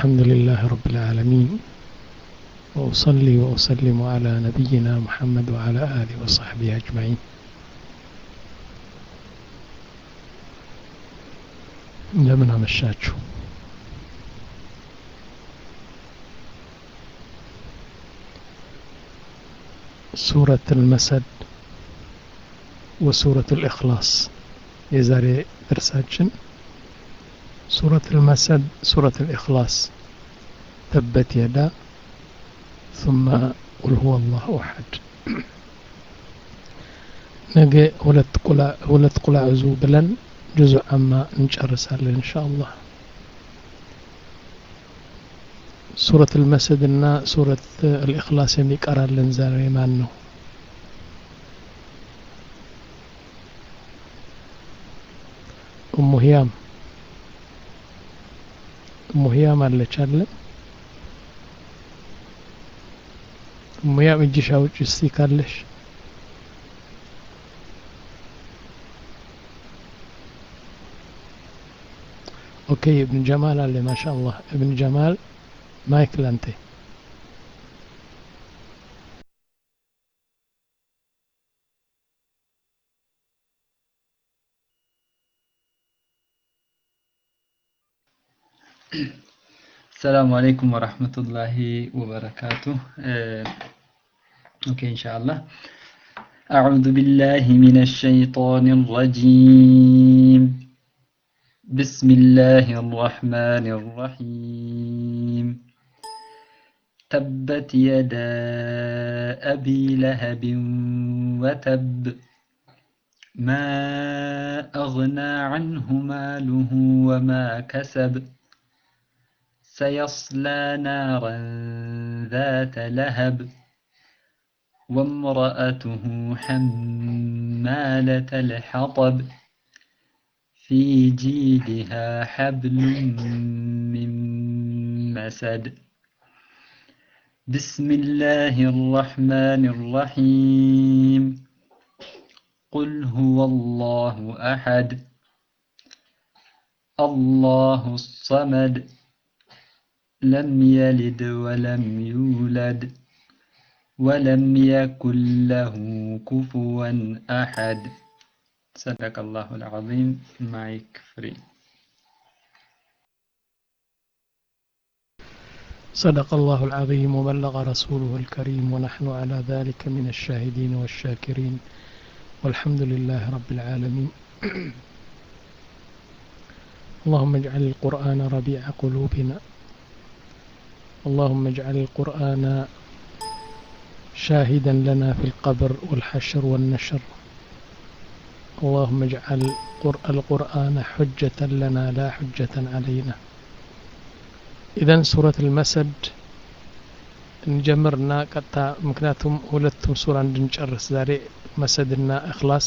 الحمد لله رب العالمين وأصلي وأسلم على نبينا محمد وعلى آله وصحبه أجمعين እንደምን አመሻችሁ ሱረት ልመሰድ ወሱረት ልእክላስ የዛሬ ደርሳችን ሱረት ልመሰድ ሱረት ልእክላስ ተበት የዳ ثم قل هو الله أحد ነገ ሁለት ቁላ ዕዙ ብለን ጁዙዕ አማ እንጨርሳለን እንሻ አላህ ሱረት ልመስድ እና ሱረት አልእክላስ የሚቀራለን ዛሬ ማን ነው እሙ ህያም እሙ ህያም አለች አለ እሙ ህያም እጅሽ አውጭ እስቲ ካለሽ ኦኬ እብን ጀማል አለ ማሻ አላህ እብን ጀማል ማይክ ላንተ السلام عليكم ورحمة الله وبركاته أوكي إن شاء الله أعوذ بالله من الشيطان الرجيم بسم الله الرحمن الرحيم تبت يدا أبي لهب وتب ما أغنى عنه ماله وما كسب سيصلى نارا ذات لهب وامرأته حمالة الحطب في جيدها حبل من مسد بسم الله الرحمن الرحيم قل هو الله أحد الله الصمد لم يلد ولم يولد ولم يكن له كفوا أحد صدق الله العظيم مايك فري صدق الله العظيم وبلغ رسوله الكريم ونحن على ذلك من الشاهدين والشاكرين والحمد لله رب العالمين اللهم اجعل القرآن ربيع قلوبنا اللهم اجعل القرآن شاهدا لنا في القبر والحشر والنشر اللهم اجعل القرآن حجة لنا لا حجة علينا إذا سورة المسد نجمرنا قطع مكناتهم ሁለቱም ሱራ እንድንጨርስ ዛሬ መሰድና እክላስ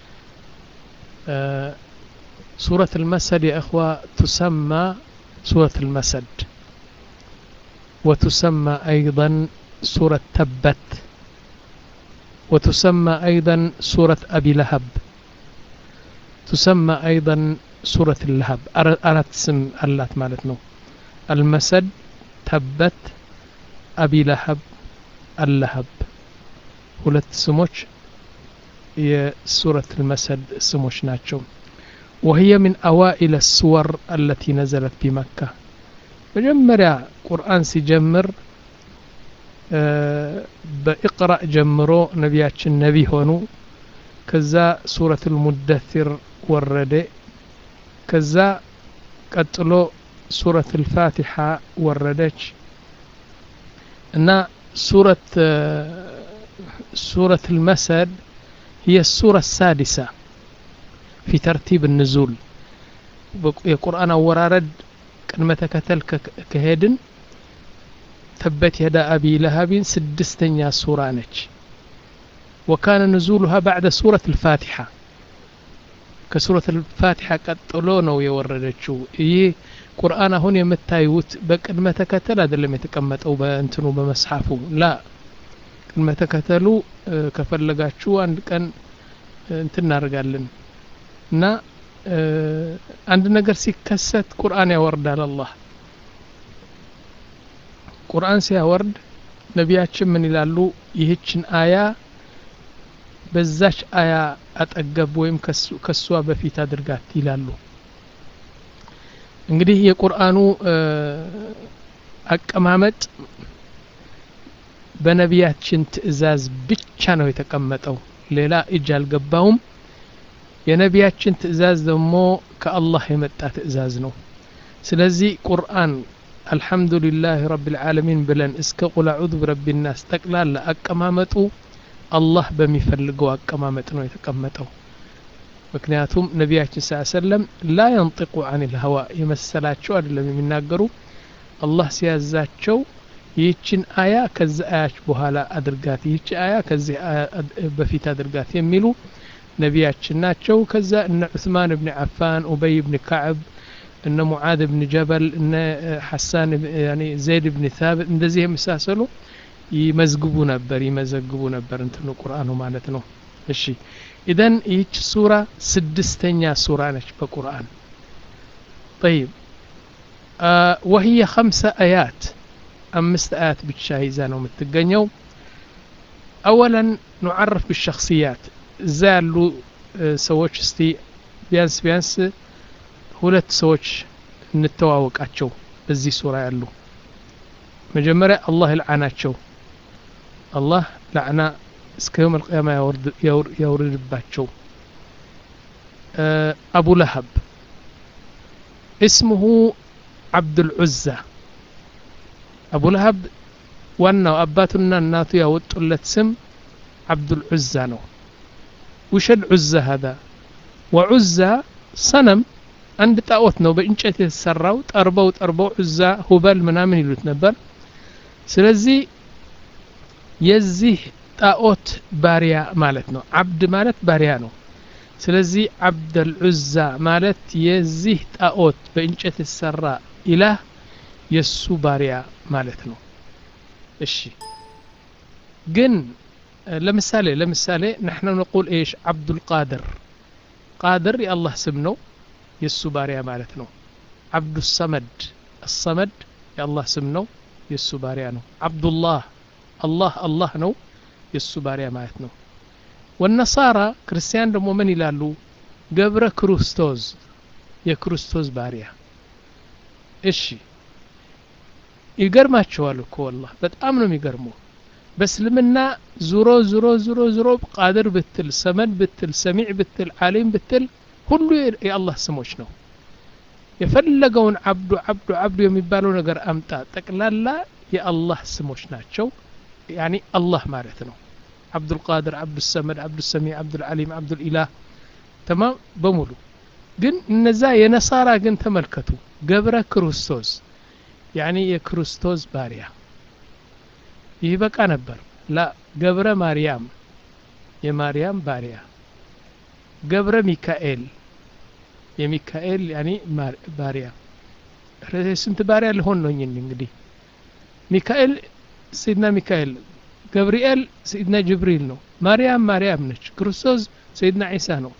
ሱረት المسد يا إخوة تسمى سورة المسد وتسمى أيضا سورة تبت وتسمى أيضا سورة أبي لهب تسمى أيضا سورة اللهب أردت اسم اللات مالتنا المسد تبت أبي لهب اللهب ሁለት ስሞች የሱረት المسد ስሞች ናቸው وهي من أوائل السور التي نزلت بمكة መጀመሪያ ቁርአን ሲጀምር በኢቅራእ ጀምሮ ነቢያችን ነቢ ሆኑ ከዛ ሱረት ልሙደትር ወረደ ከዛ ቀጥሎ ሱረት ልፋቲሓ ወረደች እና ሱረት ሱረት ልመሰድ هي السورة السادسة في ترتيب النزول የቁርአን አወራረድ ቅድመ ተከተል ከሄድን ተበት የዳ አቢ ለሃቢን ስድስተኛ ሱራ ነች ወካነ ንዙሉሃ ባዕደ ሱረት ልፋቲሓ ከሱረት ልፋቲሓ ቀጥሎ ነው የወረደችው ይህ ቁርአን አሁን የምታዩት በቅድመ ተከተል አይደለም የተቀመጠው በእንትኑ በመስሐፉ ላ ቅድመ ተከተሉ ከፈለጋችሁ አንድ ቀን እንትን እናደርጋለን እና አንድ ነገር ሲከሰት ቁርአን ያወርዳል አላህ ቁርአን ሲያወርድ ነቢያችን ምን ይላሉ ይህችን አያ በዛች አያ አጠገብ ወይም ከሷ በፊት አድርጋት ይላሉ እንግዲህ የቁርአኑ አቀማመጥ በነቢያችን ትእዛዝ ብቻ ነው የተቀመጠው ሌላ እጅ አልገባውም የነቢያችን ትእዛዝ ደግሞ ከአላህ የመጣ ትእዛዝ ነው ስለዚህ ቁርአን አልሐምዱሊላህ ረቢልዓለሚን ብለን እስከ ቁል አዑዙ ብረቢናስ ጠቅላላ አቀማመጡ አላህ በሚፈልገው አቀማመጥ ነው የተቀመጠው ምክንያቱም ነቢያችን ስ ሰለም ላ የንጢቁ አን ልሀዋ የመሰላቸው አይደለም የሚናገሩ አላህ ሲያዛቸው ይህችን አያ ከዚህ አያች በኋላ አድርጋት ይህች አያ ከዚህ በፊት አድርጋት የሚሉ ነቢያችን ናቸው ከዛ እነ ዑስማን ብን ዓፋን ኡበይ ብን ካዕብ እነ ሙዓዝ ብን ጀበል እነ ሐሳን ዘይድ ብን ታብት እንደዚህ የመሳሰሉ ይመዝግቡ ነበር ይመዘግቡ ነበር እንትኑ ቁርአኑ ማለት ነው እሺ ኢዘን ይህች ሱራ ስድስተኛ ሱራ ነች በቁርአን طيب آه وهي خمسة آيات أمست آيات بالشاهزة يزانو متقنيو أولا نعرف بالشخصيات زالو سووش استي بيانس بيانس ሁለት ሰዎች እንተዋወቃቸው በዚህ ሱራ ያሉ መጀመሪያ አላህ ይልዓናቸው አላህ ላዕና እስከ የውም አልቅያማ ያውርድባቸው አቡ ለሀብ እስምሁ ዓብዱልዑዛ አቡ ለሀብ ዋናው አባቱና እናቱ ያወጡለት ስም ዓብዱልዑዛ ነው ውሽ ልዑዛ ሀዛ ወዑዛ ሰነም አንድ ጣዖት ነው በእንጨት የተሰራው ጠርበው ጠርበው ዑዛ ሁበል ምናምን ይሉት ነበር ስለዚህ የዚህ ጣዖት ባሪያ ማለት ነው አብድ ማለት ባሪያ ነው ስለዚህ አብደል ዑዛ ማለት የዚህ ጣዖት በእንጨት የተሰራ ኢላህ የሱ ባሪያ ማለት ነው እሺ ግን ለምሳሌ ለምሳሌ نحن نقول ايش عبد القادر قادر የአላህ ስም ነው የእሱ ባሪያ ማለት ነው አብዱ ሰመድ አሰመድ የአላህ ስም ነው የእሱ ባሪያ ነው አብዱላህ አላህ አላህ ነው የእሱ ባሪያ ማለት ነው ወነሳራ ክርስቲያን ደግሞ ምን ይላሉ ገብረ ክርስቶስ የክርስቶስ ባሪያ እሺ ይገርማቸዋል እኮ ወላህ በጣም ነው የሚገርመው በእስልምና ዙሮ ዙሮ ዙሮ ዙሮ ቃድር ብትል ሰመድ ብትል ሰሚዕ ብትል ዓሊም ብትል ሁሉ የአላህ ስሞች ነው የፈለገውን አብዱ አብዱ አብዱ የሚባለው ነገር አምጣ ጠቅላላ የአላህ ስሞች ናቸው ያኒ አላህ ማለት ነው አብዱልቃድር አብዱሰመድ አብዱሰሚዕ አብዱልዓሊም አብዱልኢላህ ተማም በሙሉ ግን እነዛ የነሳራ ግን ተመልከቱ ገብረ ክርስቶስ ያኒ የክርስቶስ ባሪያ ይህ በቃ ነበር ላ ገብረ ማርያም የማርያም ባሪያ ገብረ ሚካኤል የሚካኤል ያኒ ባሪያ ስንት ባሪያ ልሆን ነው እንግዲህ ሚካኤል ሰይድና ሚካኤል ገብርኤል ሰይድና ጅብሪል ነው ማርያም ማርያም ነች ክርስቶስ ሰይድና ዒሳ ነው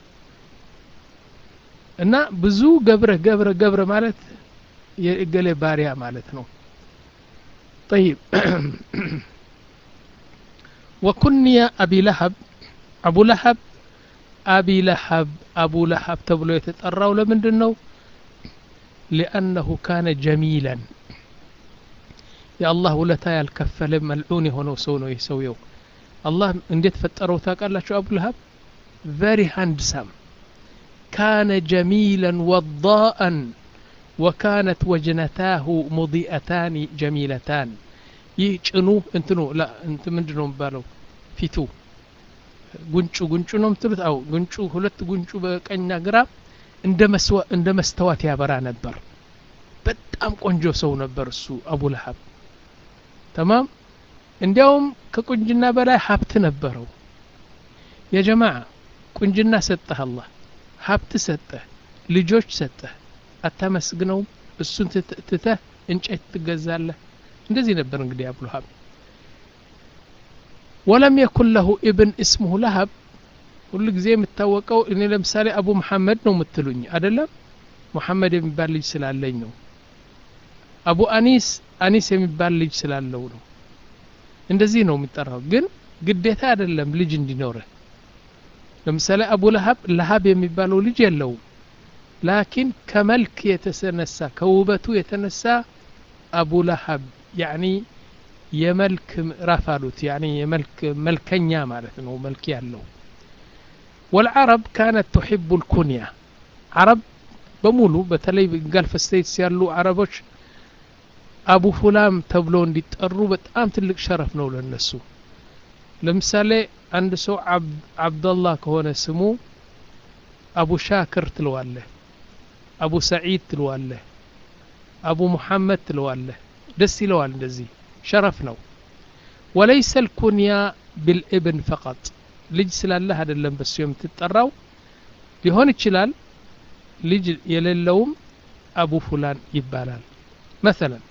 እና ብዙ ገብረ ገብረ ገብረ ማለት የእገሌ ባሪያ ማለት ነው طيب وكني أبي لهب أبو لهب أبي لهب أبو لهب تبلو يتطراو لمندن ነው لأنه كان جميلا የአላህ ውለታ ያልከፈለ መልዑን የሆነው ሰው ነው ይህ ሰውየው አላህ እንዴት ፈጠረው ታውቃላችሁ አቡ ለሀብ ቨሪ ሃንድሳም ካነ ጀሚላን ወዳአን ወካነት ወጅነታሁ ሙዲአታን ጀሚለታን ይህ ጭኑ እንትኑ እንት ምንድ ነው የሚባለው ፊቱ ጉንጩ ጉንጩ ነው የምትሉት አው ጉንጩ ሁለት ጉንጩ በቀኝና ግራ እንደ መስተዋት ያበራ ነበር በጣም ቆንጆ ሰው ነበር እሱ አቡ ለሀብ ተማም እንዲያውም ከቁንጅና በላይ ሀብት ነበረው የጀማዓ ቁንጅና ሰጠህ አላህ ሀብት ሰጠህ ልጆች ሰጠህ አታመስግነውም እሱን ትተህ እንጨት ትገዛለህ እንደዚህ ነበር እንግዲህ አቡ ለሀብ ወለም የኩን ለሁ ኢብን እስሙሁ ለሀብ ሁሉ ጊዜ የምታወቀው እኔ ለምሳሌ አቡ መሐመድ ነው የምትሉኝ አደለም ሙሐመድ የሚባል ልጅ ስላለኝ ነው አቡ አኒስ አኒስ የሚባል ልጅ ስላለው ነው እንደዚህ ነው የሚጠራው ግን ግዴታ አይደለም ልጅ እንዲኖርህ ለምሳሌ አቡ ለሀብ ለሀብ የሚባለው ልጅ የለውም ላኪን ከመልክ የተነሳ ከውበቱ የተነሳ አቡ ለሀብ ያኒ የመልክ ምዕራፍ አሉት ያኒ የመልክ መልከኛ ማለት ነው መልክ ያለው ወልዓረብ ካነት ቱሒቡ ልኩንያ አረብ በሙሉ በተለይ ጋልፍ ስቴትስ ያሉ አረቦች አቡ ፉላም ተብሎ እንዲጠሩ በጣም ትልቅ ሸረፍ ነው ለነሱ ለምሳሌ አንድ ሰው አብደላህ ከሆነ ስሙ አቡ ሻክር ትለዋለህ አቡ ሰዒድ ትለዋለህ አቡ ሙሐመድ ትለዋለህ ደስ ይለዋል እንደዚህ ሸረፍ ነው ወለይሰ ልኩንያ ብልእብን ፈቀጥ ልጅ ስላለህ አይደለም በሱ የምትጠራው ሊሆን ይችላል ልጅ የሌለውም አቡ ፉላን ይባላል መሰለን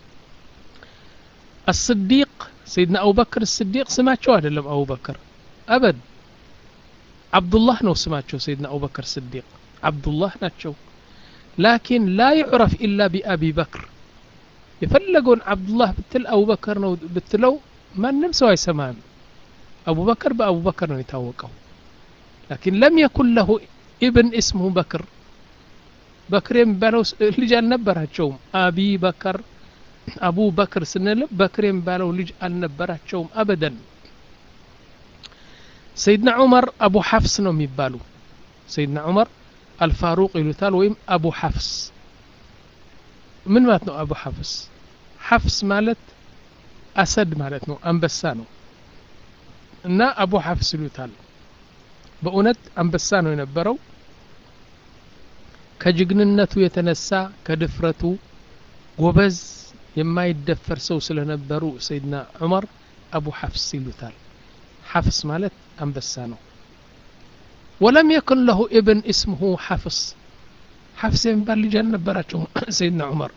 الصديق سيدنا أبو بكر الصديق سمعتشو هذا أبو بكر أبد عبد الله نو سمعتشو سيدنا أبو بكر الصديق عبد الله ناتشو لكن لا يعرف إلا بأبي بكر يفلقون عبد الله بتل أبو بكر نو بتلو ما نمسوا يسمان أبو بكر بأبو بكر نو يتوقعوا لكن لم يكن له ابن اسمه بكر بكر ينبالو لجال نبراتشوم أبي بكر አቡ በክር ስንል በክር የሚባለው ልጅ አልነበራቸውም አበደን ሰይድና ዑመር አቡ ሐፍስ ነው የሚባሉ ሰይድና ዑመር አልፋሩቅ ይሉታል ወይም አቡ ሐፍስ ምን ማለት ነው አቡ ሐፍስ ሐፍስ ማለት አሰድ ማለት ነው አንበሳ ነው እና አቡ ሐፍስ ይሉታል በእውነት አንበሳ ነው የነበረው ከጅግንነቱ የተነሳ ከድፍረቱ ጎበዝ የማይደፈር ሰው ስለነበሩ ሰይድና ዑመር አቡ ሐፍስ ይሉታል ሐፍስ ማለት አንበሳ ነው ወለም የኩን ለሁ ኢብን እስምሁ ሐፍስ ሐፍስ የሚባል ልጅ አልነበራቸው ሰይድና ዑመር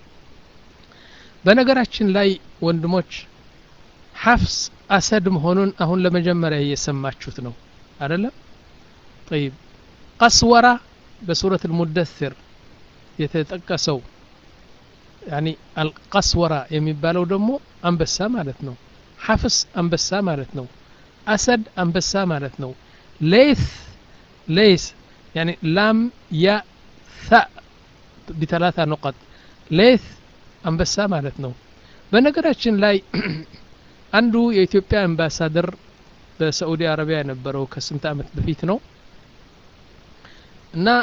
በነገራችን ላይ ወንድሞች ሐፍስ አሰድ መሆኑን አሁን ለመጀመሪያ እየሰማችሁት ነው አደለም ጠይብ ቀስወራ በሱረት ልሙደስር የተጠቀሰው ያኒ አልቀስወራ የሚባለው ደግሞ አንበሳ ማለት ነው ሐፍስ አንበሳ ማለት ነው አሰድ አንበሳ ማለት ነው ሌስ ሌስ ያኒ ላም ያ ሳ ቢተላታ ነቀጥ ሌስ አንበሳ ማለት ነው በነገራችን ላይ አንዱ የኢትዮጵያ አምባሳደር በሳዑዲ አረቢያ የነበረው ከስንት ዓመት በፊት ነው እና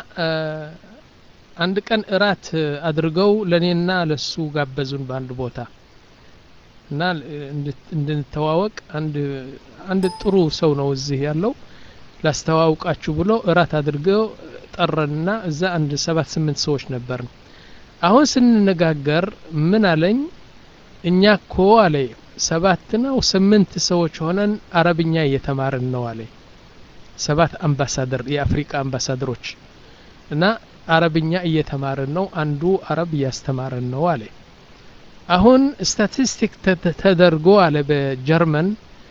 አንድ ቀን እራት አድርገው ለእኔና ለሱ ጋበዙን በአንድ ቦታ እና እንድንተዋወቅ አንድ ጥሩ ሰው ነው እዚህ ያለው ላስተዋውቃችሁ ብሎ እራት አድርገው ጠረንና እዛ አንድ ሰባት ስምንት ሰዎች ነበርን አሁን ስንነጋገር ምን አለኝ እኛ እኮ አለ ሰባት ነው ስምንት ሰዎች ሆነን አረብኛ እየተማርን ነው አለ ሰባት አምባሳደር የአፍሪካ አምባሳደሮች እና አረብኛ እየተማርን ነው አንዱ አረብ እያስተማረን ነው አለ አሁን ስታቲስቲክ ተደርጎ አለ በጀርመን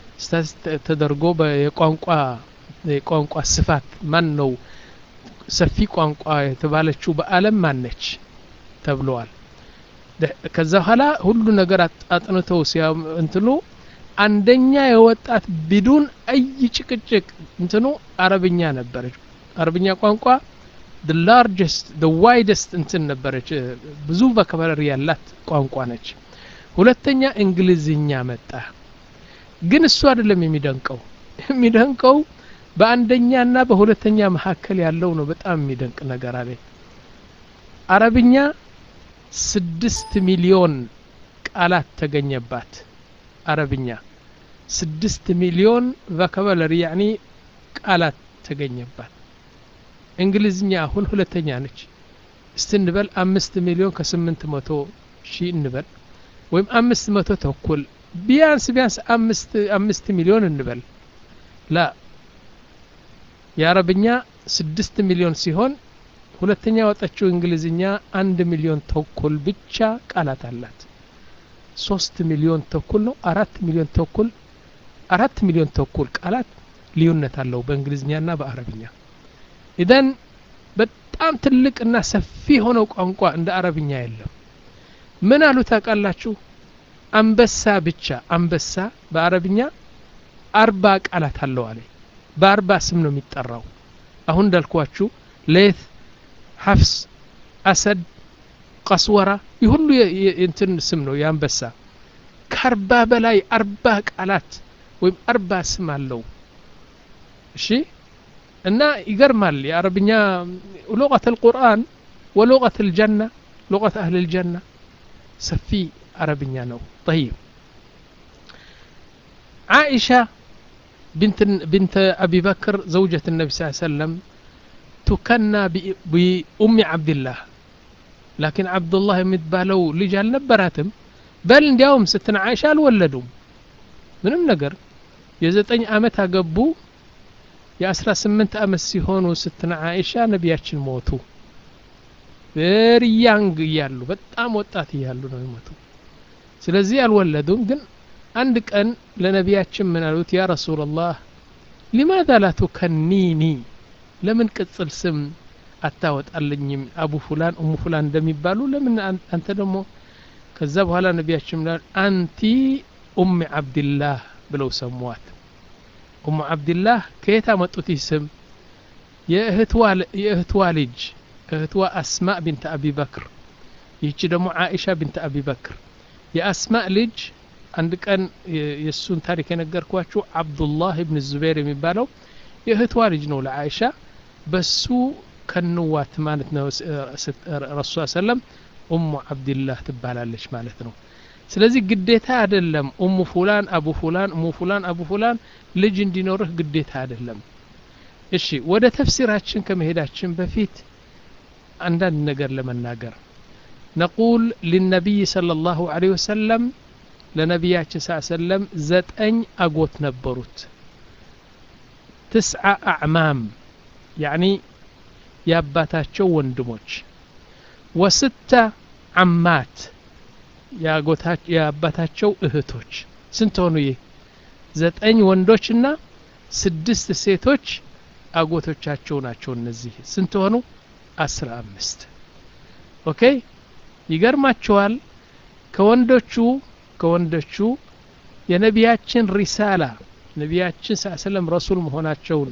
ተደርጎ የቋንቋ የቋንቋ ስፋት ማን ነው ሰፊ ቋንቋ የተባለችው በአለም ማነች ተብለዋል ከዛ በኋላ ሁሉ ነገር አጥንተው እንትኑ አንደኛ የወጣት ቢዱን አይ ጭቅጭቅ እንትኑ አረብኛ ነበረች አረብኛ ቋንቋ the largest the widest እንትን ነበረች ብዙ ቮካብላሪ ያላት ቋንቋ ነች ሁለተኛ እንግሊዝኛ መጣ ግን እሱ አይደለም የሚደንቀው የሚደንቀው በአንደኛና በሁለተኛ መካከል ያለው ነው በጣም የሚደንቅ ነገር አለ አረብኛ ስድስት ሚሊዮን ቃላት ተገኘባት አረብኛ ስድስት ሚሊዮን ቮካብላሪ ያኒ ቃላት ተገኘባት እንግሊዝኛ አሁን ሁለተኛ ነች እስቲ እንበል አምስት ሚሊዮን ከስምንት መቶ ሺህ እንበል ወይም አምስት መቶ ተኩል ቢያንስ ቢያንስ አምስት አምስት ሚሊዮን እንበል ላ የአረብኛ ስድስት ሚሊዮን ሲሆን ሁለተኛ ያወጣችው እንግሊዝኛ አንድ ሚሊዮን ተኩል ብቻ ቃላት አላት ሶስት ሚሊዮን ተኩል ነው አራት ሚሊዮን ተኩል አራት ሚሊዮን ተኩል ቃላት ልዩነት አለው በእንግሊዝኛና በአረብኛ ኢደን በጣም ትልቅና ሰፊ የሆነው ቋንቋ እንደ አረብኛ የለም ምን አሉ ታውቃላችሁ አንበሳ ብቻ አንበሳ በአረብኛ አርባ ቃላት አለው አለ በአርባ ስም ነው የሚጠራው አሁን እንዳልኳችሁ ሌት ሐፍስ አሰድ ቀስወራ ይህ ሁሉ እንትን ስም ነው የአንበሳ ከአርባ በላይ አርባ ቃላት ወይም አርባ ስም አለው እሺ እና ይገርማል የአረብኛ ሉቀት ልቁርአን ወሉቀት ልጀና ሉቀት አህል ልጀና ሰፊ አረብኛ ነው طيب عائشة بنت بنت أبي بكر زوجة النبي صلى الله عليه وسلم تكنى بأم عبد الله لكن عبد الله يمتبالو ልጅ አልነበራትም በል እንዲያውም ስትና አይሻ አልወለዱም ምንም ነገር የዘጠኝ ዓመት አገቡ የአስራ ስምንት ዓመት ሲሆኑ ስትና አይሻ ነቢያችን ሞቱ ቬሪ ያንግ እያሉ በጣም ወጣት እያሉ ነው የሞቱ ስለዚህ አልወለዱም ግን አንድ ቀን ለነቢያችን ምን አሉት ያ ረሱላላህ ሊማዛ ላ ቱከኒኒ ለምን ቅጽል ስም አታወጣልኝም አቡ ፉላን እሙ ፉላን እንደሚባሉ ለምን አንተ ደግሞ ከዛ በኋላ ነቢያችን ምላል አንቲ ኡም ዓብድላህ ብለው ሰሟት ኡሙ ዓብድላህ ከየት አመጡት ይህ ስም የእህትዋ ልጅ እህትዋ አስማእ ቢንት አቢ በክር ይህቺ ደግሞ ዓኢሻ ቢንት አቢ በክር የአስማእ ልጅ አንድ ቀን የእሱን ታሪክ የነገርኳችሁ አብዱላህ ብን ዙቤር የሚባለው የእህትዋ ልጅ ነው ለዓኢሻ በሱ ከንዋት ማለት ነው ረሱ ሰለም ኡሙ ዓብድላህ ትባላለች ማለት ነው ስለዚህ ግዴታ አይደለም ኡሙ ፉላን አቡ ፉላን እሙ ፉላን አቡ ፉላን ልጅ እንዲኖርህ ግዴታ አይደለም እሺ ወደ ተፍሲራችን ከመሄዳችን በፊት አንዳንድ ነገር ለመናገር ነቁል ሊነቢይ صለ ላሁ ለ ወሰለም ለነቢያችን ስ ሰለም ዘጠኝ አጎት ነበሩት ትስዓ አዕማም ያኒ የአባታቸው ወንድሞች ወስተ አማት የአባታቸው እህቶች ስንት ሆኑ ይህ ዘጠኝ ወንዶችና ስድስት ሴቶች አጎቶቻቸው ናቸው እነዚህ ስንት ሆኑ አስራ አምስት ኦኬ ይገርማቸዋል ከወንዶቹ ከወንዶቹ የነቢያችን ሪሳላ ነቢያችን ስ ሰለም ረሱል መሆናቸውን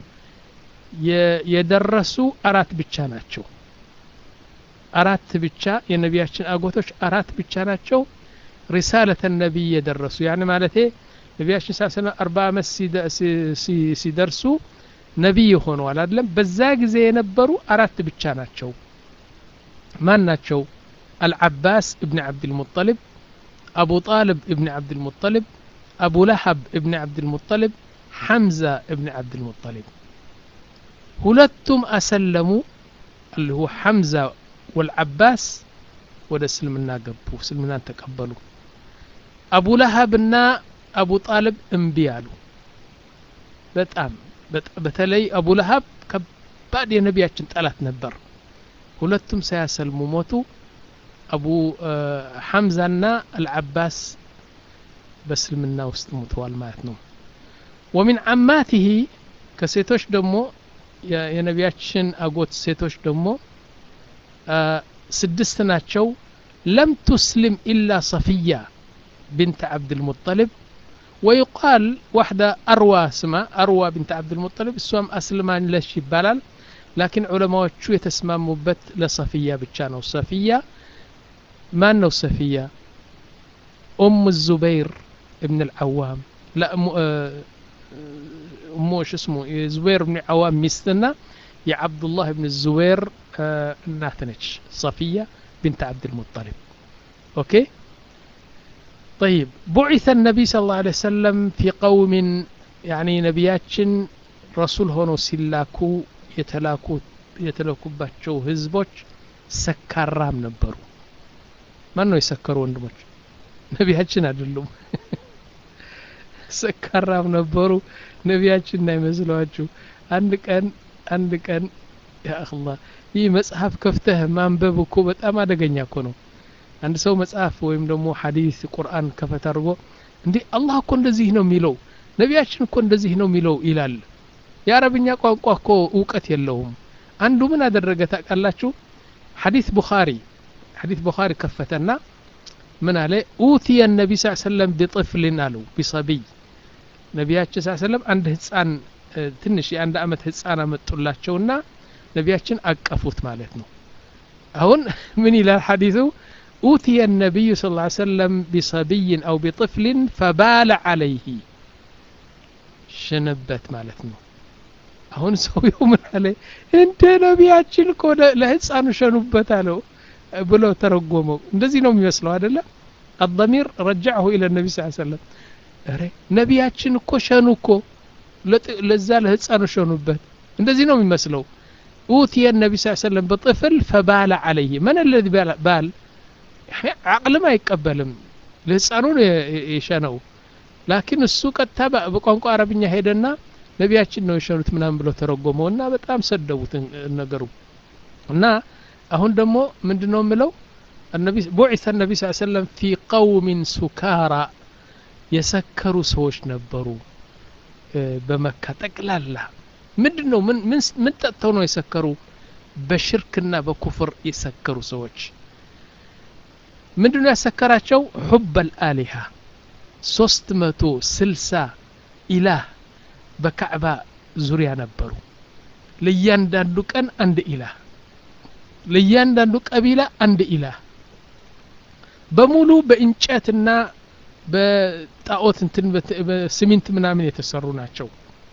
የደረሱ አራት ብቻ ናቸው አራት ብቻ የነቢያችን አጎቶች አራት ብቻ ናቸው ሪሳለተ ነቢይ የደረሱ ያን ማለቴ ነቢያችን ስ ሰለም አርባ ዓመት ሲደርሱ ነቢይ ሆነዋል አይደለም በዛ ጊዜ የነበሩ አራት ብቻ ናቸው ማን ናቸው አልዓባስ እብን ዓብድልሙጠልብ አቡ ጣልብ እብን ዓብድልሙጠልብ አቡ ለሀብ እብን ዓብድልሙጠልብ ሐምዛ እብን ዓብድልሙጠልብ ሁለቱም አሰለሙ اللي هو حمزة والعباس ወደ እስልምና ገቡ እስልምናን ተቀበሉ አቡ ለሀብና አቡ ጣልብ እምቢ አሉ በጣም በተለይ አቡ ለሀብ ከባድ የነቢያችን ጠላት ነበር ሁለቱም ሳያሰልሙ ሞቱ አቡ ሐምዛና አልዓባስ በእስልምና ውስጥ ሙተዋል ማለት ነው ወሚን አማቲሂ ከሴቶች ደግሞ የነቢያችን አጎት ሴቶች ደግሞ ስድስት ናቸው ለም ቱስልም ኢላ ሰፊያ ብንት ዓብድልሙጠልብ ويقال واحدة أروى اسمها أروى بنت عبد المطلب السوام أسلمان لش يبالال لكن علماء شو يتسمى مبت لصفية بتشانو صفية ما أنه صفية أم الزبير ابن العوام لا أم أمه شو اسمه زبير بن العوام مستنا يا عبد الله بن الزبير آه ناتنش صفية بنت عبد المطلب أوكي طيب بعث النبي صلى الله عليه وسلم في قوم يعني نبياتشن رسول هونو سلاكو يتلاكو የተለኩባቸው ህዝቦች ሰካራም ነበሩ ማን ነው የሰከሩ ወንድሞች ነቢያችን አይደሉም ሰካራም ነበሩ ነቢያችን እንዳይመስለዋችሁ አንድ ቀን አንድ ቀን ያአላ ይህ መጽሐፍ ከፍተህ ማንበብ እኮ በጣም አደገኛ እኮ ነው አንድ ሰው መጽሐፍ ወይም ደግሞ ሐዲስ ቁርአን ከፈት አድርጎ እንዴ አላህ እኮ እንደዚህ ነው የሚለው ነቢያችን እኮ እንደዚህ ነው የሚለው ይላል የአረብኛ ቋንቋ እኮ እውቀት የለውም አንዱ ምን አደረገ ታውቃላችሁ ሐዲስ ቡኻሪ ሐዲስ ቡኻሪ ከፈተና ምን አለ ኡትየ ነቢ ስ ሰለም ቢጥፍልን አሉ ቢሰቢይ ነቢያችን ስ ሰለም አንድ ህፃን ትንሽ የአንድ አመት ህፃን አመጡላቸውና ነቢያችን አቀፉት ማለት ነው አሁን ምን ይላል ሐዲሱ ኡትየ ነቢዩ ስ ሰለም ቢሰቢይን አው ቢጥፍልን ፈባለ አለይህ ሽንበት ማለት ነው አሁን ሰውየው ምን አለ እንደ ነቢያችን እኮ ለህፃኑ ሸኑበት አለው ብሎ ተረጎመው እንደዚህ ነው የሚመስለው አይደለም አضሚር ረጃዐሁ ኢለ ነቢ ስ ሰለም ረ ነቢያችን እኮ ሸኑ እኮ ለዛ ለህፃኑ ሸኑበት እንደዚህ ነው የሚመስለው ኡትየ ነቢ ስ ሰለም በጥፍል ፈባለ አለይህ መን ለዚ ባል አቅልም አይቀበልም ለህፃኑ ነው የሸነው ላኪን እሱ ቀጥታ በቋንቋ አረብኛ ሄደና ነቢያችን ነው የሸኑት ምናምን ብሎ ተረጎመው እና በጣም ሰደቡት ነገሩ እና አሁን ደግሞ ምንድን ነው የምለው ቡዒሰ ነቢ ስ ሰለም ፊ ቀውሚን ሱካራ የሰከሩ ሰዎች ነበሩ በመካ ጠቅላላ ምንድን ነው ምን ጠጥተው ነው የሰከሩ በሽርክና በኩፍር የሰከሩ ሰዎች ምንድን ነው ያሰከራቸው ሑብ አልአሊሃ ሶስት መቶ ስልሳ ኢላህ በካዕባ ዙሪያ ነበሩ ለእያንዳንዱ ቀን አንድ ኢላህ ለእያንዳንዱ ቀቢላ አንድ ኢላህ በሙሉ በእንጨትና በጣዖት እንትን በሲሚንት ምናምን የተሰሩ ናቸው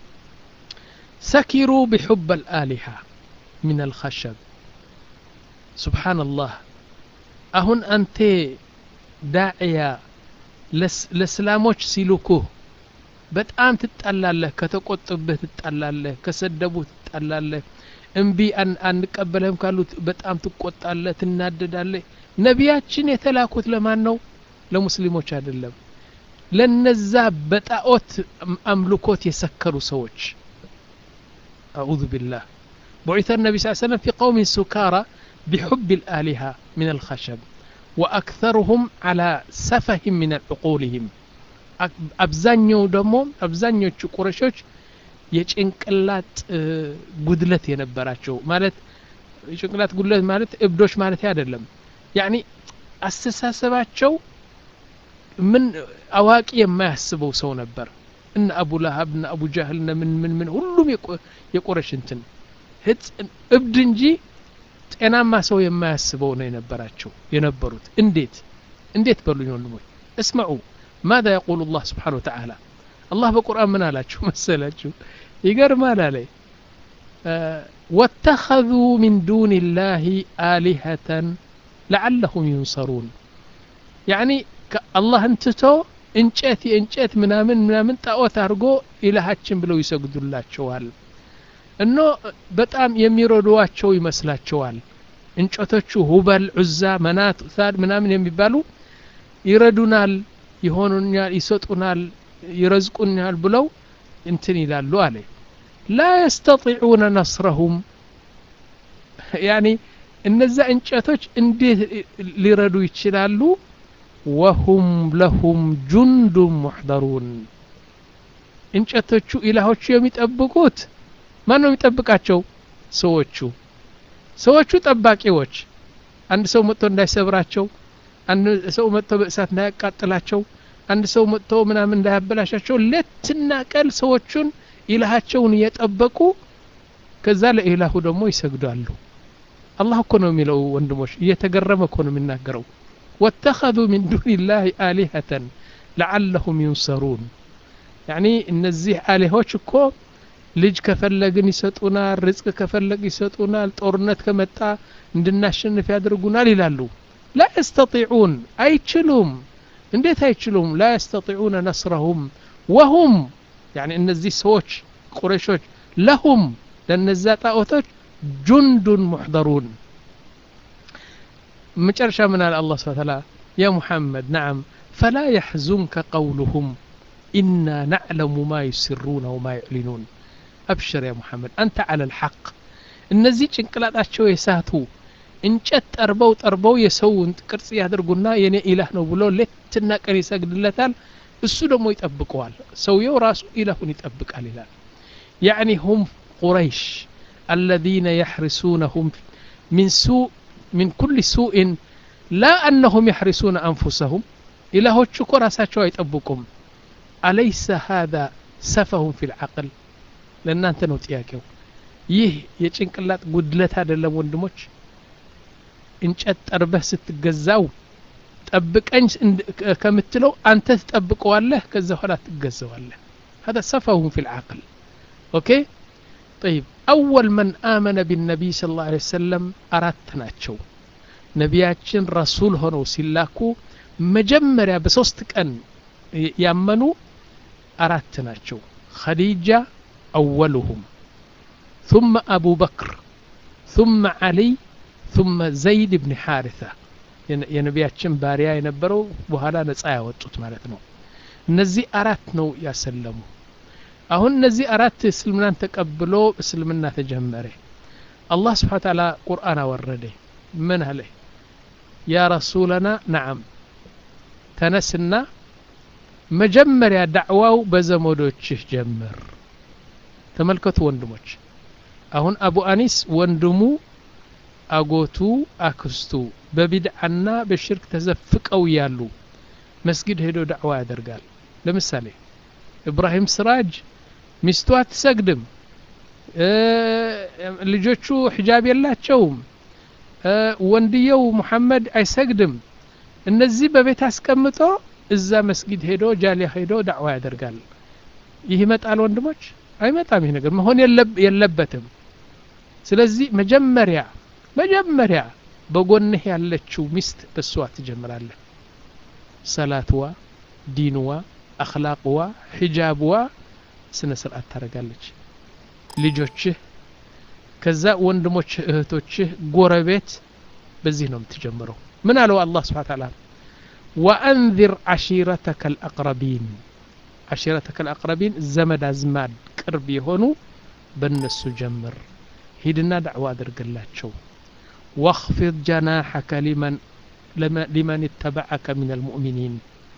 ሰኪሩ ቢሑብ አልአሊሃ ምን አልኸሸብ ሱብሓነላህ አሁን አንቴ ዳዕያ ለእስላሞች ሲልኩህ በጣም ትጣላለህ ከተቆጡብህ ትጣላለህ ከሰደቡህ ትጣላለህ እምቢ አንቀበልህም ካሉት በጣም ትቆጣለህ ትናደዳለህ ነቢያችን የተላኩት ለማን ነው ለሙስሊሞች አይደለም ለነዛ በጣዖት አምልኮት የሰከሩ ሰዎች አዑዙ ቢላህ بعث النبي صلى الله عليه وسلم في قوم سكارى بحب الآلهة من الخشب وأكثرهم على سفه من عقولهم አብዛኛው ደግሞ አብዛኞቹ ቁረሾች የጭንቅላት ጉድለት የነበራቸው ማለት የጭንቅላት ጉድለት ማለት እብዶች ማለት አይደለም ያኒ አስተሳሰባቸው ምን አዋቂ የማያስበው ሰው ነበር እነ አቡ ለሀብ እነ አቡ ጃህል እነ ምን ምን ምን ሁሉም የቁረሽ እንትን እብድ እንጂ ጤናማ ሰው የማያስበው ነው የነበራቸው የነበሩት እንዴት እንዴት በሉኝ ወንድሞች እስመዑ ماذا يقول الله سبحانه وتعالى الله بقرآن من على شو مسألة يقر ما عليه آه واتخذوا من دون الله آلهة لعلهم ينصرون يعني الله انتتو እንጨት የእንጨት ምናምን ምናምን ጣዖት አድርጎ ኢላሃችን ብለው ይሰግዱላቸዋል እኖ በጣም የሚረዷቸው ይመስላቸዋል እንጨቶቹ ሁበል ዑዛ መናት ሳድ ምናምን የሚባሉ ይረዱናል ይሆኑኛል ይሰጡናል ይረዝቁኛል ብለው እንትን ይላሉ አለ ላ የስተጢዑነ ነስረሁም ያኒ እነዛ እንጨቶች እንዴት ሊረዱ ይችላሉ ወሁም ለሁም ጁንዱን ሙሕደሩን እንጨቶቹ ኢላሆቹ የሚጠብቁት ማን ነው የሚጠብቃቸው ሰዎቹ ሰዎቹ ጠባቂዎች አንድ ሰው መጥቶ እንዳይሰብራቸው አንድ ሰው መጥቶ በእሳት እንዳያቃጥላቸው አንድ ሰው መጥቶ ምናምን እንዳያበላሻቸው ሌትና ቀን ሰዎቹን ኢላሃቸውን እየጠበቁ ከዛ ለኢላሁ ደግሞ ይሰግዳሉ አላህ እኮ ነው የሚለው ወንድሞች እየተገረመ እኮ ነው የሚናገረው ወተኸذ ምን ዱን ላህ አሊሀተን ለዓለሁም ዩንሰሩን ያኒ እነዚህ አሊሆች እኮ ልጅ ከፈለግን ይሰጡናል ርዝቅ ከፈለግ ይሰጡናል ጦርነት ከመጣ እንድናሸንፍ ያደርጉናል ይላሉ ላ የስተጢዑን አይችሉም እንዴት አይችሉም ላ የስተጢዑነ ነስረሁም ወሁም ያኒ እነዚህ ሰዎች ቁረሾች ለሁም ለነዛ ጣዖቶች ጁንዱን ሙሕደሩን መጨረሻ ምን አለ አላህ ስብሐ ተዓላ ያ ሙሐመድ ነዓም ፈላ የሕዙንከ ቀውሉሁም ኢና ናዕለሙ ማ ዩስሩነ ወማ ዩዕሊኑን አብሽር ያ ሙሐመድ አንተ አለ ልሐቅ እነዚህ ጭንቅላጣቸው የሳቱ እንጨት ጠርበው ጠርበው የሰውን ቅርጽ ያደርጉና የኔ ኢላህ ነው ብሎ ሌትና ቀን ይሰግድለታል እሱ ደግሞ ይጠብቀዋል ሰውየው ራሱ ኢላሁን ይጠብቃል ይላል ያዕኒ ሁም ቁረይሽ الذين يحرسونهم من سوء من كل سوء ላ አነሁም የሕሪሱነ አንፉሰሁም ኢላሆቹ እኮ ራሳቸው አይጠብቁም አለይሰ ሃذا ሰፈሁም ፊ ልዓቅል ለእናንተ ነው ጥያቄው ይህ የጭንቅላት ጉድለት አይደለም ወንድሞች እንጨት ጠርበህ ስትገዛው ጠብቀኝ ከምትለው አንተ ትጠብቀዋለህ ከዛ በኋላ ትገዘዋለህ هذا سفه في العقل اوكي طيب اول من امن بالنبي صلى الله عليه وسلم አራት ናቸው ነቢያችን ረሱል ሆነው ሲላኩ መጀመሪያ በሶስት ቀን ያመኑ አራት ናቸው خديجة أولهم ثم أبو بكر ثم علي ثم زيد بن حارثة የነቢያችን ባሪያ የነበረው በኋላ ነጻ ያወጡት ማለት ነው እነዚህ አራት ነው ያሰለሙ አሁን እነዚህ አራት እስልምናን ተቀብሎ እስልምና ተጀመረ አላህ ስብሓን ታላ ቁርአን አወረደ ምን አለ ያ ረሱለና ነዓም ተነስና መጀመሪያ ዳዕዋው በዘመዶችህ ጀምር ተመልከቱ ወንድሞች አሁን አቡ አኒስ ወንድሙ አጎቱ አክስቱ በቢድዓና በሽርክ ተዘፍቀው ያሉ መስጊድ ሄዶ ዳዕዋ ያደርጋል ለምሳሌ ኢብራሂም ስራጅ ሚስቱ አትሰግድም ልጆቹ ሒጃብ የላቸውም ወንድየው ሙሐመድ አይሰግድም እነዚህ በቤት አስቀምጦ እዛ መስጊድ ሄዶ ጃሊያ ሄዶ ዳዕዋ ያደርጋል ይህ ይመጣል ወንድሞች አይመጣም ይህ ነገር መሆን የለበትም ስለዚህ መጀመሪያ መጀመሪያ በጎንህ ያለችው ሚስት በእሷ ትጀምራለህ ሰላትዋ ዲንዋ አክላቅዋ ሒጃብዋ ስነ ስርዓት ታደረጋለች ልጆችህ ከዛ ወንድሞች እህቶችህ ጎረቤት በዚህ ነው የምትጀምረው ምን አለው አላህ ስብሓ ታላ ወአንذር ዓሺረተከ ልአቅረቢን ዓሺረተከ ልአቅረቢን ዘመድ አዝማድ ቅርብ የሆኑ በእነሱ ጀምር ሂድና ዳዕዋ አድርግላቸው واخفض جناحك لمن لمن اتبعك من المؤمنين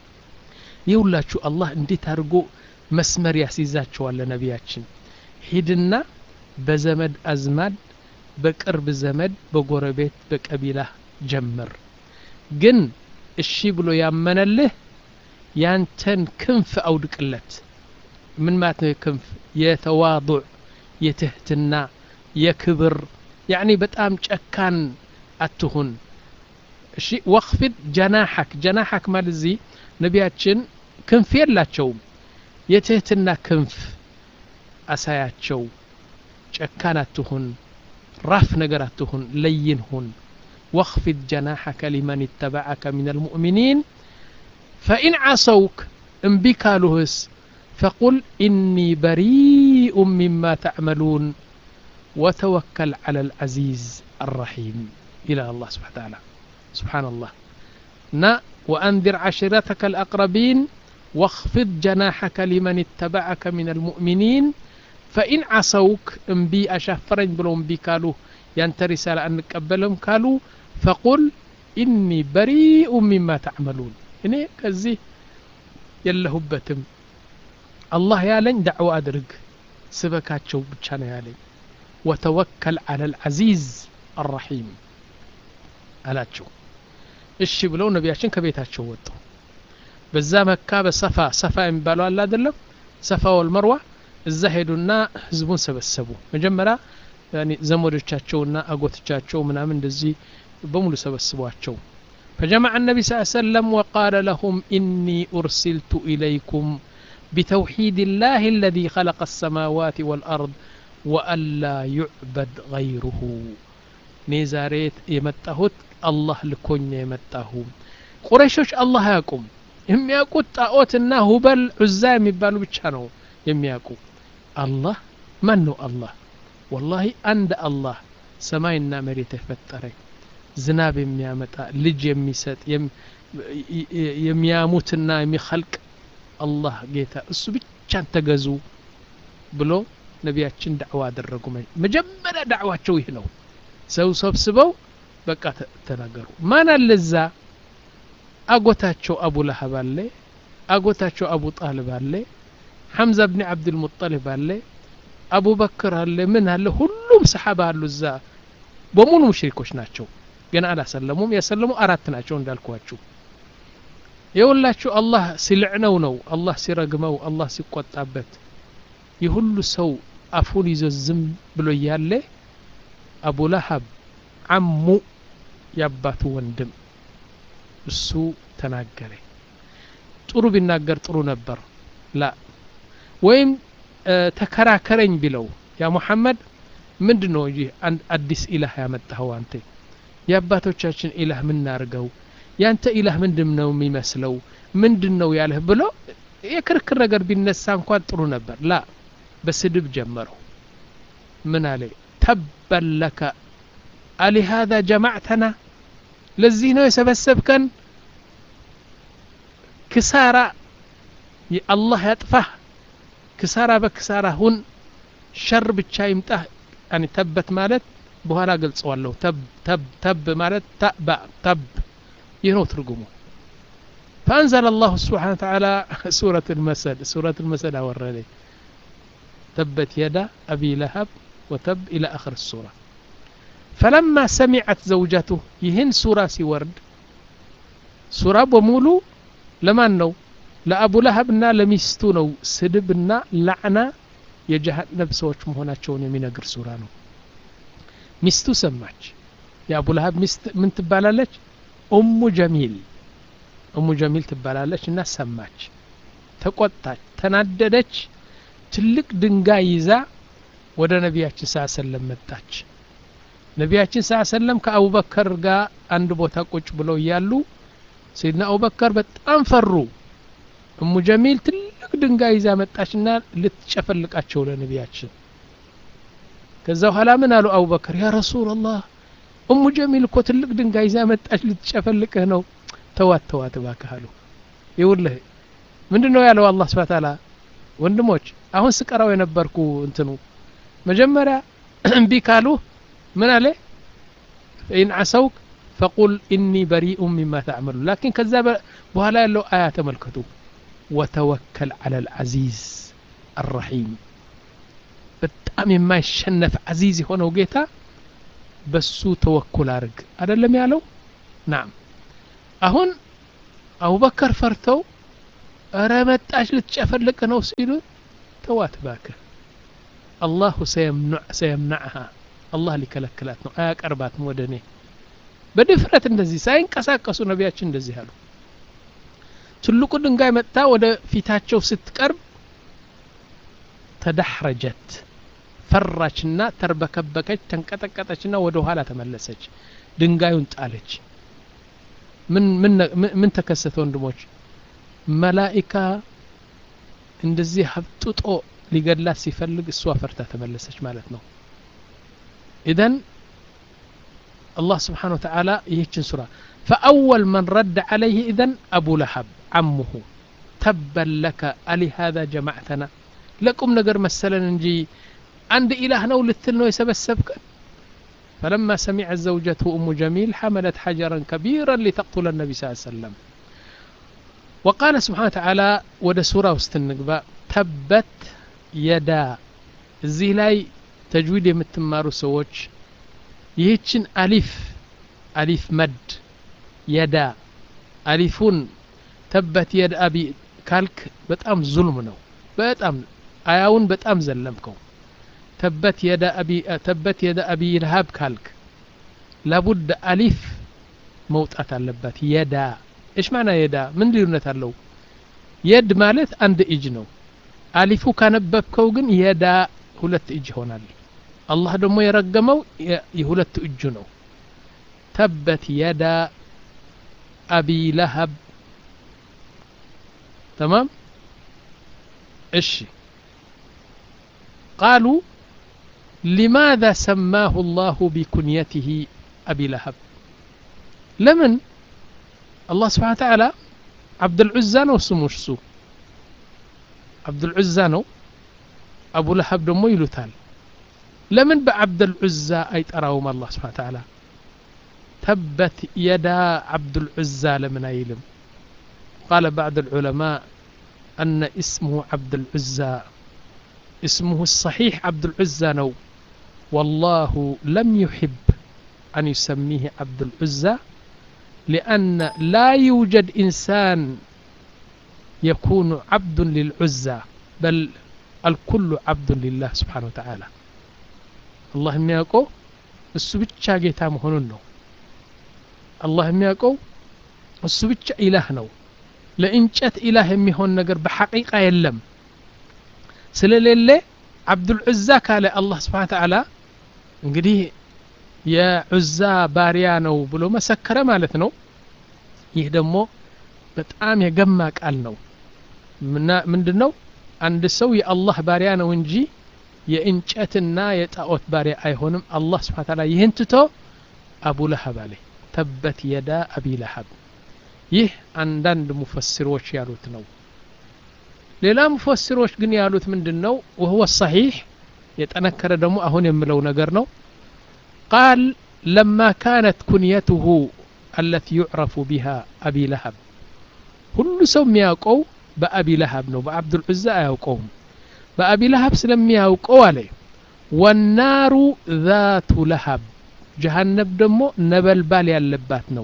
ይውላችሁ አላህ እንዴት አድርጎ መስመር ያስይዛቸዋል ለነቢያችን ሂድና በዘመድ አዝማድ በቅርብ ዘመድ በጎረቤት በቀቢላ ጀምር ግን እሺ ብሎ ያመነልህ ያንተን ክንፍ አውድቅለት ምን ማለት ነው የክንፍ የተዋضዕ የትህትና የክብር ያኒ በጣም ጨካን አትሁን እሺ ወክፊድ ጀናሐክ ጀናሐክ ማለት እዚህ ነቢያችን ክንፍ የላቸውም የትህትና ክንፍ አሳያቸው ጨካን አትሁን ራፍ ነገር አትሁን ለይን ሁን واخفض جناحك لمن اتبعك من المؤمنين فإن عصوك انبك لهس فقل إني بريء مما تعملون وتوكل على العزيز الرحيم إلى الله سبحانه وتعالى سبحان الله نا وأنذر عشيرتك الأقربين واخفض جناحك لمن اتبعك من المؤمنين فإن عصوك انبي أشفرن بلو انبي كالو ينت رسالة أن نقبلهم كالو فقل إني بريء مما تعملون إني كزي يلهبتم الله يالن دعوة أدرق سبكاتشو بتشانا يالن وتوكل على العزيز الرحيم አላቸው እሺ ብለው ነቢያችን ከቤታቸው ወጡ በዛ መካ በሰፋ ሰፋ የሚባለው አለ አይደለም ሰፋ ወልመርዋ እዛ ሄዱና ህዝቡን ሰበሰቡ መጀመሪያ ዘመዶቻቸውና አጎቶቻቸው ምናምን እንደዚህ በሙሉ ሰበስቧቸው فجمع النبي صلى الله عليه وسلم وقال لهم إني أرسلت إليكم بتوحيد الله الذي خلق السماوات والأرض وألا يعبد غيره نيزاريت يمتهت الله لكون يمتهو ቁረይሾች አላህ አያውቁም የሚያውቁት ጣዖትና ሁበል ዑዛ የሚባሉ ብቻ ነው የሚያውቁ አላህ ማን ነው አላህ ወላሂ አንድ አላህ ሰማይና መሬት የፈጠረ ዝናብ የሚያመጣ ልጅ የሚሰጥ የሚያሙትና የሚኸልቅ አላህ ጌታ እሱ ብቻን ተገዙ ብሎ ነቢያችን ዳዕዋ አደረጉ መጀመሪያ ዳዕዋቸው ይህ ነው ሰው ሰብስበው በቃ ተናገሩ ማን አለ እዛ አጎታቸው አቡ ለሀብ አለ አጎታቸው አቡ ጣልብ አለ ሐምዛ ብኒ ዓብድልሙጠሊብ አለ አቡበክር አለ ምን አለ ሁሉም ሰሓባ አሉ እዛ በሙሉ ሙሽሪኮች ናቸው ገና አላሰለሙም የሰለሙ አራት ናቸው እንዳልኳችሁ የሁላችሁ አላህ ሲልዕነው ነው አላህ ሲረግመው አላህ ሲቆጣበት የሁሉ ሰው አፉን ይዞ ዝም ብሎ እያለ አቡ ለሀብ አሙ የአባቱ ወንድም እሱ ተናገረ ጥሩ ቢናገር ጥሩ ነበር ላ ወይም ተከራከረኝ ቢለው ያ ሙሐመድ ምንድን ነው ይህ አዲስ ኢላህ ያመጣኸው አንተ የአባቶቻችን ኢላህ ምናርገው ያንተ ኢላህ ምንድን ነው የሚመስለው ምንድን ነው ያለህ ብሎ የክርክር ነገር ቢነሳ እንኳን ጥሩ ነበር ላ በስድብ ጀመረው ምን አለ ተበን ለከ አሊሃذا ጀማዕተና ለዚህ ነው የሰበሰብከን ክሳራ አላህ ያጥፋህ ክሳራ በክሳራ ሁን ሸር ብቻ ይምጣህ ያኒ ተበት ማለት በኋላ ገልጸዋለሁ ተብ ተብ ተብ ማለት ተባ ተብ ይህ ነው ትርጉሙ فأنزل الله سبحانه وتعالى سورة المسد سورة المسد أورده تبت يدا أبي لهب وتب إلى آخر السورة فلما سمعت زوجته يهن سورة سورد سورة بمولو لمن نو ለአቡ ለሀብና ለሚስቱ ነው ስድብና ላዕና የጀሃነብ ሰዎች መሆናቸውን የሚነግር ሱራ ነው ሚስቱ ሰማች የአቡ ለሀብ ሚስት ምን ትባላለች ኡሙ ጀሚል ኡሙ ጀሚል ትባላለች እና ሰማች ተቆጣች ተናደደች ትልቅ ድንጋይ ይዛ ወደ ነቢያችን ስ ሰለም መጣች ነቢያችን ስ ሰለም ከአቡበከር ጋር አንድ ቦታ ቁጭ ብለው እያሉ ሰይድና አቡበከር በጣም ፈሩ እሙ ጀሚል ትልቅ ድንጋይ ይዛ መጣችና ልትጨፈልቃቸው ለነቢያችን ከዛ በኋላ ምን አሉ አቡበከር ያ ረሱላላህ እሙ ጀሚል እኮ ትልቅ ድንጋይ ይዛ መጣች ልትጨፈልቅህ ነው ተዋት ተዋት እባክህ አሉ ይውልህ ምንድን ነው ያለው አላህ ስብሐ ተዓላ ወንድሞች አሁን ስቀራው የነበርኩ እንትኑ መጀመሪያ እምቢ ካሉ ምን አለ ፈኢን ዓሰውክ ፈቁል ኢኒ በሪኡ ሚማ ተዕመሉ ላኪን ከዛ በኋላ ያለው አያ ተመልከቱ ወተወከል አለ ልዓዚዝ አራሒም በጣም የማይሸነፍ አዚዝ የሆነው ጌታ በሱ ተወኩል አርግ አደለም ያለው ናም አሁን አቡበከር ፈርተው እረ መጣች ልትጨፈልቅ ነው ሲሉ ተዋት ባክህ አላሁ ሰየምናዕሃ አላህ ሊከለክላት ነው አያቀርባትም ወደ እኔ በድፍረት እንደዚህ ሳይንቀሳቀሱ ነቢያችን እንደዚህ አሉ ትልቁ ድንጋይ መጥታ ወደ ፊታቸው ስትቀርብ ተዳሕረጀት ፈራችና ተርበከበከች ተንቀጠቀጠችና ወደ ኋላ ተመለሰች ድንጋዩን ጣለች ምን ተከሰተ ወንድሞች መላኢካ እንደዚህ ሀብጥጦ ሊገድላት ሲፈልግ እሷ ፈርታ ተመለሰች ማለት ነው ኢዘን الله سبحانه وتعالى يهجن سورة فأول من رد عليه إذن أبو لهب عمه تبا لك ألي هذا جمعتنا لكم نقر مثلا نجي عند إله نو للتلنو يسبسبك فلما سمعت زوجته أم جميل حملت حجرا كبيرا لتقتل النبي صلى الله عليه وسلم وقال سبحانه وتعالى ود سورة وستنقبا تبت يدا እዚህ ላይ ተጅዊድ የምትማሩ ሰዎች ይህችን አሊፍ አሊፍ መድ የዳ አሊፉን ተበት የድ አቢ ካልክ በጣም ዙልም ነው በጣም አያውን በጣም ዘለምከው ተበት የደ አቢ ተበት የደ አቢ ልሃብ ካልክ ላቡድ አሊፍ መውጣት አለባት የዳ እሽ ማና የዳ ምን ልዩነት አለው የድ ማለት አንድ እጅ ነው አሊፉ ካነበብከው ግን የዳ ሁለት እጅ ይሆናል አላህ ደግሞ የረገመው የሁለት እጁ ነው ተበት የዳ አቢ ለሀብ ተማም እሺ ቃሉ لماذا سماه الله بكنيته أبي لهب لمن الله سبحانه وتعالى عبد العزى ነው ስሙ እሱ عبد العزى ነው አቡ ለሀብ ደግሞ ይሉታል ለምን በዓብድ ልዑዛ አይጠራውም አላህ ስብሓን ተዓላ ተበት የዳ ዓብድ ልዑዛ ለምን አይልም ቃለ ባዕድ ልዑለማء أن اسمه عبد العزى اسمه الصحيح عبد العزى نو والله لم يحب أن يسميه عبد العزى لأن لا يوجد إنسان يكون عبد للعزى بل الكل عبد لله سبحانه وتعالى الله የሚያውቀው እሱ ብቻ ጌታ መሆኑን ነው አላህ የሚያውቀው እሱ ብቻ ኢላህ ነው ለእንጨት ኢላህ የሚሆን ነገር በሐቂቃ የለም ስለሌለ አብዱልዑዛ ካለ አላህ ስብሓን ተዓላ እንግዲህ የዑዛ ባሪያ ነው ብሎ መሰከረ ማለት ነው ይህ ደግሞ በጣም የገማ ቃል ነው ምንድን ነው አንድ ሰው የአላህ ባሪያ ነው እንጂ የእንጨትና የጣዖት ባሪያ አይሆንም አላህ ስብሓን ተዓላ ይህን ትቶ አቡ ለሀብ አለ ተበት የዳ አቢ ለሀብ ይህ አንዳንድ ሙፈስሮች ያሉት ነው ሌላ ሙፈስሮች ግን ያሉት ምንድን ነው ወህወ ሰሒሕ የጠነከረ ደግሞ አሁን የምለው ነገር ነው ቃል ለማ ካነት ኩንየትሁ አለቲ ዩዕረፉ ቢሃ አቢ ለሀብ ሁሉ ሰው የሚያውቀው በአቢ ለሀብ ነው በአብዱልዑዛ አያውቀውም በአቢ ለሀብ ስለሚያውቀው አለ ወናሩ ዛቱ ለሀብ ጀሃነብ ደግሞ ነበልባል ያለባት ነው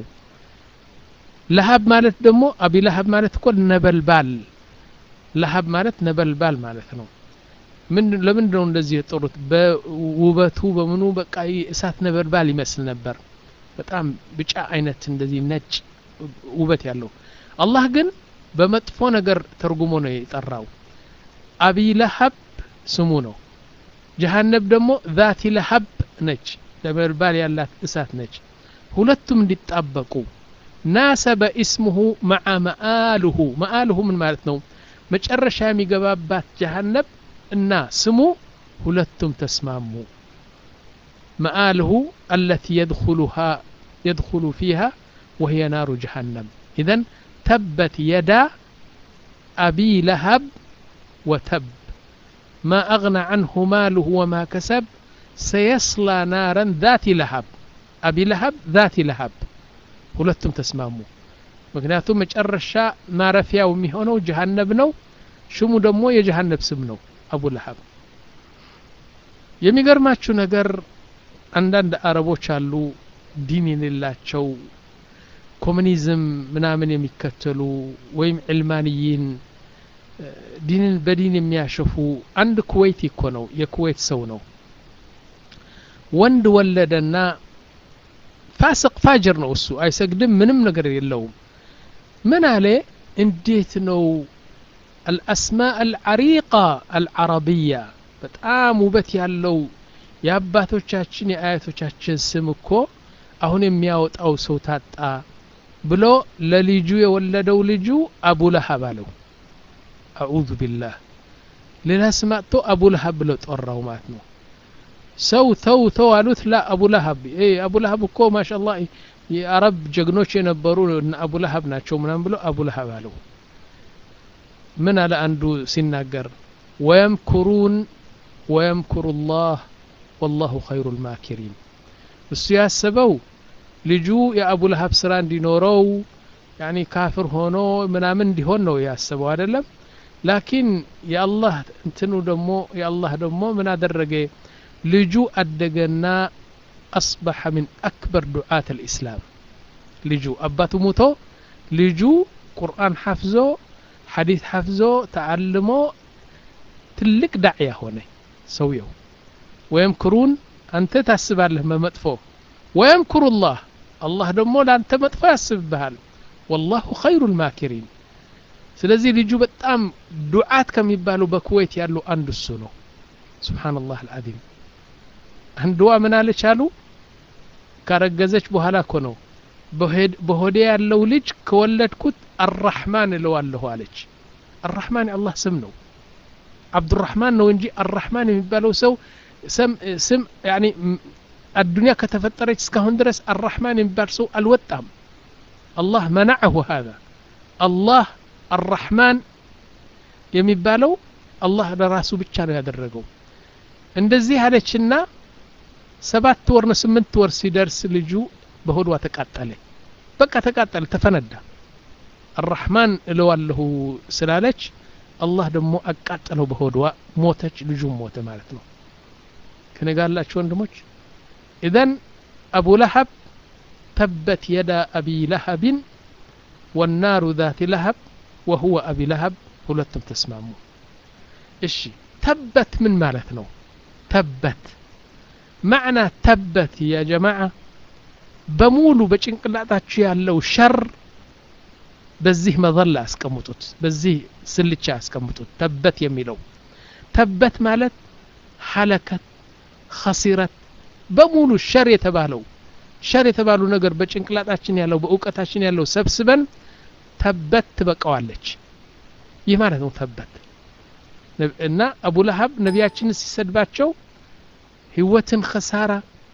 ለሀብ ማለት ደግሞ አቢ ለሀብ ማለት እኮ ነበልባል ለሀብ ማለት ነበልባል ማለት ነው ለምንድ ነው እንደዚህ የጠሩት በውበቱ በምኑ በቃ እሳት ነበልባል ይመስል ነበር በጣም ብጫ አይነት እንደዚህ ነጭ ውበት ያለው አላህ ግን በመጥፎ ነገር ተርጉሞ ነው የጠራው አቢ ለሀብ ስሙ ነው ጀሃነብ ደግሞ ዛቲ ለሀብ ነች ነበልባል ያላት እሳት ነች ሁለቱም እንዲጣበቁ ናሰበ ኢስሙሁ መዓ መአልሁ መአልሁ ምን ማለት ነው መጨረሻ የሚገባባት ጀሃነብ እና ስሙ ሁለቱም ተስማሙ መአልሁ አለቲ የድኹሉሃ يدخل فيها وهي نار جهنم إذا تبت يدا أبي لهب وتب ما أغنى عنه ماله وما كسب سيصلى نارا ذات لهب أبي لهب ذات لهب ሁለቱም ተስማሙ ምክንያቱም መጨረሻ ማረፊያው የሚሆነው ጀሃነብ ነው ሽሙ ደግሞ የጀሃነብ ስም ነው አቡ ለሀብ የሚገርማችሁ ነገር አንዳንድ አረቦች አሉ ዲን የሌላቸው ኮሚኒዝም ምናምን የሚከተሉ ወይም ዕልማንይን ዲንን በዲን የሚያሸፉ አንድ ኩዌት እኮ ነው የኩዌት ሰው ነው ወንድ ወለደና ፋስቅ ፋጅር ነው እሱ አይሰግድም ምንም ነገር የለውም ምን አለ እንዴት ነው አልአስማ አልዓሪቃ አልዓረቢያ በጣም ውበት ያለው የአባቶቻችን የአያቶቻችን ስም እኮ አሁን የሚያወጣው ሰው ታጣ ብሎ ለልጁ የወለደው ልጁ አቡ ለሀብ አለው አዑዙ ቢላህ ሌላ ስም አጥቶ አቡ ለሀብ ብለው ጠራው ማለት ነው ሰው ተው ተው አሉት ላ አቡ ለሀብ አቡ ለሀብ እኮ ማሻላ የአረብ ጀግኖች የነበሩ አቡ ለሀብ ናቸው ምናም ብሎ አቡ ለሀብ አለው ምን አለ አንዱ ሲናገር ወየምኩሩን ወየምኩሩ ላህ ወላሁ ኸይሩ ልማኪሪን እሱ ያሰበው ልጁ የአቡ ለሀብ ስራ እንዲኖረው ያኒ ካፍር ሆኖ ምናምን እንዲሆን ነው ያሰበው አይደለም ላኪን የአላህ እንትኑ ደግሞ የአላህ ደግሞ ምን አደረገ ልጁ አደገና አስበሐ ምን አክበር ዱዓት ልእስላም ልጁ አባቱ ሙቶ ልጁ ቁርአን ሐፍዞ ሐዲት ሐፍዞ ተዓልሞ ትልቅ ዳዕያ ሆነ ሰውየው ወየምክሩን አንተ ታስባለህ በመጥፎ ወየምክሩ ላህ አላህ ደግሞ ለአንተ መጥፎ ያስብብሃል ወላሁ ኸይሩ ልማኪሪን ስለዚህ ልጁ በጣም ዱዓት ከሚባሉ በኩዌት ያሉ አንዱ እሱ ነው ስብሓንላህ አልዓዚም አንድዋ ምን አለች አሉ ካረገዘች በኋላ እኮ ነው በሆዴ ያለው ልጅ ከወለድኩት አራሕማን እለዋለሁ አለች አራሕማን የአላህ ስም ነው አብዱራሕማን ነው እንጂ አራሕማን የሚባለው ሰው ስም ያኒ አዱንያ ከተፈጠረች እስካሁን ድረስ አራሕማን የሚባል ሰው አልወጣም አላህ መናዐሁ ሀዛ አላህ አራሕማን የሚባለው አላህ ለራሱ ብቻ ነው ያደረገው እንደዚህ አለችና ሰባት ወር ነው ስምንት ወር ሲደርስ ልጁ በሆዷ ተቃጠለ በቃ ተቃጠለ ተፈነዳ አራሕማን እለዋለሁ ስላለች አላህ ደግሞ አቃጠለው በሆዷ ሞተች ልጁም ሞተ ማለት ነው ከነጋላችሁ ወንድሞች ኢዘን አቡ ለሀብ ተበት የዳ አቢ ለሀብን ወናሩ ዛቲ ለሀብ ወሁወ አቢ ለሀብ ሁለቱም ተስማሙ እሺ ተበት ምን ማለት ነው ተበት ማዕና ተበት ያ ጀማዓ በሙሉ በጭንቅላታችሁ ያለው ሸር በዚህ መዘላ አስቀምጡት በዚህ ስልቻ አስቀምጡት ተበት የሚለው ተበት ማለት ሐለከት ኸሲረት በሙሉ ሸር የተባለው ሸር የተባሉ ነገር በጭንቅላታችን ያለው በእውቀታችን ያለው ሰብስበን ተበት ትበቀዋለች ይህ ማለት ነው ተበት እና አቡ ለሀብ ነቢያችንን ሲሰድባቸው ህይወትን ኸሳራ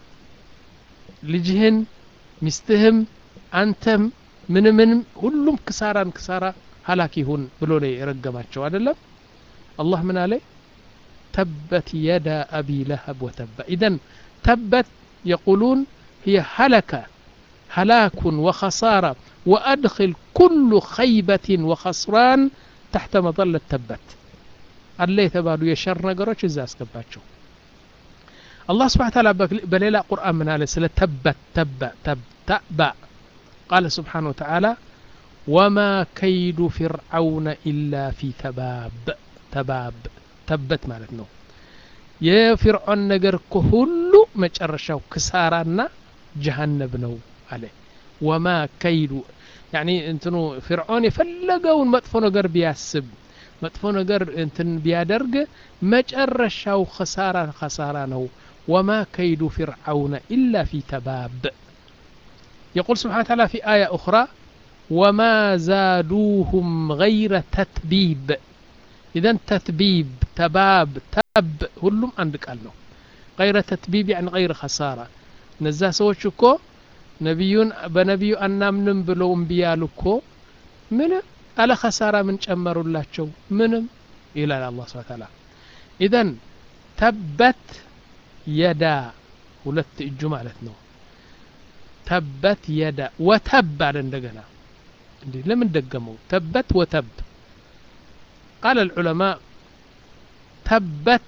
ልጅህን ሚስትህም አንተም ምንምንም ሁሉም ክሳራን ክሳራ ሀላክ ይሁን ብሎ ነው የረገማቸው አይደለም አላህ ምን አለ ተበት የዳ አቢ ለሀብ ወተባ ኢዘን ተበት የቁሉን هي هلكة هلاك وخسارة وأدخل كل خيبة وخسران تحت مظلة تبت الله يتبالو يشر نقروش إذا أسكباتشو الله سبحانه وتعالى بليلة قرآن من عليه سلا تبت تب تب تأبى قال سبحانه وتعالى وما كيد فرعون إلا في تباب تباب تبت مالتنا يا فرعون نقر كهلو مجرشاو كسارانا جهنم نو عليه وما كيد يعني انتنو فرعون يفلقون مطفو نقر بياسب مطفو نقر انتن بيادرق مجرشاو خسارة خسارة نو وما كيد فرعون إلا في تباب يقول سبحانه وتعالى في آية أخرى وما زادوهم غير تتبيب إذا تتبيب تباب تب هلم عندك قال غير تتبيب يعني غير خسارة እነዛ ሰዎች እኮ ነቢዩን በነቢዩ አናምንም ብለው እምቢ ያሉ እኮ ምንም አለ ኸሳራ ምን ጨመሩላቸው ምንም ይላል አላህ ስብሐ ተዓላ ኢዘን ተበት የዳ ሁለት እጁ ማለት ነው ተበት የዳ ወተብ አለ እንደገና እንዴ ለምን ደገመው ተበት ወተብ ቃል العلماء ተበት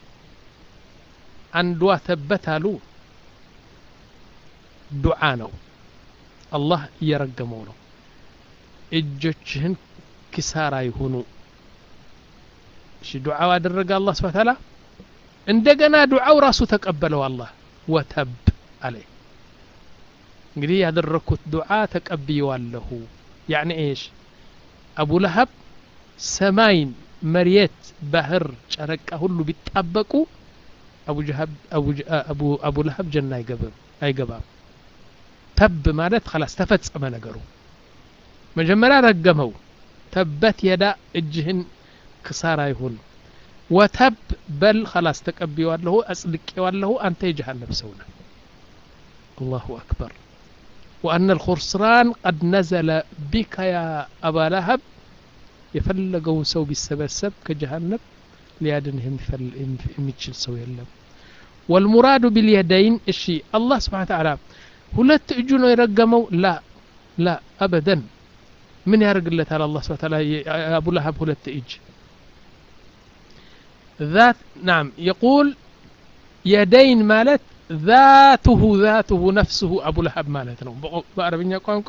አንዷ ተበት አሉ ዱዓ ነው አላህ እየረገመው ነው እጆችህን ኪሳራ ይሁኑ እሺ ዱዓው አደረገ አላህ ስብሐ ተዓላ እንደገና ዱዓው ራሱ ተቀበለው አላህ ወተብ አለ እንግዲህ ያደረግኩት ዱዓ ተቀብየዋለሁ ያዕኒ ኤሽ አቡ ለሀብ ሰማይን መሬት ባህር ጨረቃ ሁሉ ቢጣበቁ አቡ ለሀብ ጀና አይገባም ተብ ማለት خلاص ተፈጸመ ነገሩ መጀመሪያ ረገመው ተበት የዳ እጅህን ክሳራ ይሁን ወተብ በል خلاص ተቀብየዋለሁ አጽድቄዋለሁ አንተ የጀሃነም ሰው ነህ الله أكبر وأن الخسران قد نزل بك يا أبا لهب የፈለገውን ሰው ቢሰበሰብ ከጀሃነም ሊያድንህ የሚችል ሰው የለም ወልሙራዱ ቢልየደይን እሺ አላህ ስብሓን ተዓላ ሁለት እጁ ነው የረገመው ላ ላ አበደን ምን ያደርግለታል አላህ ስብሓን ተዓላ አቡ ለሀብ ሁለት እጅ ذات نعم يقول يدين مالت ذاته ذاته نفسه أبو لهب مالت ነው በአረብኛ ቋንቋ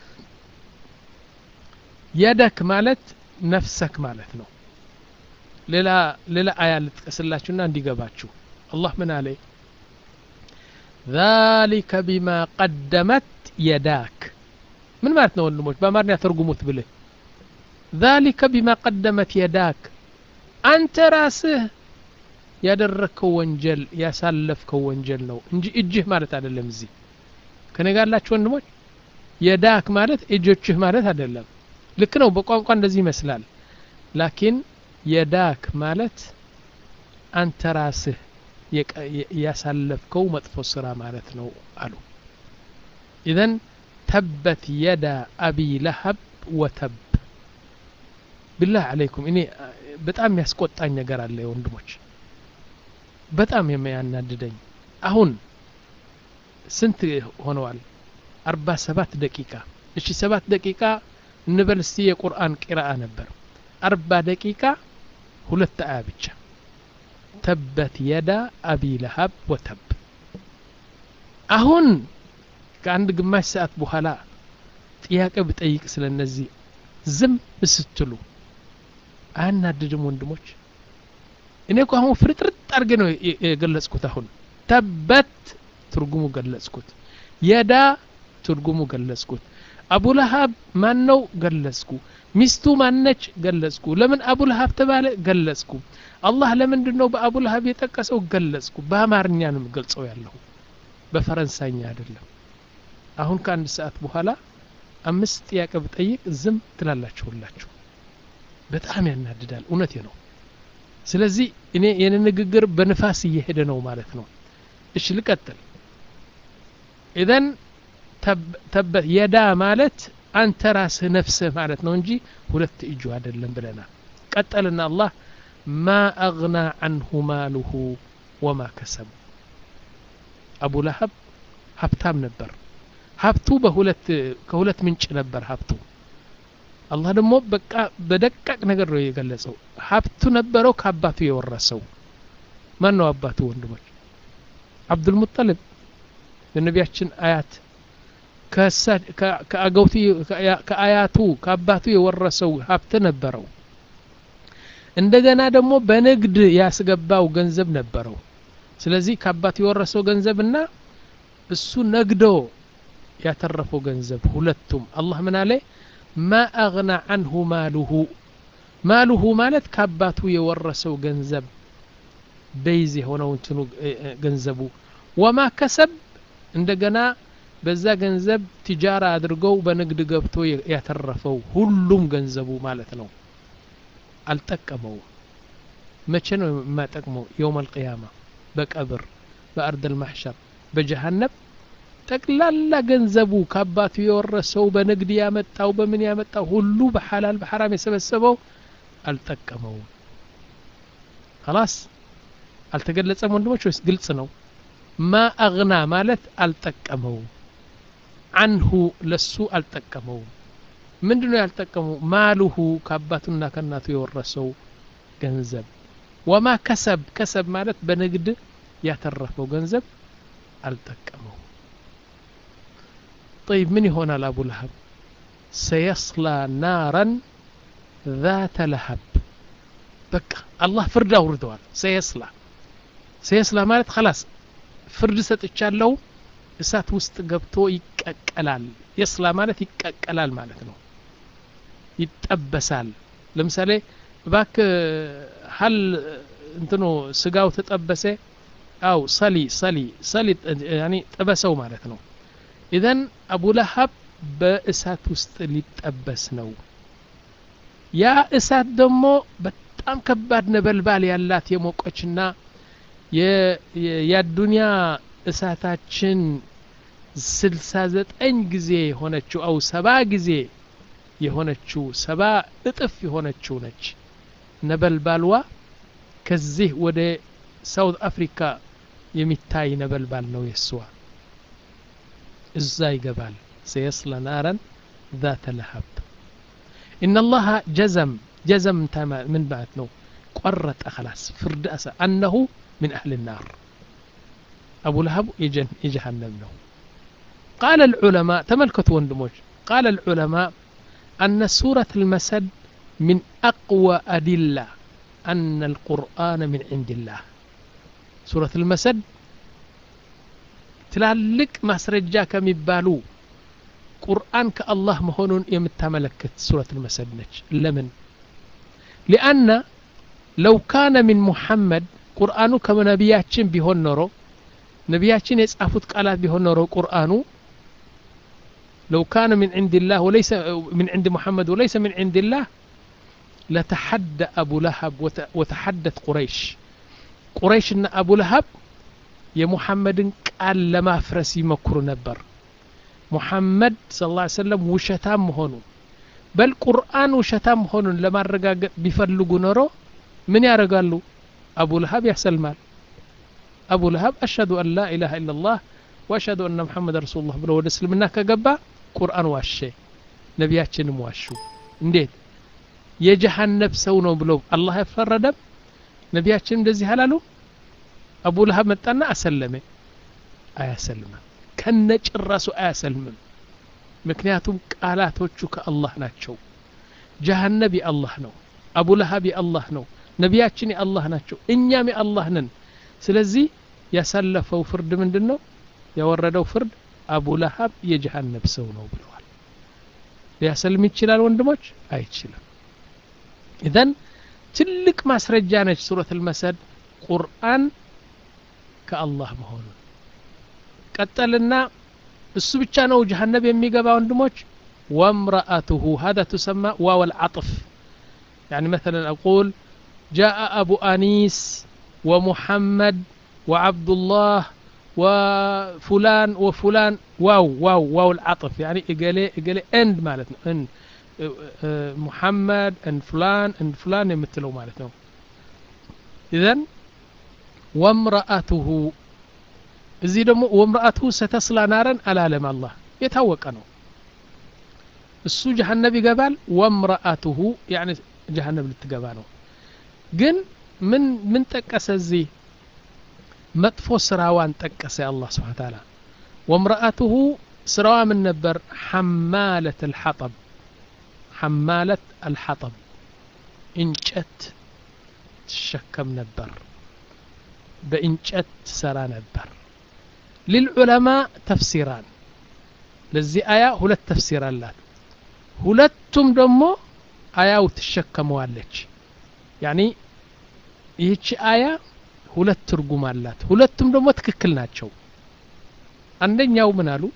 የደክ ማለት ነፍሰክ ማለት ነው ሌላ ሌላ አያ ልጥቀስላችሁና እንዲገባችሁ አላህ ምን አለ ذلك بما قدمت يداك ምን ማለት ነው ወንድሞች በአማርኛ ተርጉሙት ብልህ ذلك بما قدمت يداك አንተ ራስህ ያደረግከው ወንጀል ያሳለፍከው ወንጀል ነው እንጂ እጅህ ማለት አይደለም እዚህ ከኔ ጋር ያላችሁ ወንድሞች የዳክ ማለት እጆችህ ማለት አይደለም ልክ ነው በቋንቋ እንደዚህ ይመስላል ላኪን የዳክ ማለት አንተ ራስህ ያሳለፍከው መጥፎ ስራ ማለት ነው አሉ ኢዘን ተበት የዳ አቢ ለሀብ ወተብ ብላህ አለይኩም እኔ በጣም ያስቆጣኝ ነገር አለ ወንድሞች በጣም የሚያናድደኝ አሁን ስንት ሆነዋል አርባ ሰባት ደቂቃ እሺ ሰባት ደቂቃ እንበል እስቲ የቁርአን ቂራአ ነበር አርባ ደቂቃ ሁለት አያ ብቻ ተበት የዳ አቢ ለሀብ ወተብ አሁን ከአንድ ግማሽ ሰዓት በኋላ ጥያቄ ብጠይቅ ስለ እነዚህ ዝም ስትሉ አያናድድም ወንድሞች እኔ እኮ አሁን ፍርጥርጥ አድርጌ ነው የገለጽኩት አሁን ተበት ትርጉሙ ገለጽኩት የዳ ትርጉሙ ገለጽኩት አቡ ለሀብ ማን ነው ገለጽኩ ሚስቱ ማነች ገለጽኩ ለምን አቡ ለሀብ ተባለ ገለጽኩ አላህ ለምንድን ነው በአቡ ለሀብ የጠቀሰው ገለጽኩ በአማርኛ ነው የምገልጸው ያለሁ በፈረንሳይኛ አይደለም አሁን ከአንድ ሰዓት በኋላ አምስት ጥያቄ ብጠይቅ ዝም ትላላችሁላችሁ በጣም ያናድዳል እውነቴ ነው ስለዚህ እኔ የኔ ንግግር በንፋስ እየሄደ ነው ማለት ነው እሺ ልቀጥል ኢዘን ተበት የዳ ማለት አንተ ራስህ ነፍስህ ማለት ነው እንጂ ሁለት እጁ አይደለም ብለናል ቀጠልና አላህ ማ አግና አንሁ ማሉሁ ወማ ከሰብ አቡ ለሀብ ሀብታም ነበር ሀብቱ በሁለት ከሁለት ምንጭ ነበር ሀብቱ አላህ ደግሞ በቃ በደቃቅ ነገር ነው የገለጸው ሀብቱ ነበረው ከአባቱ የወረሰው ማን ነው አባቱ ወንድሞች አብዱልሙጠልብ የነቢያችን አያት ከአገውቱ ከአያቱ ከአባቱ የወረሰው ሀብት ነበረው እንደገና ደግሞ በንግድ ያስገባው ገንዘብ ነበረው ስለዚህ ከአባቱ የወረሰው ገንዘብና እሱ ነግዶ ያተረፈው ገንዘብ ሁለቱም አላህ ምን አለ ማ አግና አንሁ ማሉሁ ማሉሁ ማለት ከአባቱ የወረሰው ገንዘብ በይዝ የሆነው እንትኑ ገንዘቡ ወማ ከሰብ እንደገና በዛ ገንዘብ ትጃራ አድርገው በንግድ ገብቶ ያተረፈው ሁሉም ገንዘቡ ማለት ነው አልጠቀመውም መቼ ነው የማጠቅመው የውም አልቅያማ በቀብር በአርድ ልማሕሸር በጀሃነብ ጠቅላላ ገንዘቡ ከአባቱ የወረሰው በንግድ ያመጣው በምን ያመጣው ሁሉ በሐላል በሐራም የሰበሰበው አልጠቀመውም خلاص አልተገለጸም ወንድሞች ወይስ ግልጽ ነው ማ አግና ማለት አልጠቀመውም አንሁ ለሱ አልጠቀመውም ምንድን ነው ያልጠቀመው ማሉሁ ከአባቱና ከእናቱ የወረሰው ገንዘብ ወማ ከሰብ ከሰብ ማለት በንግድ ያተረፈው ገንዘብ አልጠቀመው طيب من يهون أبو لهب سيصلى نارا ذات لهب بقى الله فرد أوردوال سيصلى سيصلى مالت خلاص فرد ستتشالو እሳት ውስጥ ገብቶ ይቀቀላል የስላ ማለት ይቀቀላል ማለት ነው ይጠበሳል ለምሳሌ ባክ ሀል እንትኖ ስጋው ተጠበሰ አው ሰሊ ሰሊ ሰሊ ያኒ ጥበሰው ማለት ነው ኢዘን አቡ ለሀብ በእሳት ውስጥ ሊጠበስ ነው ያ እሳት ደግሞ በጣም ከባድ ነበልባል ያላት የሞቀችና የአዱንያ እሳታችን ስልሳ ዘጠኝ ጊዜ የሆነችው አው ሰባ ጊዜ የሆነችው ሰባ እጥፍ የሆነችው ነች ነበልባልዋ ከዚህ ወደ ሳውት አፍሪካ የሚታይ ነበልባል ነው የስዋ እዛ ይገባል ሰየስለ ናረን ذات لهب إن الله جزم جزم من بعد نو قرت خلاص فرد أسا أنه من أهل النار أبو لهب يجن يجهنم له قال العلماء تملكت وندموج قال العلماء أن سورة المسد من أقوى أدلة أن القرآن من عند الله سورة المسد ትላልቅ ማስረጃ ከሚባሉ ቁርአን ከአላህ መሆኑን የምታመለክት ሱረት ልመሰድ ነች ለምን ሊአነ ለው ካነ ሚን ሙሐመድ ቁርአኑ ከነቢያችን ቢሆን ኖሮ ነቢያችን የጻፉት ቃላት ቢሆን ኖሮ ቁርአኑ لو كان من عند الله وليس من عند محمد وليس من عند الله لتحدى أبو لهب وتحدت قريش قريش إن أبو لهب يا محمد قال لما فرس يمكر نبر محمد صلى الله عليه وسلم وشتام هونو بل قرآن وشتام هونو لما رقاق بيفلقوا نورو من يرقالو أبو لهب يحسن مال أبو لهب أشهد أن لا إله إلا الله وأشهد أن محمد رسول الله ብሎ ወደ እስልምና ከገባ ቁርአን ዋሸ ነቢያችንም ዋሹ እንዴት የጀሃነብ ሰው ነው ብሎ አላህ ያፈረደም ነቢያችን እንደዚህ አላሉ አቡ ለሀብ መጣና አሰለመ አያሰልምም ከነጭራሱ አያሰልምም ምክንያቱም ቃላቶቹ ከአላህ ናቸው ጀሃነብ የአላህ ነው አቡ ለሀብ የአላህ ነው ነቢያችን የአላህ ናቸው እኛም የአላህ ነን ስለዚህ ያሳለፈው ፍርድ ምንድን ነው ያወረደው ፍርድ አቡ ለሀብ የጀሃነብ ሰው ነው ብለዋል ሊያሰልም ይችላል ወንድሞች አይችልም ኢዘን ትልቅ ማስረጃ ነች ሱረት ልመሰድ ቁርአን ከአላህ መሆኑን ቀጠልና እሱ ብቻ ነው ጀሃነብ የሚገባ ወንድሞች ወምረአቱሁ هذا تسمى واو العطف يعني مثلا أقول جاء أبو أنيس ومحمد وعبد الله وفلان وفلان واو واو واو العطف يعني إقالي إقالي اند مالتنا اند محمد اند فلان اند فلان يمثلوا مالتنا إذن وامرأته እዚህ ደግሞ ወምርአቱ ሰተስላ ናረን አላለም አላህ የታወቀ ነው እሱ ጀሃነብ ይገባል ወምርአቱሁ ያኒ ጀሃነብ ልትገባ ነው ግን ምን ምን ጠቀሰ እዚህ መጥፎ ስራዋን ጠቀሰ አላህ ስብሓን ታላ ወምርአቱሁ ስራዋ ምን ነበር ሐማለት አልሐጠብ ሐማለት አልሐጠብ እንጨት ትሸከም ነበር በእንጨት ትሰራ ነበር للعلماء تفسيران ለዚህ አያ ሁለት ተፍሲር አላት ሁለቱም ደግሞ አያው ትሸከመዋለች ያኒ ይህች አያ ሁለት ትርጉም አላት ሁለቱም ደግሞ ትክክል ናቸው አንደኛው ምን አሉ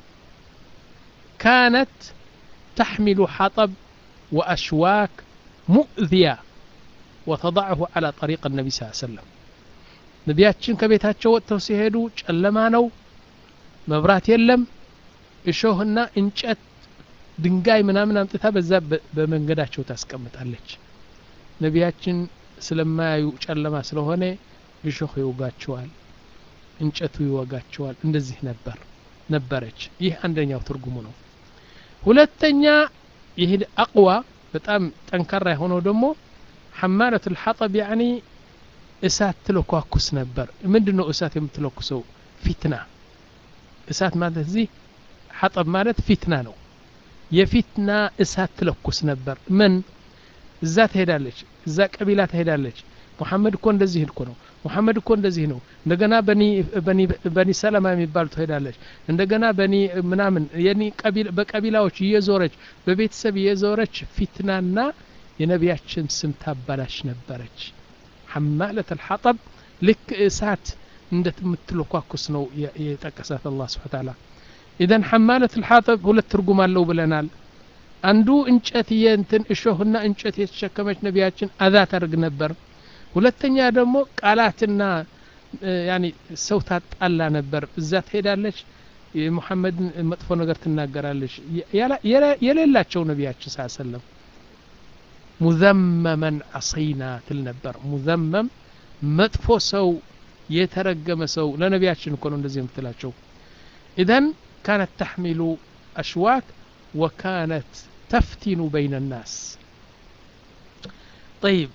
ካነት ተሕሚሉ ሐጠብ ወአሽዋክ ሙእذያ وتضعه على طريق النبي صلى الله عليه وسلم ነቢያችን ከቤታቸው ወጥተው ሲሄዱ ጨለማ ነው መብራት የለም እሾህና እንጨት ድንጋይ ምናምን አምጥታ በዛ በመንገዳቸው ታስቀምጣለች ነቢያችን ስለማያዩ ጨለማ ስለሆነ እሾህ ይወጋቸዋል እንጨቱ ይወጋቸዋል እንደዚህ ነበር ነበረች ይህ አንደኛው ትርጉሙ ነው ሁለተኛ ይህ አቅዋ በጣም ጠንካራ የሆነው ደግሞ ሐማለት ልሐጠብ ያኒ እሳት ትለኳኩስ ነበር ምንድን ነው እሳት የምትለኩሰው ፊትና እሳት ማለት እዚህ ሐጠብ ማለት ፊትና ነው የፊትና እሳት ትለኩስ ነበር ምን እዛ ትሄዳለች እዛ ቀቢላ ትሄዳለች ሙሐመድ እኮ እንደዚህ እኮ ነው ሙሐመድ እኮ እንደዚህ ነው እንደገና በኒ ሰለማ የሚባሉ ትሄዳለች እንደገና በኒ ምናምን በቀቢላዎች እየዞረች በቤተሰብ እየዞረች ፊትናና የነቢያችን ስም ታባላሽ ነበረች ሐማለት አልሐጠብ ልክ እሳት እንደምትለኳኩስ ነው የጠቀሳት አላህ ስብሓ ታላ ኢዘን ሐማለት አልሐጠብ ሁለት ትርጉም አለው ብለናል አንዱ እንጨት የእንትን እሾህና እንጨት የተሸከመች ነቢያችን አዛ ታደርግ ነበር ሁለተኛ ደግሞ ቃላትና ያኒ ሰው ታጣላ ነበር እዛ ትሄዳለች የሙሐመድን መጥፎ ነገር ትናገራለች የሌላቸው ነቢያችን ሳ ሰለም ሙዘመመን አሰይና ትል ነበር ሙዘመም መጥፎ ሰው የተረገመ ሰው ለነቢያችን እኮ ነው እንደዚህ የምትላቸው ኢዘን ካነት ተሕሚሉ አሽዋክ ወካነት ተፍቲኑ በይነ ናስ ጠይብ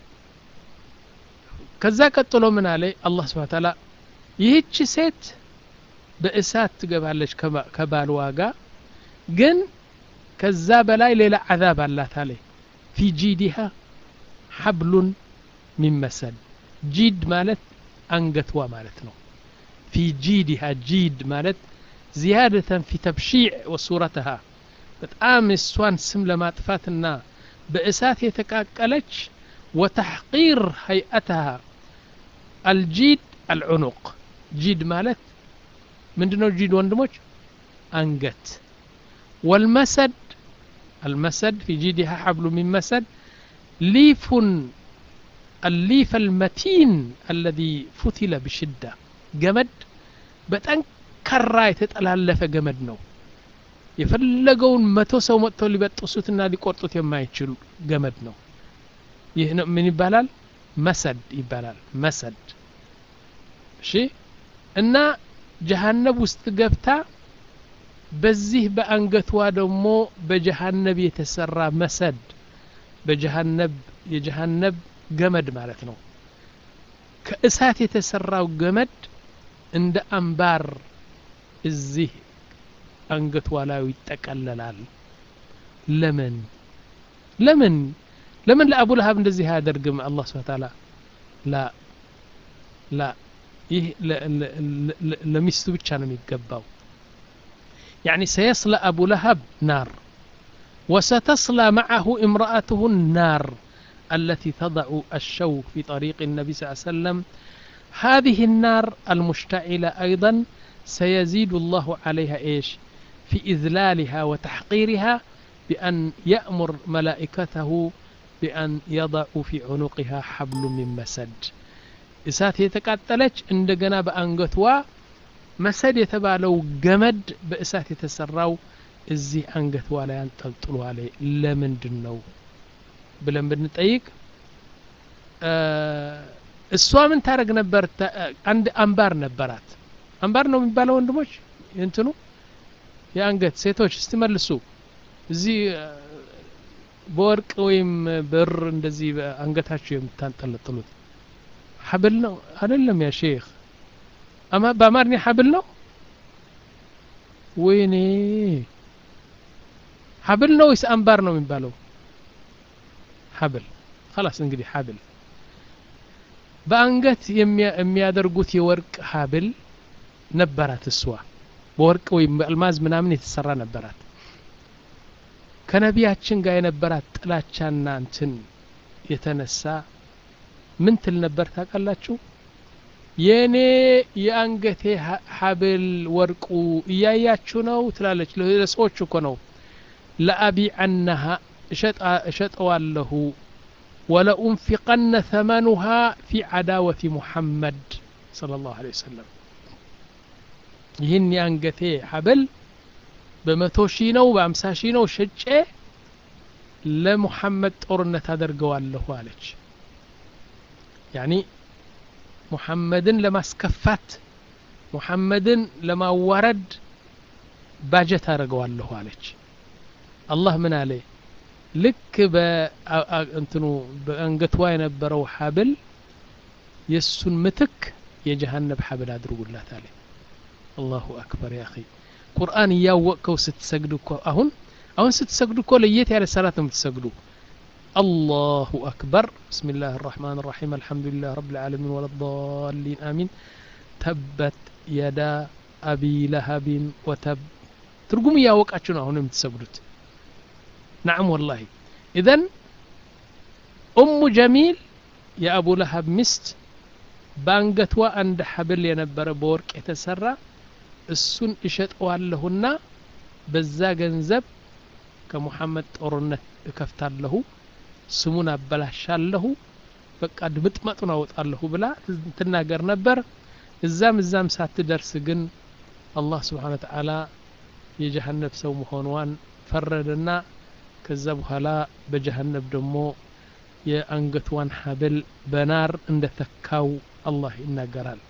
ከዛ ቀጥሎ ምን አለ አላህ ስብሓ ታላ ይህች ሴት በእሳት ትገባለች ከባልዋ ጋር ግን ከዛ በላይ ሌላ አዛብ አላት አለ ፊ ጂዲሃ ሐብሉን ሚመሰል ጂድ ማለት አንገትዋ ማለት ነው ፊ ጂዲሃ ጂድ ማለት ዚያደተን ፊ ተብሺዕ ወሱረትሃ በጣም እሷን ስም ለማጥፋትና በእሳት የተቃቀለች ወተሕቂር ሀይአትሃ አልጂድ አልዑኑቅ ጂድ ማለት ምንድነው ጂድ ወንድሞች አንገት ወልመሰድ المسد في جيدها حبل من مسد ليف الليف المتين الذي فتل بشدة جمد በጠንካራ የተጠላለፈ ገመድ ነው የፈለገውን መቶ ሰው መጥተው ሊበጥሱትና ሊቆርጡት የማይችሉ ገመድ ነው ይህ ምን ይባላል መሰድ ይባላል መሰድ እሺ እና ጀሃነብ ውስጥ ገብታ በዚህ በአንገቷ ደግሞ በጀሃነብ የተሰራ መሰድ በጀሃነብ የጀሃነብ ገመድ ማለት ነው ከእሳት የተሰራው ገመድ እንደ አምባር እዚህ አንገቷ ላይ ይጠቀለላል ለምን ለምን ለምን ለአቡ ለሀብ እንደዚህ አያደርግም አላህ ስብሐ ተዓላ ላ ላ ይህ ለሚስቱ ብቻ ነው የሚገባው يعني سيصلى أبو لهب نار وستصلى معه امرأته النار التي تضع الشو في طريق النبي صلى الله عليه وسلم هذه النار المشتعلة أيضا سيزيد الله عليها إيش في إذلالها وتحقيرها بأن يأمر ملائكته بأن يضعوا في عنقها حبل من مسد እሳት የተቃጠለች እንደገና በአንገቷ መሰድ የተባለው ገመድ በእሳት የተሰራው እዚህ አንገቷ ላይ አንጠልጥሏል ለምንድን ነው ብለን ብንጠይቅ እሷ ምን ታደረግ ነበር አንድ አምባር ነበራት አምባር ነው የሚባለው ወንድሞች እንትኑ የአንገት ሴቶች እስቲ መልሱ እዚህ በወርቅ ወይም ብር እንደዚህ አንገታችሁ የምታንጠለጥሉት ሐብል ነው አይደለም ያ ሼክ አማ በአማርኛ ሐብል ነው ወይኔ ሐብል ነው ወይስ አምባር ነው የሚባለው ሐብል خلاص እንግዲህ ሐብል በአንገት የሚያደርጉት የወርቅ ሐብል ነበራት እሷ በወርቅ ወይም በአልማዝ ምናምን የተሰራ ነበራት ከነቢያችን ጋር የነበራት ጥላቻና እንትን የተነሳ ምን ትል ነበር ታውቃላችሁ የእኔ የአንገቴ ሐብል ወርቁ እያያችሁ ነው ትላለች ለሰዎች እኮ ነው ለአቢዐነሃ እሸጠዋለሁ ወለኡንፊቀነ ተመኑሃ ፊ ዓዳወቲ ሙሐመድ صلى الله عليه وسلم ይህን የአንገቴ ሐብል በመቶ ሺህ ነው በአምሳ ሺህ ነው ሸጬ ለሙሐመድ ጦርነት አደርገዋለሁ አለች ያኒ ሙሐመድን ለማስከፋት ሙሐመድን ለማዋረድ ባጀት አደርገዋለሁ አለች አላህ ምን አለ ልክ በእንትኑ በአንገቷ የነበረው ሐብል የእሱን ምትክ የጀሃነብ ሐብል አድርጉላት አለ አላሁ አክበር ያ ቁርአን እያወቅከው ስትሰግዱ እኮ አሁን አሁን ስትሰግዱ እኮ ለየት ያለ ሰላት ነው የምትሰግዱ الله أكبر بسم الله الرحمن الرحيم الحمد لله رب العالمين ولا الضالين آمين تبت يدا أبي لهب وتب ترقم يا وقعتنا هنا متسجدت نعم والله إذن أم جميل يا أبو لهب مست بانقتوا عند حبل ينبر بورك يتسرى እሱን እሸጠዋለሁና በዛ ገንዘብ ከሙሐመድ ጦርነት እከፍታለሁ ስሙን አበላሻለሁ በቃ ድምጥመጡን አወጣለሁ ብላ ትናገር ነበር እዛም እዛም ሳትደርስ ግን አላህ ስብሓን ተዓላ የጀሃነብ ሰው መሆኗን ፈረደና ከዛ በኋላ በጀሃነብ ደግሞ የአንገትዋን ሀብል በናር እንደ ተካው አላህ ይናገራል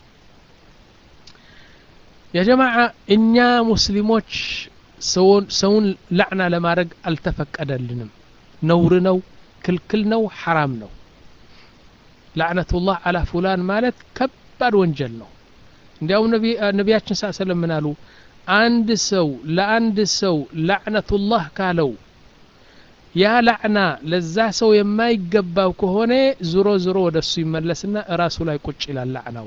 የጀማዓ እኛ ሙስሊሞች ሰውን ላዕና ለማድረግ አልተፈቀደልንም ነውር ነው ክልክል ነው ሐራም ነው ላዕነቱላህ አላ ፉላን ማለት ከባድ ወንጀል ነው እንዲያውም ነቢያችን ሳ ሰለም ምን አሉ አንድ ሰው ለአንድ ሰው ላዕነቱላህ ካለው ያ ላዕና ለዛ ሰው የማይገባው ከሆነ ዙሮ ዙሮ ወደ እሱ ይመለስና እራሱ ላይ ቁጭ ይላል ላዕናው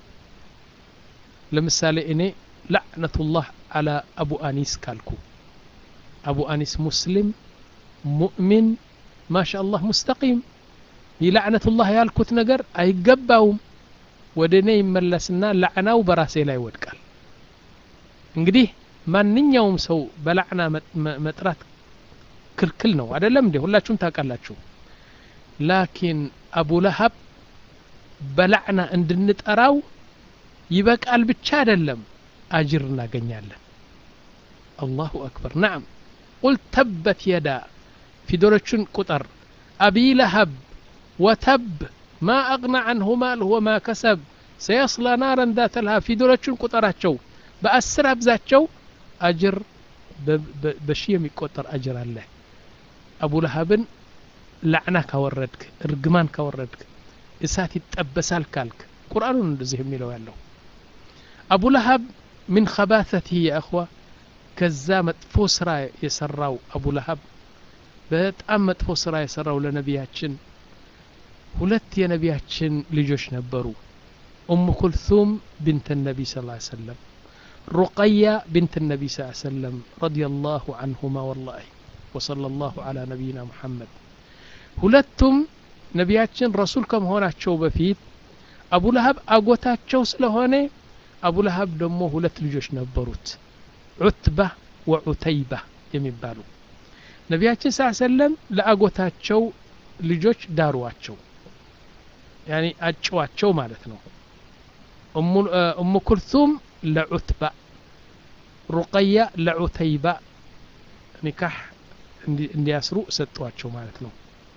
ለምሳሌ እኔ ላዕነቱላህ አላ አቡ አኒስ ካልኩ አቡ አኒስ ሙስሊም ሙእሚን ማሻ አላህ ሙስተቂም ይህ ላዕነቱላህ ያልኩት ነገር አይገባውም ወደ እኔ ይመለስና ላዕናው በራሴ ላይ ይወድቃል እንግዲህ ማንኛውም ሰው በላዕና መጥራት ክልክል ነው አይደለም እንዴ ሁላችሁም ታውቃላችሁ ላኪን አቡ ለሀብ በላዕና እንድንጠራው ይበቃል ብቻ አይደለም አጅር እናገኛለን አላሁ አክበር ናም ቁል ተበት የዳ ፊደሎቹን ቁጠር አቢ ለሀብ ወተብ ማ አቅና አንሁ ማልሁ ወማ ከሰብ ሰየስላ ናረን ዛተ ልሃብ ፊደሎቹን ቁጠራቸው በአስር አብዛቸው አጅር በሺ የሚቆጠር አጅር አለ አቡ ለሀብን ላዕና ካወረድክ እርግማን ካወረድክ እሳት ይጠበሳል ካልክ ቁርአኑን እንደዚህ የሚለው ያለው አቡ ለሀብ ምን ከባተትህ የእኽዋ ከዛ መጥፎ ስራ የሰራው አቡ ለሀብ በጣም መጥፎ ስራ የሰራው ለነቢያችን ሁለት የነቢያችን ልጆች ነበሩ ኡም ኩልቱም ብንት ነቢ ስ ሰለም ሩቀያ ብንት ነቢ ስ ሰለም ረዲየላሁ አንሁማ ወላሂ ወሰለ ላሁ ዓላ ነቢይና ሙሐመድ ሁለቱም ነቢያችን ረሱል ከመሆናቸው በፊት አቡ ለሀብ አጎታቸው ስለሆነ አቡ ለሀብ ደግሞ ሁለት ልጆች ነበሩት ዑትባ ወዑተይባ የሚባሉ ነቢያችን ስ ሰለም ለአጎታቸው ልጆች ዳሯቸው ያኒ አጭዋቸው ማለት ነው እሙ ኩልቱም ለዑትባ ሩቀያ ለዑተይባ ኒካህ እንዲያስሩ ሰጧቸው ማለት ነው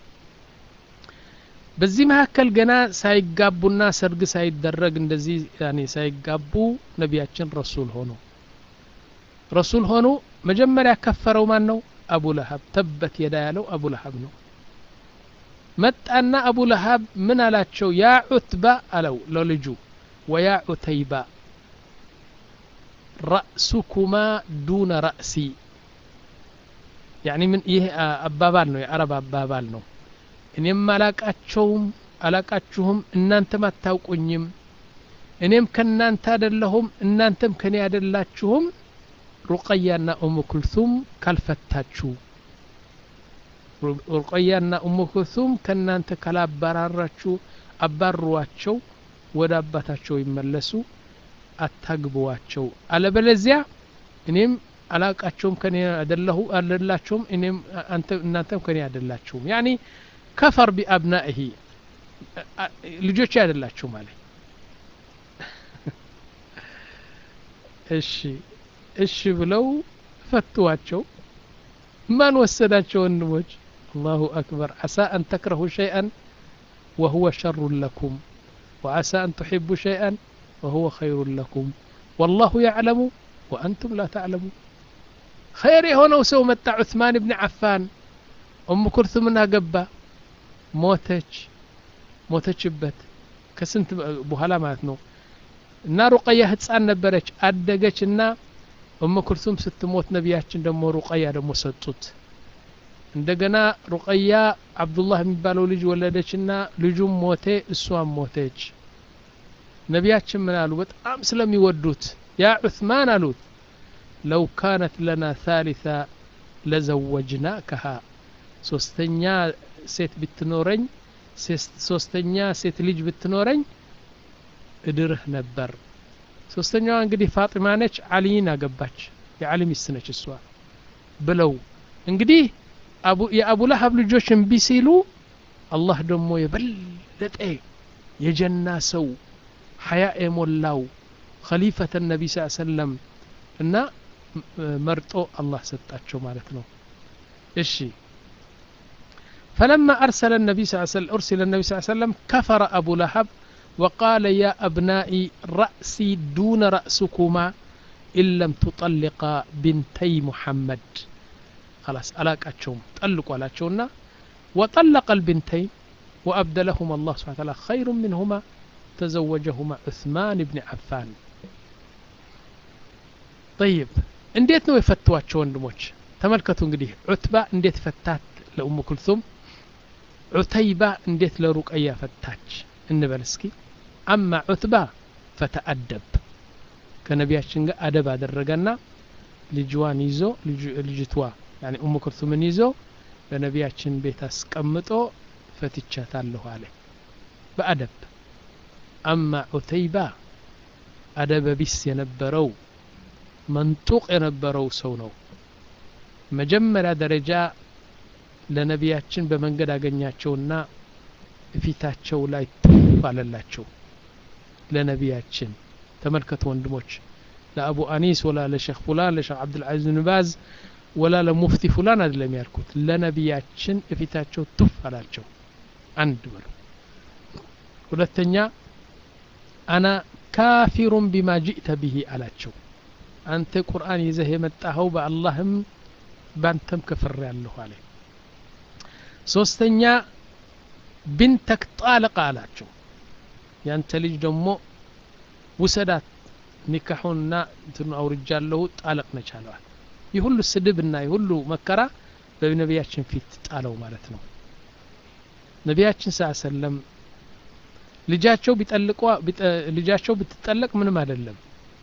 በዚህ መካከል ገና ሳይጋቡና ሰርግ ሳይደረግ እንደዚህ ያኔ ሳይጋቡ ነቢያችን ረሱል ሆኑ ረሱል ሆኑ መጀመሪያ ከፈረው ማን ነው አቡ ለሀብ ተበት የዳ ያለው አቡ ለሀብ ነው መጣና አቡ ለሀብ ምን አላቸው ያ ዑትባ አለው ለልጁ ወያ ዑተይባ ረእሱኩማ ዱነ ረእሲ ያኒ ምን ይህ አባባል ነው የአረብ አባባል ነው እኔም አላቃቸውም አላቃችሁም እናንተም አታውቁኝም እኔም ከእናንተ አደለሁም እናንተም ከኔ አደላችሁም ሩቀያና ኡሙ ኩልቱም ካልፈታችሁ ሩቀያና ኡሙ ኩልቱም ከእናንተ ካላባራራችሁ አባሯቸው ወደ አባታቸው ይመለሱ አታግቧቸው አለበለዚያ እኔም አላቃቸውም ከኔ አደለሁ አደላቸውም እኔም እናንተም ከኔ አደላችሁም ያኒ ከፈር ቢአብናኢሂ ልጆች አይደላችሁ ማለት እሺ እሺ ብለው ፈትዋቸው ማን ወሰዳቸው ወንድሞች አላሁ አክበር ዓሳ አን ተክረሁ ሸይአን ወሁወ ሸሩን ለኩም ወዓሳ አን ትሕቡ ሸይአን ወሁወ ኸይሩን ለኩም ወላሁ ያዕለሙ ወአንቱም ላ ተዕለሙ ኸይር የሆነው ሰው መጣ ዑስማን ብን ዓፋን ኡም ኩልቱምን አገባ ሞተች ሞተችበት ከስንት በኋላ ማለት ነው እና ሩቀያ ህፃን ነበረች አደገች እና ኡም ኩልቱም ስትሞት ነቢያችን ደግሞ ሩቀያ ደግሞ ሰጡት እንደገና ሩቀያ አብዱላህ የሚባለው ልጅ ወለደችና ልጁም ሞቴ እሷም ሞተች ነቢያችን ምን አሉ በጣም ስለሚወዱት ያ ዑስማን አሉት ለው ካነት ለና ታሊታ ለዘወጅናከሃ ሶስተኛ ሴት ብትኖረኝ ሶስተኛ ሴት ልጅ ብትኖረኝ እድርህ ነበር ሶስተኛዋ እንግዲህ ፋጢማ ነች አሊይን አገባች የአሊ ሚስት ነች እሷ ብለው እንግዲህ የአቡ ለሀብ ልጆች እምቢ ሲሉ አላህ ደግሞ የበለጠ የጀና ሰው ሀያ የሞላው ኸሊፈተ ነቢ ስ ሰለም እና መርጦ አላህ ሰጣቸው ማለት ነው እሺ فلما أرسل النبي صلى الله عليه وسلم أرسل النبي صلى الله عليه وسلم كفر أبو لهب وقال يا أبنائي رأسي دون رأسكما إن لم تطلقا بنتي محمد خلاص ألاك أتشوم طلقوا على أتشونا وطلق البنتين وأبدلهما الله سبحانه وتعالى خير منهما تزوجهما عثمان بن عفان طيب እንዴት ነው የፈቷቸው ወንድሞች ተመልከቱ እንግዲህ ዑትባ እንዴት ፈታት ለኡሙ ኩልቱም ዑተይባ እንዴት ለሩቀያ ፈታች እንበል እስኪ አማ ዑትባ ፈተአደብ ከነቢያችን ጋር አደብ አደረገና ልጅዋን ይዞ ልጅቷ ያኒ ኡሙ ኩልቱምን ይዞ በነቢያችን ቤት አስቀምጦ ፈትቻታለሁ አለ በአደብ አማ ዑተይባ አደበ ቢስ የነበረው መንጡቅ የነበረው ሰው ነው መጀመሪያ ደረጃ ለነቢያችን በመንገድ አገኛቸውና ፊታቸው ላይ ቱፍ አለላቸው ለነቢያችን ተመልከቱ ወንድሞች ለአቡ አኒስ ወላ ለሼክ ፉላን ለሼክ አብዱልዓዚዝ ብን ባዝ ወላ ለሙፍቲ ፉላን አይደለም ያልኩት ለነቢያችን እፊታቸው ቱፍ አላቸው አንድ በሉ ሁለተኛ አና ካፊሩን ቢማ ጅእተ ብሂ አላቸው አንተ ቁርአን ይዘህ የመጣኸው በአላህም ባንተም ክፍር ያለሁ አለ ሶስተኛ ቢንተክ ጣልቃ አላቸው ያንተ ልጅ ደግሞ ውሰዳት ኒካሑንና እንትኑ አውርጃለሁ ጣለቅ ነች አለዋል ይህ ሁሉ ስድብና ይህ ሁሉ መከራ በነቢያችን ፊት ጣለው ማለት ነው ነቢያችን ስ ሰለም ልጃቸው ቢጠልቋ ልጃቸው ብትጠለቅ ምንም አይደለም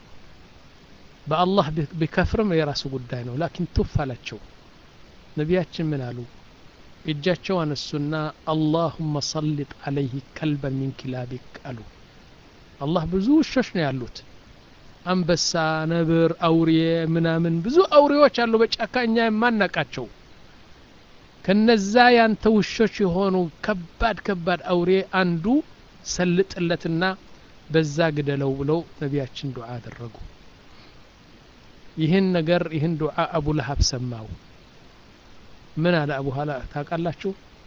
በአላህ ቢከፍርም የራሱ ጉዳይ ነው ላኪን ቱፍ አላቸው ነቢያችን ምን አሉ እጃቸው አነሱና አላሁመ ሰልጥ አለይህ ከልበን ሚን ኪላቢክ አሉ አላህ ብዙ ውሾች ነው ያሉት አንበሳ ነብር አውሬ ምናምን ብዙ አውሬዎች አሉ በጫካ እኛ የማናቃቸው ከነዛ ያንተ ውሾች የሆኑ ከባድ ከባድ አውሬ አንዱ ሰልጥለትና በዛ ግደለው ብለው ነቢያችን ዱዓ አደረጉ ይህን ነገር ይህን ዱዓ አቡ ለሀብ ሰማው ምን አለ አቡ ሀላ ታውቃላችሁ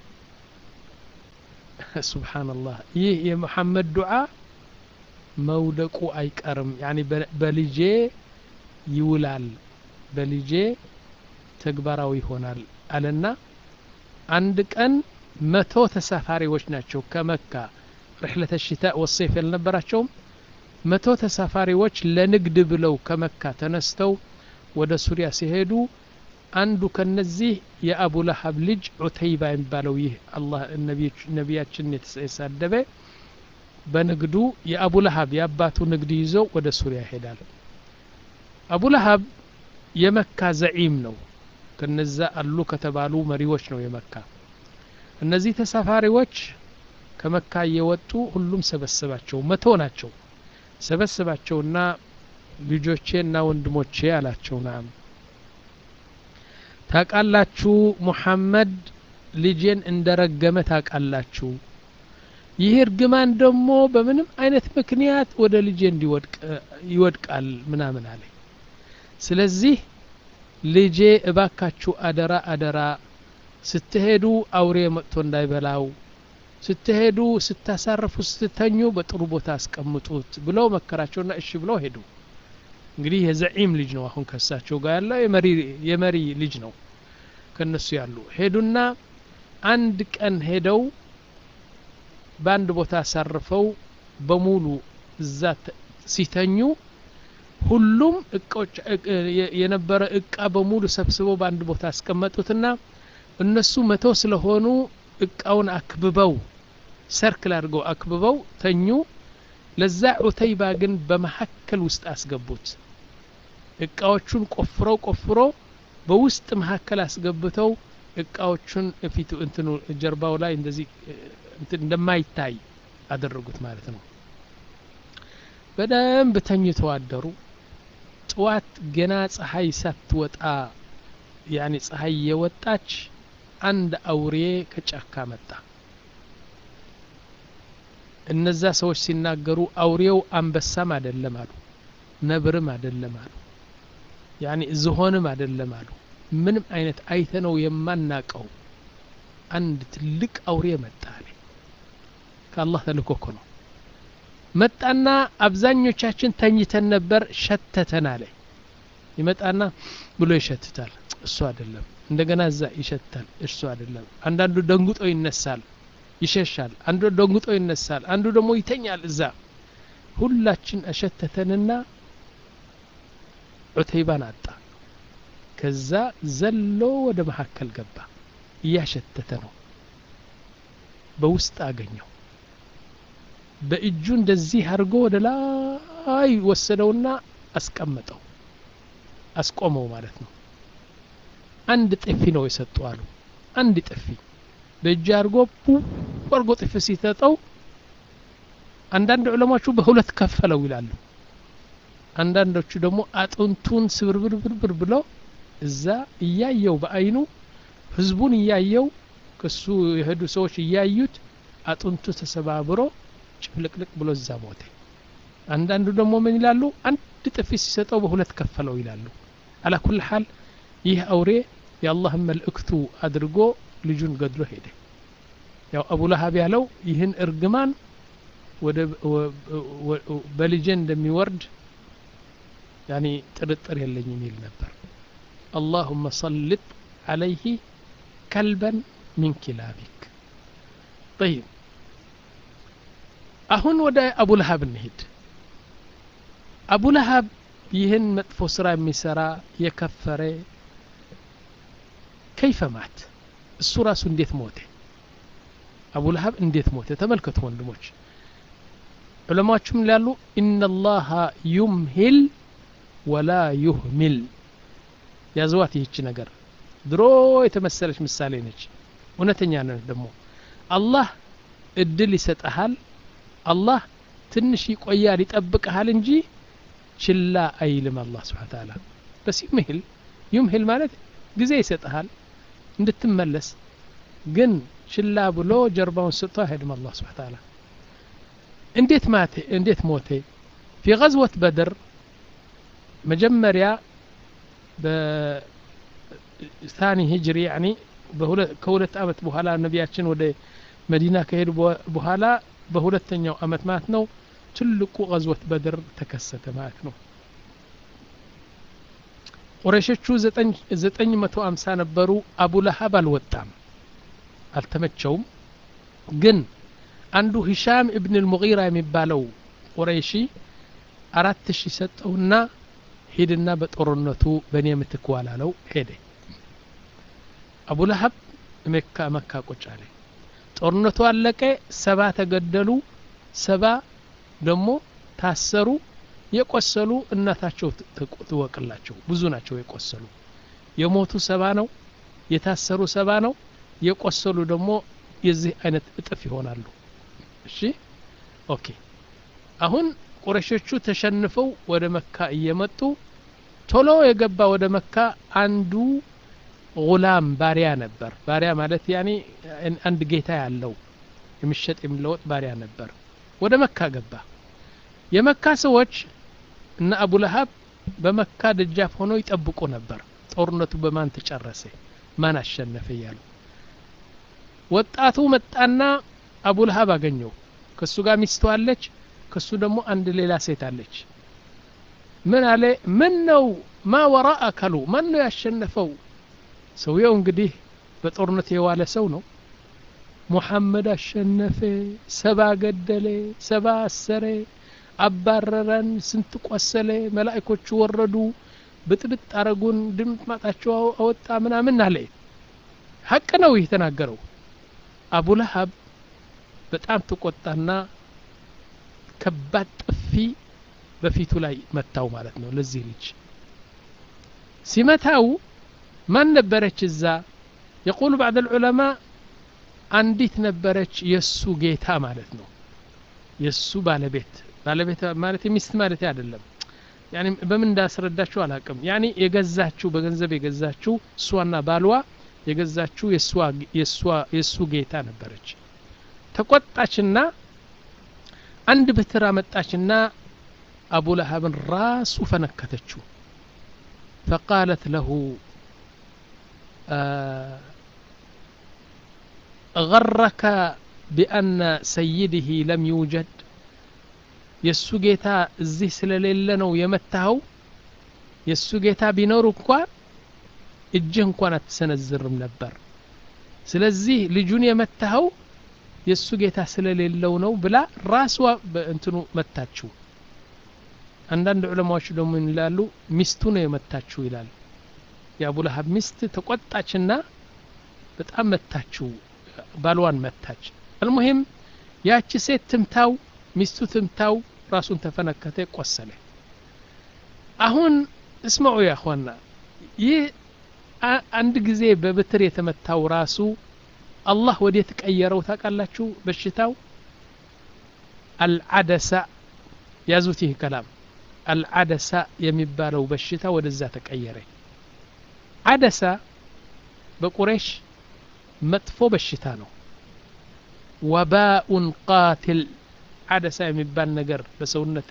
ሱብሓነላህ ይህ የመሐመድ ዱዓ መውደቁ አይቀርም ያኒ በልጄ ይውላል በልጄ ተግባራዊ ይሆናል አለና አንድ ቀን መቶ ተሳፋሪዎች ናቸው ከመካ ርሕለተ ሽታ ወሰይፍ ያልነበራቸውም መቶ ተሳፋሪዎች ለንግድ ብለው ከመካ ተነስተው ወደ ሱሪያ ሲሄዱ አንዱ ከነዚህ የአቡ ለሀብ ልጅ ዑተይባ የሚባለው ይህ አላህ ነቢያችን የተሳደበ በንግዱ የአቡ ለሀብ የአባቱ ንግድ ይዞ ወደ ሱሪያ ይሄዳል አቡ ለሀብ የመካ ዘዒም ነው ከነዛ አሉ ከተባሉ መሪዎች ነው የመካ እነዚህ ተሳፋሪዎች ከመካ እየወጡ ሁሉም ሰበሰባቸው መቶ ናቸው ሰበሰባቸውና ልጆቼና ወንድሞቼ አላቸው ናም ታቃላችሁ ሙሐመድ ልጄን እንደረገመ ታቃላችሁ ይህ እርግማን ደግሞ በምንም አይነት ምክንያት ወደ ልጄ እንዲወድቅ ይወድቃል ምናምን አለ ስለዚህ ልጄ እባካችሁ አደራ አደራ ስትሄዱ አውሬ መጥቶ እንዳይበላው ስትሄዱ ስታሳርፉ ስትተኙ በጥሩ ቦታ አስቀምጡት ብለው መከራቸውና እሺ ብለው ሄዱ እንግዲህ የዘዒም ልጅ ነው አሁን ከሳቸው ጋር ያለው የመሪ ልጅ ነው ከነሱ ያሉ ሄዱና አንድ ቀን ሄደው በአንድ ቦታ አሳርፈው በሙሉ እዛ ሲተኙ ሁሉም እቃዎች የነበረ እቃ በሙሉ ሰብስበው በአንድ ቦታ አስቀመጡትና እነሱ መቶ ስለሆኑ እቃውን አክብበው ሰርክል አድርገው አክብበው ተኙ ለዛ ዑተይባ ግን በመሀከል ውስጥ አስገቡት እቃዎቹን ቆፍረው ቆፍሮ በውስጥ መካከል አስገብተው እቃዎቹን ፊቱ እንትኑ ጀርባው ላይ እንደዚህ እንደማይታይ አደረጉት ማለት ነው በደንብ ተኝተው አደሩ ጥዋት ገና ፀሐይ ሳትወጣ ያኔ ፀሐይ የወጣች አንድ አውሬ ከጫካ መጣ እነዛ ሰዎች ሲናገሩ አውሬው አንበሳም አይደለም አሉ ነብርም አይደለም አሉ ያኔ ዝሆንም አይደለም አሉ ምንም አይነት አይተነው የማናቀው አንድ ትልቅ አውሬ መጣ አለ ከአላህ ተልኮ እኮ ነው መጣና አብዛኞቻችን ተኝተን ነበር ሸተተን አለ ይመጣና ብሎ ይሸትታል እሱ አይደለም እንደገና እዛ ይሸታል እሱ አይደለም አንዳንዱ ደንጉጦ ይነሳል ይሸሻል አንዱ ደንጉጦ ይነሳል አንዱ ደግሞ ይተኛል እዛ ሁላችን አሸተተንና ዑተይባን አጣ ከዛ ዘሎ ወደ መካከል ገባ እያሸተተ ነው በውስጥ አገኘው በእጁ እንደዚህ አድርጎ ወደ ላይ ወሰደውና አስቀመጠው አስቆመው ማለት ነው አንድ ጥፊ ነው የሰጡ አሉ አንድ ጥፊ በእጅ አድርጎ አድርጎ ጥፊ ሲሰጠው አንዳንድ ዑለማቹ በሁለት ከፈለው ይላሉ አንዳንዶቹ ደግሞ አጥንቱን ስብርብርብርብር ብለው እዛ እያየው በአይኑ ህዝቡን እያየው ከሱ የሄዱ ሰዎች እያዩት አጥንቱ ተሰባብሮ ጭፍልቅልቅ ብሎ እዛ ሞተ አንዳንዱ ደግሞ ምን ይላሉ አንድ ጥፊ ሲሰጠው በሁለት ከፈለው ይላሉ አላ ኩል ሐል ይህ አውሬ የአላህን መልእክቱ አድርጎ ልጁን ገድሎ ሄደ ያው አቡ ለሀብ ያለው ይህን እርግማን ወደ በልጄ እንደሚወርድ ያኒ ጥርጥር የለኝም ይል ነበር اللهم سلط عليه كلبا من كلابك طيب አሁን ወደ አቡ ለሀብ እንሂድ አቡ ለሀብ ይህን መጥፎ ስራ የሚሰራ የከፈረ ከይፈ ማት እሱ ራሱ እንዴት ሞተ አቡ ለሀብ እንዴት ሞተ ተመልከቱ ወንድሞች ዑለማዎችም ይላሉ ኢነላሃ ዩምሂል ወላ ዩህሚል ያዘዋት ይህች ነገር ድሮ የተመሰለች ምሳሌ ነች እውነተኛ ነች ደግሞ አላህ እድል ይሰጠሃል አላህ ትንሽ ይቆያል ይጠብቀሃል እንጂ ችላ አይልም አላህ ስብሓን ታላ በስ ዩምሂል ዩምሂል ማለት ጊዜ ይሰጠሃል እንድትመለስ ግን ችላ ብሎ ጀርባውን ስጥቶ አይሄድም አላህ ስብሓን ታላ እንዴት ማቴ እንዴት ሞቴ ፊ ገዝወት በድር መጀመሪያ በታኒ ሂጅሪ ያኒ ከሁለት አመት በኋላ ነቢያችን ወደ መዲና ከሄዱ በኋላ በሁለተኛው አመት ማለት ነው ትልቁ ገዝወት በድር ተከሰተ ማለት ነው ቁረሾቹ ዘጠኝ መቶ አምሳ ነበሩ አቡ ለሀብ አልወጣም አልተመቸውም ግን አንዱ ሂሻም እብን ልሙጊራ የሚባለው ቁረይሺ አራት ሺህ ሰጠውና ሂድና በጦርነቱ በእኔ ምትክ ዋላለው ሄደ አቡ ለሀብ መካ መካ ቁጭ አለ ጦርነቱ አለቀ ሰባ ተገደሉ ሰባ ደግሞ ታሰሩ የቆሰሉ እናታቸው ትወቅላቸው ብዙ ናቸው የቆሰሉ የሞቱ ሰባ ነው የታሰሩ ሰባ ነው የቆሰሉ ደግሞ የዚህ አይነት እጥፍ ይሆናሉ እሺ ኦኬ አሁን ቁረሾቹ ተሸንፈው ወደ መካ እየመጡ ቶሎ የገባ ወደ መካ አንዱ ጉላም ባሪያ ነበር ባሪያ ማለት ያኔ አንድ ጌታ ያለው የሚሸጥ የሚለወጥ ባሪያ ነበር ወደ መካ ገባ የመካ ሰዎች እና አቡ ለሀብ በመካ ደጃፍ ሆነው ይጠብቁ ነበር ጦርነቱ በማን ተጨረሰ ማን አሸነፈ እያሉ ወጣቱ መጣና አቡ ለሀብ አገኘው ከሱ ጋር ሚስቱ አለች ከሱ ደግሞ አንድ ሌላ ሴት አለች ምን አለ ምን ነው ማ ወራ አካሉ ማን ነው ያሸነፈው ሰውየው እንግዲህ በጦርነት የዋለ ሰው ነው ሙሐመድ አሸነፈ ሰባ ገደለ ሰባ አሰረ አባረረን ስንት ቆሰለ መላእኮቹ ወረዱ ብጥብጥ አረጉን ድምጥ ማጣቸው አወጣ ምናምን አለ ሀቅ ነው ይህ ተናገረው አቡ ለሀብ በጣም ተቆጣና ከባድ ጥፊ በፊቱ ላይ መታው ማለት ነው ለዚህ ልጅ ሲመታው ማን ነበረች እዛ የቁሉ ባዕድ ልዑለማ አንዲት ነበረች የእሱ ጌታ ማለት ነው የእሱ ባለቤት ባለቤት ማለት የሚስት ማለት አይደለም ያኒ በምን እንዳስረዳችሁ አላቅም ያኒ የገዛችው በገንዘብ የገዛችው እሷና ባልዋ የገዛችው የእሱ ጌታ ነበረች ተቆጣችና አንድ ብትር አመጣችና አቡ ለሀብን ራሱ ፈነከተችው ፈቃለት ለሁ غرك بأن سيده لم يوجد የእሱ ጌታ እዚህ ስለሌለ ነው የመታኸው የእሱ ጌታ ቢኖር እንኳን እጅህ እንኳን አትሰነዝርም ነበር ስለዚህ ልጁን የመታኸው የእሱ ጌታ ስለሌለው ነው ብላ ራሷ በእንትኑ መታችው አንዳንድ ዑለማዎች ደግሞ ይላሉ ሚስቱ ነው የመታችው ይላል የአቡ ለሀብ ሚስት ተቆጣችና በጣም መታችው ባልዋን መታች አልሙሂም ያቺ ሴት ትምታው ሚስቱ ትምታው ራሱን ተፈነከተ ቆሰለ አሁን እስማዑ ያኳና ይህ አንድ ጊዜ በብትር የተመታው ራሱ አላህ ወዴት ቀየረው ታውቃላችሁ በሽታው አልዓደሳ ያዙት ይህ ከላም አልዓደሳ የሚባለው በሽታ ወደዛ ተቀየረ አደሳ በቁሬሽ መጥፎ በሽታ ነው ወባኡን ቃትል አደሳ የሚባል ነገር በሰውነት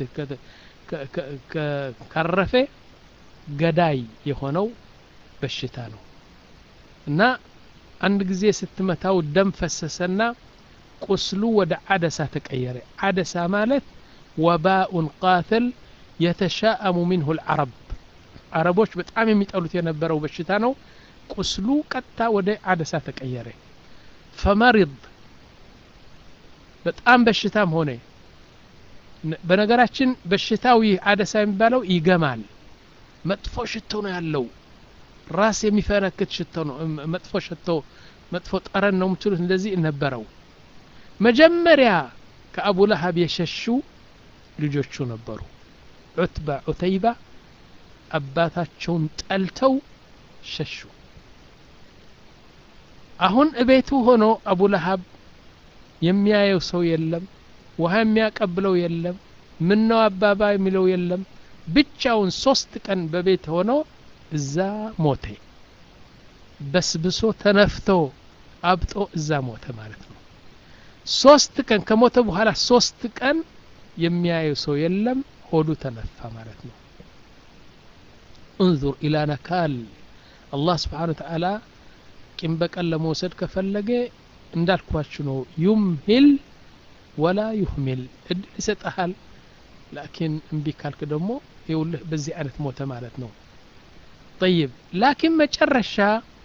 ካረፈ ገዳይ የሆነው በሽታ ነው እና አንድ ጊዜ ስትመታው ደም ፈሰሰና ቁስሉ ወደ አደሳ ተቀየረ አደሳ ማለት ወባኡን ቃትል የተሻአሙ ሚንሁ ልዓረብ አረቦች በጣም የሚጠሉት የነበረው በሽታ ነው ቁስሉ ቀጥታ ወደ አደሳ ተቀየረ ፈመሪድ በጣም በሽታም ሆነ በነገራችን በሽታዊ አደሳ የሚባለው ይገማል መጥፎ ሽቶ ነው ያለው ራስ የሚፈነክት ሽቶ ነው መጥፎ ሽቶ መጥፎ ጠረን ነው የምትሉት እንደዚህ ነበረው መጀመሪያ ከአቡ ለሀብ የሸሹ ልጆቹ ነበሩ ዑትባ ዑተይባ አባታቸውን ጠልተው ሸሹ አሁን እቤቱ ሆኖ አቡ ለሀብ የሚያየው ሰው የለም ውሃ የሚያቀብለው የለም ምነው አባባ የሚለው የለም ብቻውን ሶስት ቀን በቤት ሆኖ እዛ ሞተ በስብሶ ተነፍቶ አብጦ እዛ ሞተ ማለት ነው ሶስት ቀን ከሞተ በኋላ ሶስት ቀን የሚያየው ሰው የለም ሆዱ ተነፋ ማለት ነው እንዙር ኢላ ነካል አላህ ስብሓን ወተዓላ ቂም በቀል ለመውሰድ ከፈለገ እንዳልኳችሁ ነው ዩምሂል ወላ ዩህሚል እድል ይሰጠሃል ላኪን እምቢ ካልክ ደግሞ ይውልህ በዚህ አይነት ሞተ ማለት ነው طيب لكن መጨረሻ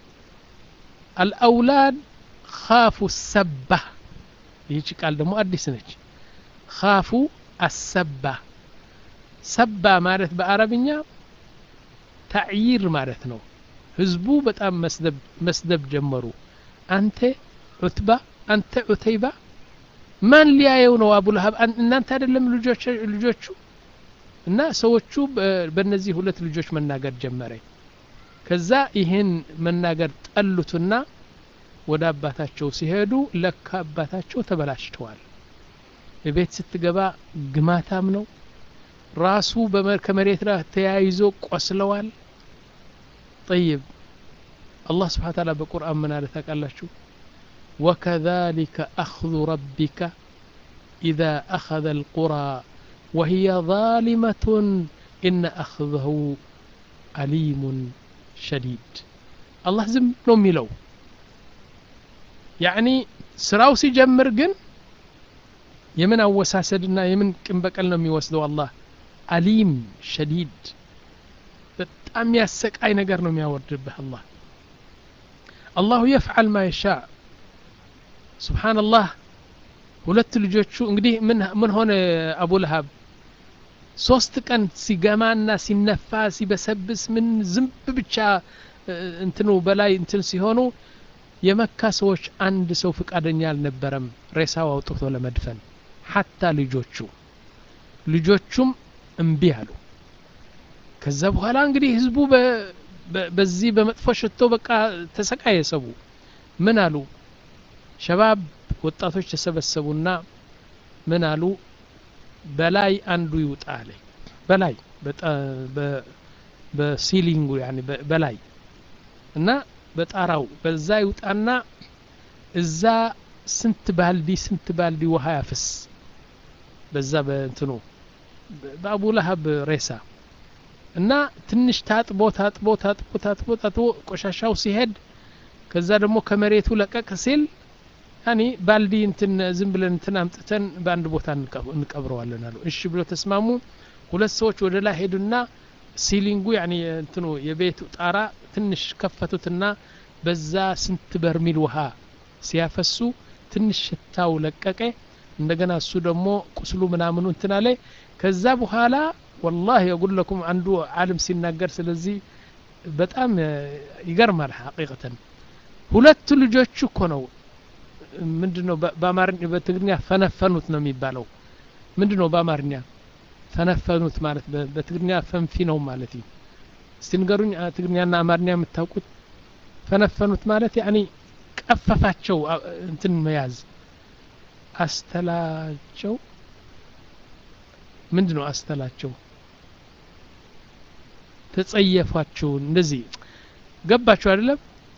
الأولاد خافوا السبة ይህች ቃል ደግሞ አዲስ ነች ካፉ አሰባ ሰባ ማለት በአረብኛ ታዕይር ማለት ነው ህዝቡ በጣም መስደብ ጀመሩ አንተ ዑትባ አንተ ዑተይባ ማን ሊያየው ነው አቡ ለሀብ እናንተ አይደለም ልጆቹ እና ሰዎቹ በእነዚህ ሁለት ልጆች መናገር ጀመረ ከዛ ይህን መናገር ጠሉትና ወደ አባታቸው ሲሄዱ ለካ አባታቸው ተበላሽተዋል ቤት ስትገባ ግማታም ነው ራሱ ከመሬት ላይ ተያይዞ ቆስለዋል ጠይብ አላህ ስብሓን ታላ በቁርአን ምን አለ ታውቃላችሁ وكذلك أخذ ربك إذا أخذ القرى وهي ظالمة إن أخذه أليم شديد الله زم نومي لو يعني ስራው ሲጀምር ግን የምን አወሳሰድና የምን ቅን በቀል ነው የሚወስደው አላህ አሊም ሸዲድ በጣም ያሰቃይ ነገር ነው የሚያወርድብህ አላህ አላሁ የፍዓል ማ የሻ ስብሓንላህ ሁለት ልጆቹ እንግዲህ ምን ሆነ አቡ ለሀብ ሶስት ቀን ሲገማና ሲነፋ ሲበሰብስ ምን ዝንብ ብቻ እንትኑ በላይ እንትን ሲሆኑ የመካ ሰዎች አንድ ሰው ፍቃደኛ አልነበረም ሬሳው አውጥቶ ለመድፈን ሐታ ልጆቹ ልጆቹም እምቢ አሉ ከዛ በኋላ እንግዲህ ህዝቡ በዚህ በመጥፎ ሽቶ በቃ ተሰቃየ ሰቡ ምን አሉ ሸባብ ወጣቶች ተሰበሰቡና ምን አሉ በላይ አንዱ ይውጣ አለ በላይ በሲሊንጉ በላይ እና በጣራው በዛ ይውጣና እዛ ስንት ባልዲ ስንት ባልዲ ውሃ ያፍስ በዛ በእንትኑ በአቡ ለሀብ ሬሳ እና ትንሽ ታጥቦ ታጥቦ ታጥቦ ታጥቦ ታጥቦ ቆሻሻው ሲሄድ ከዛ ደግሞ ከመሬቱ ለቀቅ ሲል ያኒ ባልዲ እንትን ዝም ብለን እንትን አምጥተን በአንድ ቦታ እንቀብረዋለን አሉ እሺ ብሎ ተስማሙ ሁለት ሰዎች ወደ ላይ ሄዱና ሲሊንጉ ያኒ እንትኑ የቤቱ ጣራ ትንሽ ከፈቱትና በዛ ስንት በርሚል ውሃ ሲያፈሱ ትንሽ ሽታው ለቀቀ እንደገና እሱ ደግሞ ቁስሉ ምናምኑ እንትን አለ ከዛ በኋላ ወላሂ የጉል ለኩም አንዱ አለም ሲናገር ስለዚህ በጣም ይገርማል ሐቂቀተን ሁለቱ ልጆቹ እኮ ነው ምንድን ነው በአማርኛ በትግርኛ ፈነፈኑት ነው የሚባለው ምንድን ነው በአማርኛ ፈነፈኑት ማለት በትግርኛ ፈንፊ ነው ማለት እስቲ ንገሩኝ ትግርኛና አማርኛ የምታውቁት ፈነፈኑት ማለት ያኒ ቀፈፋቸው እንትን መያዝ አስተላቸው ምንድን ነው አስተላቸው ተጸየፏቸው እንደዚህ ገባችሁ አይደለም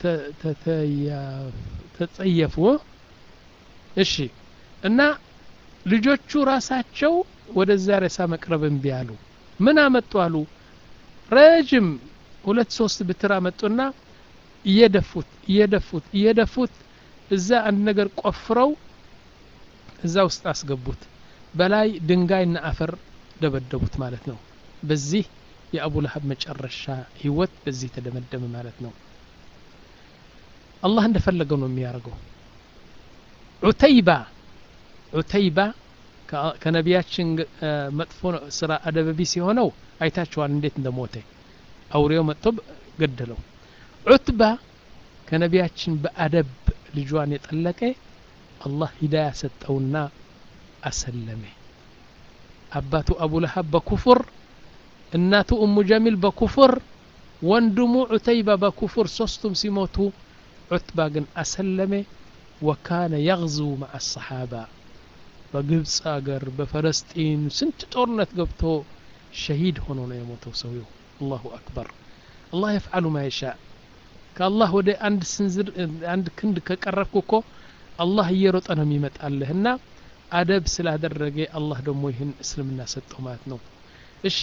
ተጸየፉ እሺ እና ልጆቹ ራሳቸው ወደዛ ሬሳ መቅረብ እምቢ አሉ ምን አመጡ አሉ ረጅም ሁለት ሶስት ብትር አመጡና እየደፉት እየደፉት እየደፉት እዛ አንድ ነገር ቆፍረው እዛ ውስጥ አስገቡት በላይ ድንጋይና አፈር ደበደቡት ማለት ነው በዚህ የአቡ ለሀብ መጨረሻ ህይወት በዚህ ተደመደመ ማለት ነው አላህ እንደፈለገው ነው የሚያደርገው ዑተይባ ዑተይባ ከነቢያችን መጥፎ ስራ አደበቢስ የሆነው አይታችኋል እንዴት እንደሞተ አውሬው መጥቶ ገደለው ዑትባ ከነቢያችን በአደብ ልጇን የጠለቀ አላህ ሂዳያ ሰጠውና አሰለመ አባቱ አቡ ለሀብ በኩፍር እናቱ እሙ ጀሚል በኩፍር ወንድሙ ዑተይባ በኩፍር ሶስቱም ሲሞቱ ዑትባ ግን አሰለመ ወካነ የግዙ መዓ አሰሓባ በግብፅ አገር በፈለስጢን ስንት ጦርነት ገብቶ ሸሂድ ሆኖ ነው የሞተው ሰውየው አላሁ አክበር አላህ የፍዓሉ ማ የሻ ከአላህ ወደ አንድ ስንዝር አንድ ክንድ ከቀረብክ እኮ አላህ እየሮጠ ነው የሚመጣልህ እና አደብ ስላደረገ አላህ ደግሞ ይህን እስልምና ሰጠው ማለት ነው እሺ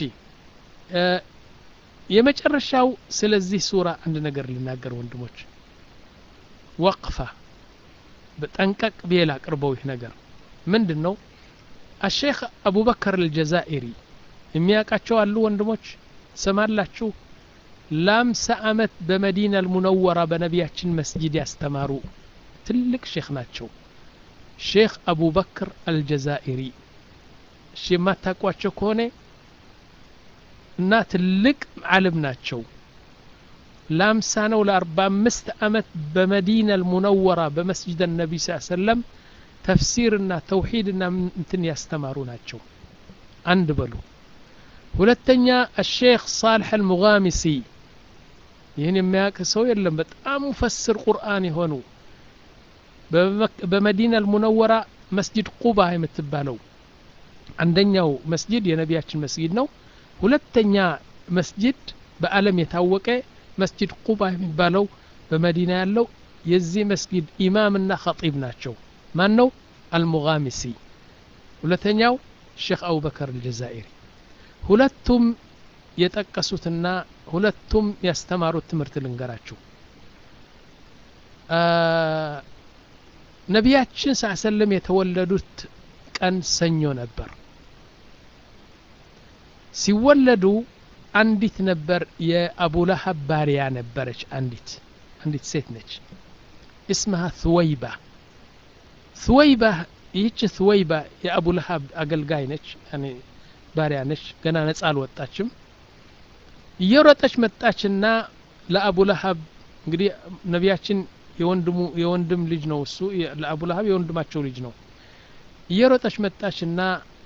የመጨረሻው ስለዚህ ሱራ አንድ ነገር ልናገር ወንድሞች ወቅፋ በጠንቀቅ ብዬ ላቅርበው ይህ ነገር ምንድን ነው አሼክ አቡበከር አልጀዛኢሪ የሚያውቃቸው አሉ ወንድሞች ሰማላችሁ ለአምሳ ዓመት በመዲና አልሙነወራ በነቢያችን መስጂድ ያስተማሩ ትልቅ ሼክ ናቸው ሼክ አቡበክር አልጀዛኢሪ እሺ የማታውቋቸው ከሆነ እና ትልቅ ዓለም ናቸው ለአምሳ ነው ለአርባ አምስት ዓመት በመዲና አልሙነወራ በመስጅድ ነቢ ስ ሰለም ተፍሲርና ተውሂድና እንትን ያስተማሩ ናቸው አንድ በሉ ሁለተኛ አሼክ ሳልሕ አልሙጋሚሲ ይህን የሚያውቅ ሰው የለም በጣም ሙፈስር ቁርአን የሆኑ በመዲና አልሙነወራ መስጅድ ቁባ የምትባለው አንደኛው መስጅድ የነቢያችን መስጊድ ነው ሁለተኛ መስጅድ በአለም የታወቀ መስጅድ ቁባ የሚባለው በመዲና ያለው የዚህ መስጊድ ኢማምና ኸጢብ ናቸው ማን ነው አልሙጋሚሲ ሁለተኛው ሼክ አቡበከር አልጀዛኢሪ ሁለቱም የጠቀሱትና ሁለቱም ያስተማሩት ትምህርት ልንገራችሁ ነቢያችን ስ ሰለም የተወለዱት ቀን ሰኞ ነበር ሲወለዱ አንዲት ነበር የአቡላሀብ ባሪያ ነበረች አንዲት አንዲት ሴት ነች እስምሃ ትወይባ ትወይባ ይህች ትወይባ የአቡላሀብ አገልጋይ ነች ባሪያ ነች ገና ነጻ አልወጣችም እየሮጠች መጣችና ለአቡላሀብ እንግዲህ ነቢያችን የወንድሙ የወንድም ልጅ ነው እሱ ለአቡላሀብ የወንድማቸው ልጅ ነው እየሮጠች መጣችና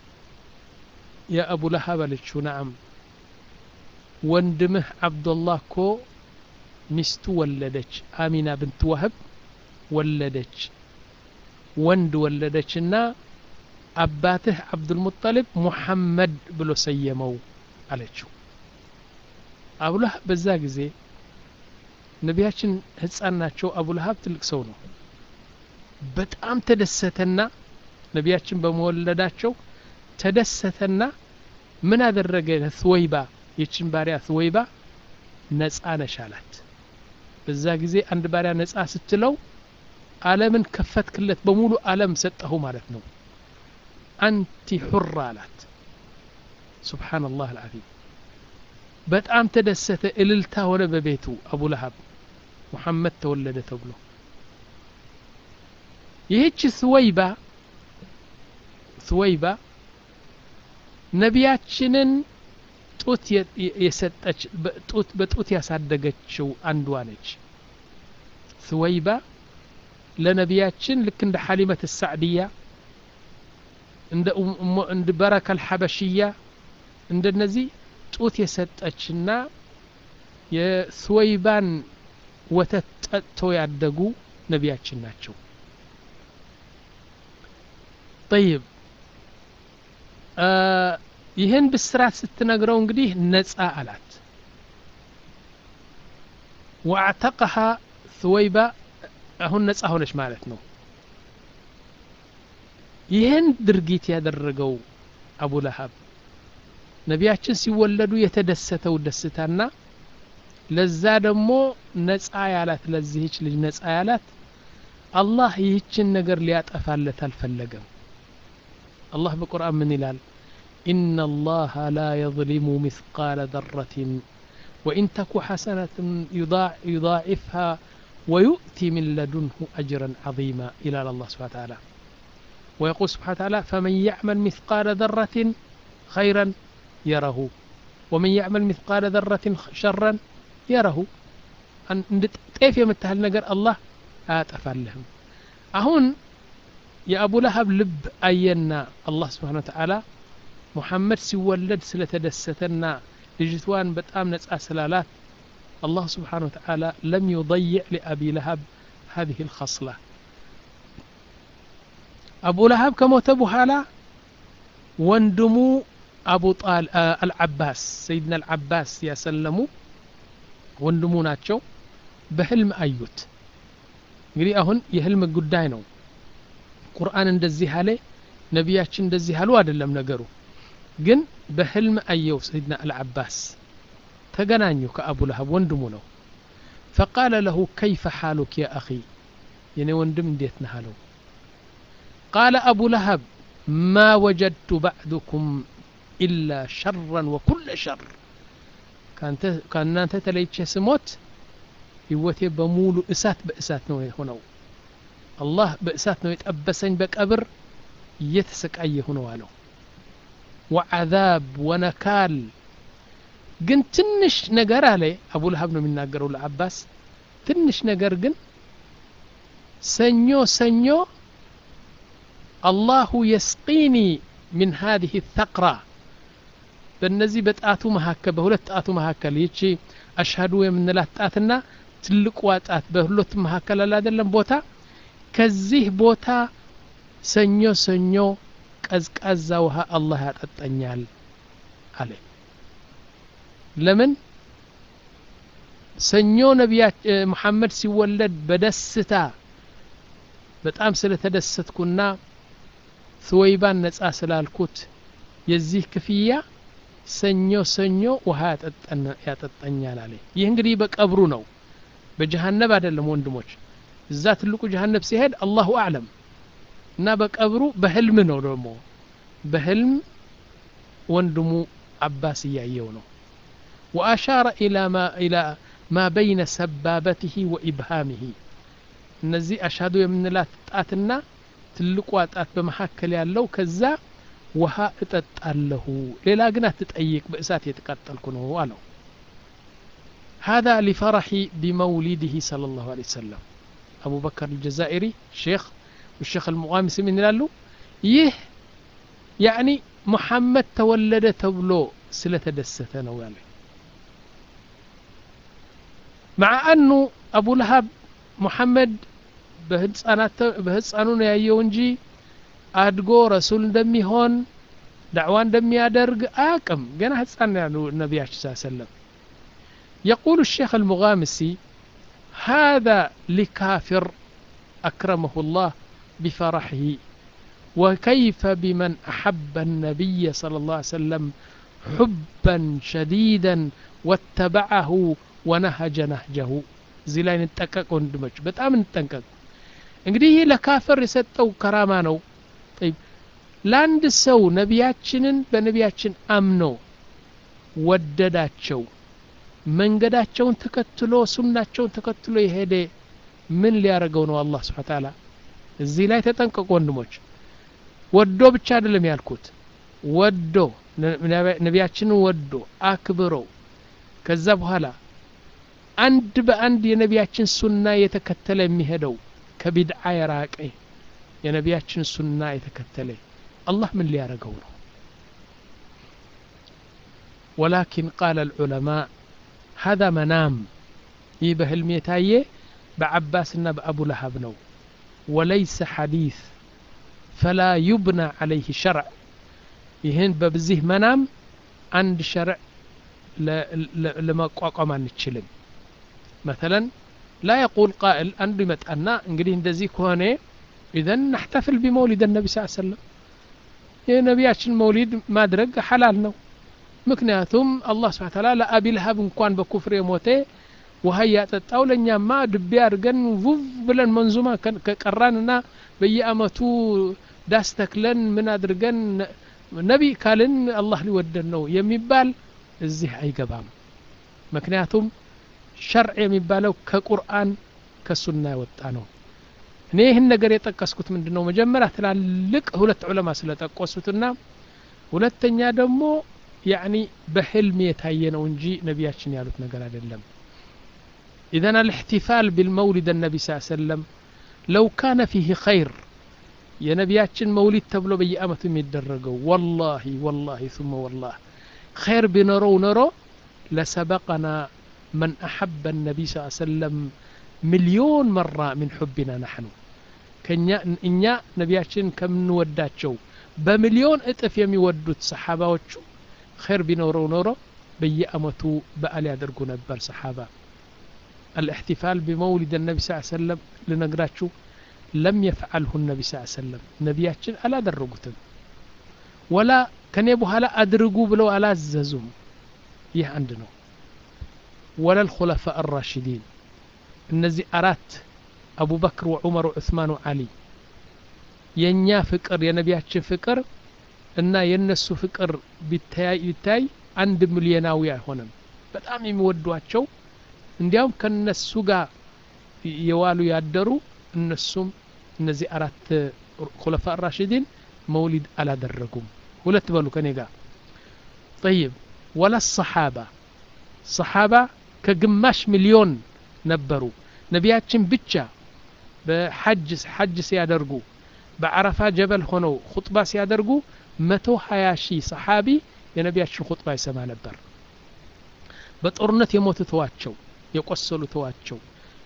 የአቡላሀብ አለችው ናም ወንድምህ አብዱላህ እኮ ሚስቱ ወለደች አሚና ብንት ዋህብ ወለደች ወንድ ወለደችና አባትህ አብዱልሙጠሊብ ሙሐመድ ብሎ ሰየመው አለችው አቡላሀብ በዛ ጊዜ ነቢያችን ህፃን ናቸው አቡልሀብ ትልቅ ሰው ነው በጣም ተደሰተና ነቢያችን በመወለዳቸው ተደሰተና ምን አደረገ ትወይባ የችን ባሪያ ትወይባ ነጻ ነሽ አላት በዛ ጊዜ አንድ ባሪያ ነጻ ስትለው አለምን ከፈትክለት በሙሉ አለም ሰጠሁ ማለት ነው አንቲ ሑራ አላት ሱብሓነላህ አልዓዚም በጣም ተደሰተ እልልታ ሆነ በቤቱ አቡ ለሀብ ሙሐመድ ተወለደ ተብሎ ይህች ስወይባ ስወይባ ነቢያችንን ጡት የሰጠች ጡት በጡት ያሳደገችው አንዷ ነች ስወይባ ለነቢያችን ልክ እንደ ሐሊመት ሳዕድያ እንደ በረከ አልሐበሽያ እንደነዚህ ጡት የሰጠችና የስወይባን ወተት ጠጥተው ያደጉ ነቢያችን ናቸው ጠይብ ይህን ብስራት ስትነግረው እንግዲህ ነጻ አላት ወአዕተቀሃ ስወይባ አሁን ነጻ ሆነች ማለት ነው ይህን ድርጊት ያደረገው አቡ ለሀብ ነቢያችን ሲወለዱ የተደሰተው ደስታና ለዛ ደግሞ ነጻ ያላት ለዚህች ልጅ ነጻ ያላት አላህ ይህችን ነገር ሊያጠፋለት አልፈለገም አላህ በቁርአን ምን ይላል إن الله لا يظلم مثقال ذرة وإن تك حسنة يضاع يضاعفها ويؤتي من لدنه أجرا عظيما إلى الله سبحانه وتعالى ويقول سبحانه وتعالى فمن يعمل مثقال ذرة خيرا يره ومن يعمل مثقال ذرة شرا يره ጤፍ የምታህል ነገር አላህ አያጠፋልህም አሁን የአቡ ለሀብ ልብ አየና አላህ ስብሓን ወተዓላ ሙሐመድ ሲወለድ ስለተደሰተና ልጅትዋን በጣም ነጻ ስላላት الله سبحانه وتعالى لم يضيع لأبي لهب هذه الخصلة أبو لهب كموت بحالا وندمو أبو طال آه العباس سيدنا العباس يا سلمو ወንድሙ ናቸው በህልም አዩት እንግዲህ አሁን የህልም ጉዳይ ነው ቁርአን እንደዚህ አለ ነቢያችን እንደዚህ አሉ አይደለም ነገሩ ግን በህልም አየው ሰይድና አልዓባስ ተገናኙ ከአቡ ለሀብ ወንድሙ ነው ፈቃለ ለሁ ከይፈ ሓሉክ ያ አኺ የኔ ወንድም እንዴት ነህ አለው ቃለ አቡ ለሀብ ማ ወጀድቱ ባዕድኩም ኢላ ሸራን ወኩለ ሸር ከእናንተ ተለይቼ ስሞት ህይወቴ በሙሉ እሳት በእሳት ነው የሆነው አላህ በእሳት ነው የጠበሰኝ በቀብር እየተሰቃየሁ ነው አለው ወዓዛብ ወነካል ግን ትንሽ ነገር አለ አቡ ለሀብ ነው የሚናገረው ለአባስ ትንሽ ነገር ግን ሰኞ ሰኞ አላሁ የስቂኒ ምን ሀዚህ ተቅራ በእነዚህ በጣቱ መካከል በሁለት ጣቱ መካከል ይቺ አሽሀዱ የምንላት ጣትና ትልቋ ጣት በሁለቱ መካከል አለ አይደለም ቦታ ከዚህ ቦታ ሰኞ ሰኞ ቀዝቃዛ ውሃ አላህ ያጠጣኛል አለ ለምን ሰኞ ነቢያ መሐመድ ሲወለድ በደስታ በጣም ስለተደሰትኩና ስወይባን ነጻ ስላልኩት የዚህ ክፍያ ሰኞ ሰኞ ውሃ ያጠጣኛል አለ ይህ እንግዲህ በቀብሩ ነው በጀሃነብ አይደለም ወንድሞች እዛ ትልቁ ጀሃነብ ሲሄድ አላሁ አዕለም እና በቀብሩ በህልም ነው ደግሞ በህልም ወንድሙ አባስ እያየው ነው ወአሻረ ኢላ ማ በይነ ሰባበትህ ወኢብሃምህ እነዚህ አሻዱ የምንላት ጣትና ትልቋ ጣት በመካከል ያለው ከዛ ውሃ እጠጣለሁ ሌላ ግን አትጠይቅ በእሳት የተቃጠልኩ ነው አለው هذا لفرح بمولده صلى الله عليه وسلم أبو بكر الجزائري شيخ والشيخ المغامس من لالو يه يعني محمد تولد تبلو سلة دستنا ويالي مع أنه أبو لهب محمد በህፃኑ ነው ያየው እንጂ አድጎ ረሱል እንደሚሆን ዳዕዋ እንደሚያደርግ አያቅም ገና ህፃን ያሉ ነቢያችን ስ ሰለም يقول الشيخ المغامسي هذا لكافر أكرمه الله بفرحه وكيف بمن أحب النبي صلى الله عليه وسلم حبا شديدا واتبعه ونهج نهجه زي لا نتقق وندمج بتام نتنقق እንግዲህ ይህ ለካፈር የሰጠው ከራማ ነው ጠይብ ለአንድ ሰው ነቢያችንን በነቢያችን አምኖ ወደዳቸው መንገዳቸውን ተከትሎ ሱናቸውን ተከትሎ የሄደ ምን ሊያደርገው ነው አላህ ስብሓ ታላ እዚህ ላይ ተጠንቀቁ ወንድሞች ወዶ ብቻ አይደለም ያልኩት ወዶ ነቢያችንን ወዶ አክብሮ ከዛ በኋላ አንድ በአንድ የነቢያችን ሱና የተከተለ የሚሄደው ከቢድዓ የራቀ የነቢያችን ሱና የተከተለ አላህ ምን ሊያደርገው ነው ወላኪን ቃለ ልዑለማء هذا መናም ይህ በህልም የታየ በዓባስና በአቡ ለሀብ ነው ወለይሰ ሐዲስ ፈላ ዩብና ዓለይህ ሸርዕ ይህን በብዚህ መናም አንድ ሸርዕ ለመቋቋም አንችልም መተለን لا يقول قائل አንዱ ይመጣና እንግዲህ እንደዚህ ከሆነ ኢዘን ናሕተፍል ቢመውሊድ ነቢ ስ ሰለም የነቢያችን መውሊድ ማድረግ ሐላል ነው ምክንያቱም አላህ ስብሓ ተላ ለአቢ ልሀብ እንኳን በኩፍር የሞተ ውሃ እያጠጣው ለእኛማ ድቤ አድርገን ቡቭ ብለን መንዙማ ከቀራንና በየአመቱ ዳስ ተክለን ምን አድርገን ነቢ ካልን አላህ ሊወደን ነው የሚባል እዚህ አይገባም ምክንያቱም ሸርዕ የሚባለው ከቁርአን ከሱና የወጣ ነው እኔ ይህን ነገር የጠቀስኩት ምንድን ነው መጀመሪያ ትላልቅ ሁለት ዑለማ ስለጠቆሱትና ሁለተኛ ደግሞ ያኒ በሕልም የታየ ነው እንጂ ነቢያችን ያሉት ነገር አይደለም ኢዘን አልእሕቲፋል ቢልመውሊድ ነቢ ስ ሰለም ለው ካነ ፊህ ኸይር የነቢያችን መውሊድ ተብሎ በየአመቱ የሚደረገው ወላሂ ወላሂ ثመ ወላህ ኸይር ቢኖረው ኖሮ ለሰበቀና መን አሐበ ነቢይ ስ ሰለም ሚሊዮን መራ ምን ሑቢና ናሕኑ ከኛ እኛ ነቢያችን ከምንወዳቸው በሚሊዮን እጥፍ የሚወዱት ሰሓባዎቹ ኸይር ቢኖረው ኖሮ በየአመቱ በዓል ያደርጉ ነበር ሰሓባ الاحتفال بمولد النبي صلى الله عليه وسلم لنقراتشو لم يفعله النبي صلى الله عليه وسلم نبياتشن ألا درقتم ولا كان يبوها لا أدرقوا بلو ألا ززوم يه عندنا ولا الخلفاء الراشدين እነዚህ አራት አቡበክር ወዑመር ወዑስማን ወዓሊ የእኛ ፍቅር የነቢያችን ፍቅር እና የእነሱ ፍቅር ቢታይ አንድ ሚሊዮናዊ አይሆንም በጣም የሚወዷቸው እንዲያውም ከነሱ ጋር የዋሉ ያደሩ እነሱም እነዚህ አራት ኩለፋ ራሽዲን መውሊድ አላደረጉም ሁለት በሉ ከኔ ጋር ጠይብ ወላ ሰሓባ ሰሓባ ከግማሽ ሚሊዮን ነበሩ ነቢያችን ብቻ በሐጅ ሐጅ ሲያደርጉ በዓረፋ ጀበል ሆነው ኹጥባ ሲያደርጉ መቶ ሀያ ሺህ ሰሓቢ የነቢያችን ኹጥባ ይሰማ ነበር በጦርነት የሞቱ ተዋቸው የቆሰሉ ተዋቸው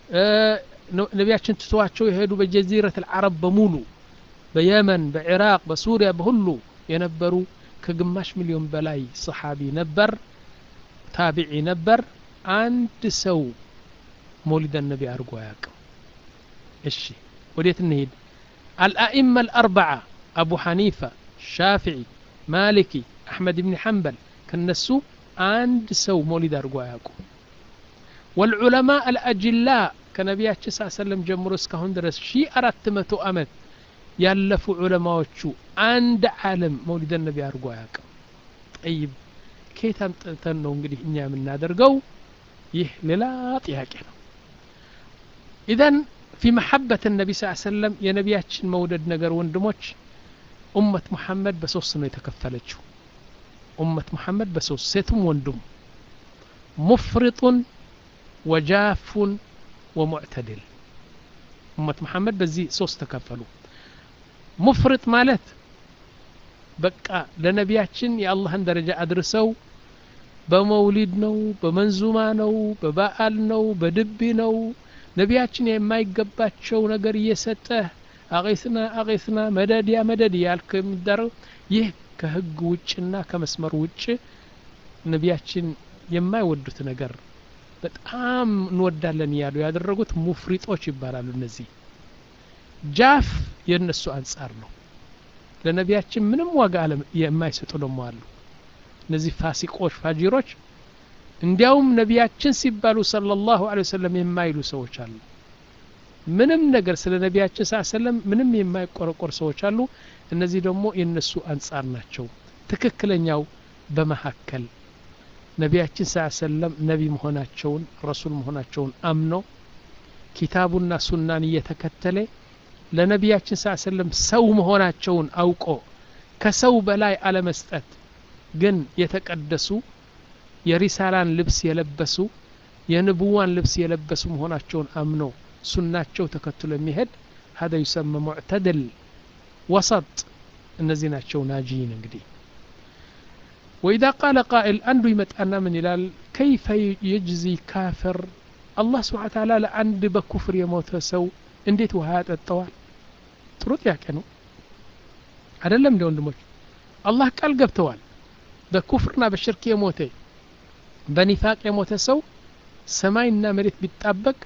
ነቢያችን ትተዋቸው የሄዱ በጀዚረት አልዓረብ በሙሉ በየመን በኢራቅ በሱሪያ በሁሉ የነበሩ ከግማሽ ሚሊዮን በላይ ሰሓቢ ነበር ታቢዒ ነበር አንድ ሰው መውሊድ ነቢ አድርጎ አያውቅም እሺ ወዴት እንሄድ አልአኢማ አልአርበዓ አቡ ሐኒፋ ሻፊዒ ማሊኪ አሕመድ ብን ሐንበል ከነሱ አንድ ሰው መውሊድ አድርጎ አያውቁም والعلماء الأجلاء ከነቢያችን ስ ሰለም ጀምሮ እስካሁን ድረስ ሺ አራት መቶ ዓመት ያለፉ ዑለማዎቹ አንድ ዓለም መውሊደ ነቢ አድርጎ አያውቅም ጠይብ ከየት አምጥተን ነው እንግዲህ እኛ የምናደርገው ይህ ሌላ ጥያቄ ነው ኢዘን ፊ መሐበት ነቢ ስ ሰለም የነቢያችን መውደድ ነገር ወንድሞች ኡመት ሙሐመድ በሶስት ነው የተከፈለችው ኡመት ሙሐመድ በሶስት ሴቱም ወንዱም ሙፍሪጡን ወጃፉን ወሙዕተድል ኡመት መሐመድ በዚህ ሶስት ተከፈሉ ሙፍርጥ ማለት በቃ ለነቢያችን የአላህን ደረጃ አድርሰው በመውሊድ ነው በመንዙማ ነው በበዓል ነው በድቢ ነው ነቢያችን የማይገባቸው ነገር እየሰጠ አቂስና አቂስና መደድ ያ መደድ ያልክ የሚደረግ ይህ ከህግ ውጭና ከመስመር ውጭ ነቢያችን የማይወዱት ነገር በጣም እንወዳለን እያሉ ያደረጉት ሙፍሪጦች ይባላሉ እነዚህ ጃፍ የእነሱ አንጻር ነው ለነቢያችን ምንም ዋጋ የማይሰጡ ደግሞ አሉ እነዚህ ፋሲቆች ፋጂሮች እንዲያውም ነቢያችን ሲባሉ ሰለላሁ ዐለይሂ ወሰለም የማይሉ ሰዎች አሉ ምንም ነገር ስለ ነቢያችን ስ ሰለም ምንም የማይቆረቆር ሰዎች አሉ እነዚህ ደግሞ የእነሱ አንጻር ናቸው ትክክለኛው በመካከል ነቢያችን ስ ሰለም ነቢ መሆናቸውን ረሱል መሆናቸውን አምኖ ኪታቡና ሱናን እየተከተለ ለነቢያችን ስ ሰለም ሰው መሆናቸውን አውቆ ከሰው በላይ አለመስጠት ግን የተቀደሱ የሪሳላን ልብስ የለበሱ የንቡዋን ልብስ የለበሱ መሆናቸውን አምኖ ሱናቸው ተከትሎ የሚሄድ هذا يسمى معتدل وسط እነዚህ ናቸው ናጂን እንግዲህ وإذا قال قائل አንዱ ይመጣና ምን ይላል كيف يجزي كافر الله سبحانه وتعالى ለአንድ በኩፍር የሞተ ሰው እንዴት ውሃ ያጠጣዋል ጥሩ ጥያቄ ነው አይደለም እንደ ወንድሞች አላህ ቃል ገብተዋል በኩፍርና በሽርክ የሞተ በኒፋቅ የሞተ ሰው ሰማይና መሬት ቢጣበቅ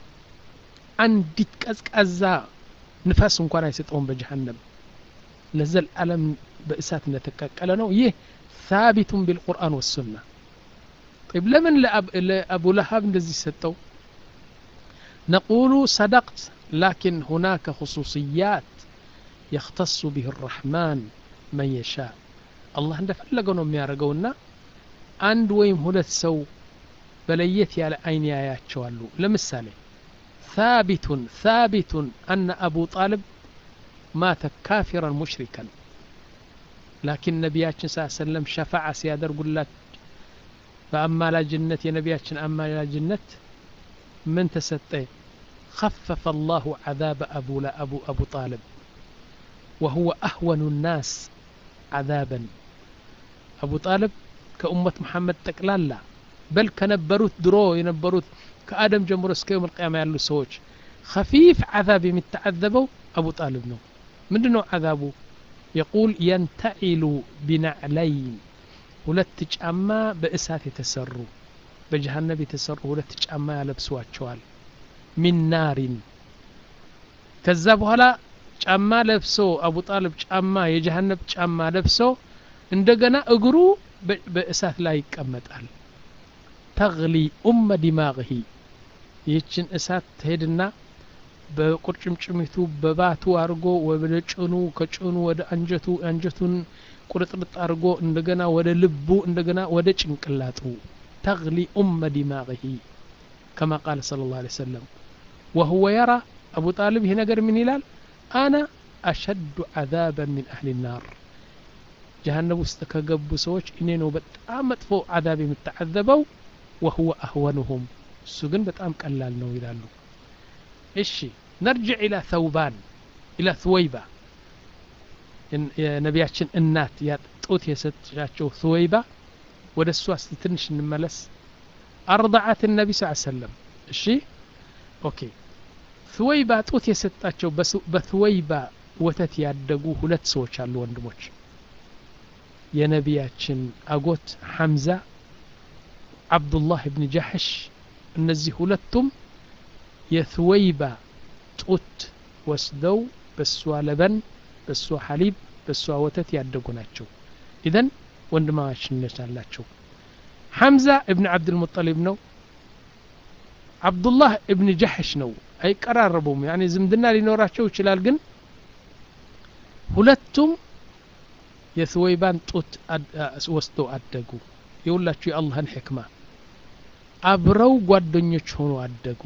አንዲት ቀዝቃዛ ንፋስ እንኳን አይሰጠውም በጀሃነም ለዘል ዓለም በእሳት እንደተቀቀለ ነው ይህ ثابت بالقرآن والسنة طيب لمن لأبو لهب እንደዚህ ሰጠው نقول صدقت لكن هناك خصوصيات يختص به الرحمن من يشاء الله እንደፈለገው ነው የሚያደርገውና አንድ ወይም ሁለት ሰው በለየት ያለ አይን ያያቸዋሉ ለምሳሌ ثابت ثابت أن أبو طالب مات كافرا مشركا لكن نبياتنا صلى الله عليه وسلم شفع سيادر قل لك فأما لا جنة يا نبياتنا أما لا جنة من تستي خفف الله عذاب أبو لا أبو أبو طالب وهو أهون الناس عذابا أبو طالب كأمة محمد تقلالا بل كنبروت درو ينبروت كآدم جمهور እስከ يوم القيامة ያሉ ሰዎች خفيف عذاب የሚተعذበው أبو طالب ነው ምንድነው عذابه يقول ينتعل بنعلين ሁለት ጫማ በእሳት የተሰሩ በጀሃነብ የተሰሩ ሁለት ጫማ ያለብሷቸዋል ሚን ናሪን ከዛ በኋላ ጫማ ለብሶ አቡ ጣልብ ጫማ የጀሃነብ ጫማ ለብሶ እንደገና እግሩ በእሳት ላይ ይቀመጣል ተግሊ ኡመ ዲማግሂ ይህችን እሳት ትሄድና በቁርጭምጭሚቱ በባቱ አድርጎ ወደ ጭኑ ከጭኑ ወደ አንጀቱ አንጀቱን ቁርጥርጥ አድርጎ እንደገና ወደ ልቡ እንደገና ወደ ጭንቅላጡ ተግሊ ኡመ ዲማግሂ ከማ ቃለ صلى الله عليه وسلم وهو يرى أبو طالب هنا قال من هلال أنا أشد عذابا من أهل النار جهنم ውስጥ ከገቡ ሰዎች እኔ ነው በጣም መጥፎ አዛብ የምተዓዘበው وهو أهونهم እሱ ግን በጣም ቀላል ነው ይላሉ እሺ ነርጅዕ ኢላ ተውባን ኢላ ትወይባ የነቢያችን እናት ጡት የሰጠቻቸው ትወይባ ወደ እሷ እስቲ ትንሽ እንመለስ አርضዓት ነቢ ስ ሰለም እሺ ኦኬ ትወይባ ጡት የሰጣቸው በትወይባ ወተት ያደጉ ሁለት ሰዎች አሉ ወንድሞች የነቢያችን አጎት ሐምዛ አብዱላህ ብን ጃሕሽ እነዚህ ሁለቱም የትወይባ ጡት ወስደው በእሷ ለበን በእሷ ሐሊብ በእሷ ወተት ያደጉ ናቸው ኢዘን ወንድማማችነት አላቸው ሐምዛ እብን ዓብድልሙጠሊብ ነው አብዱላህ እብን ጃሕሽ ነው አይቀራረቡም ያኒ ዝምድና ሊኖራቸው ይችላል ግን ሁለቱም የትወይባን ጡት ወስደው አደጉ የሁላችሁ የአላህን ሕክማ አብረው ጓደኞች ሆኖ አደጉ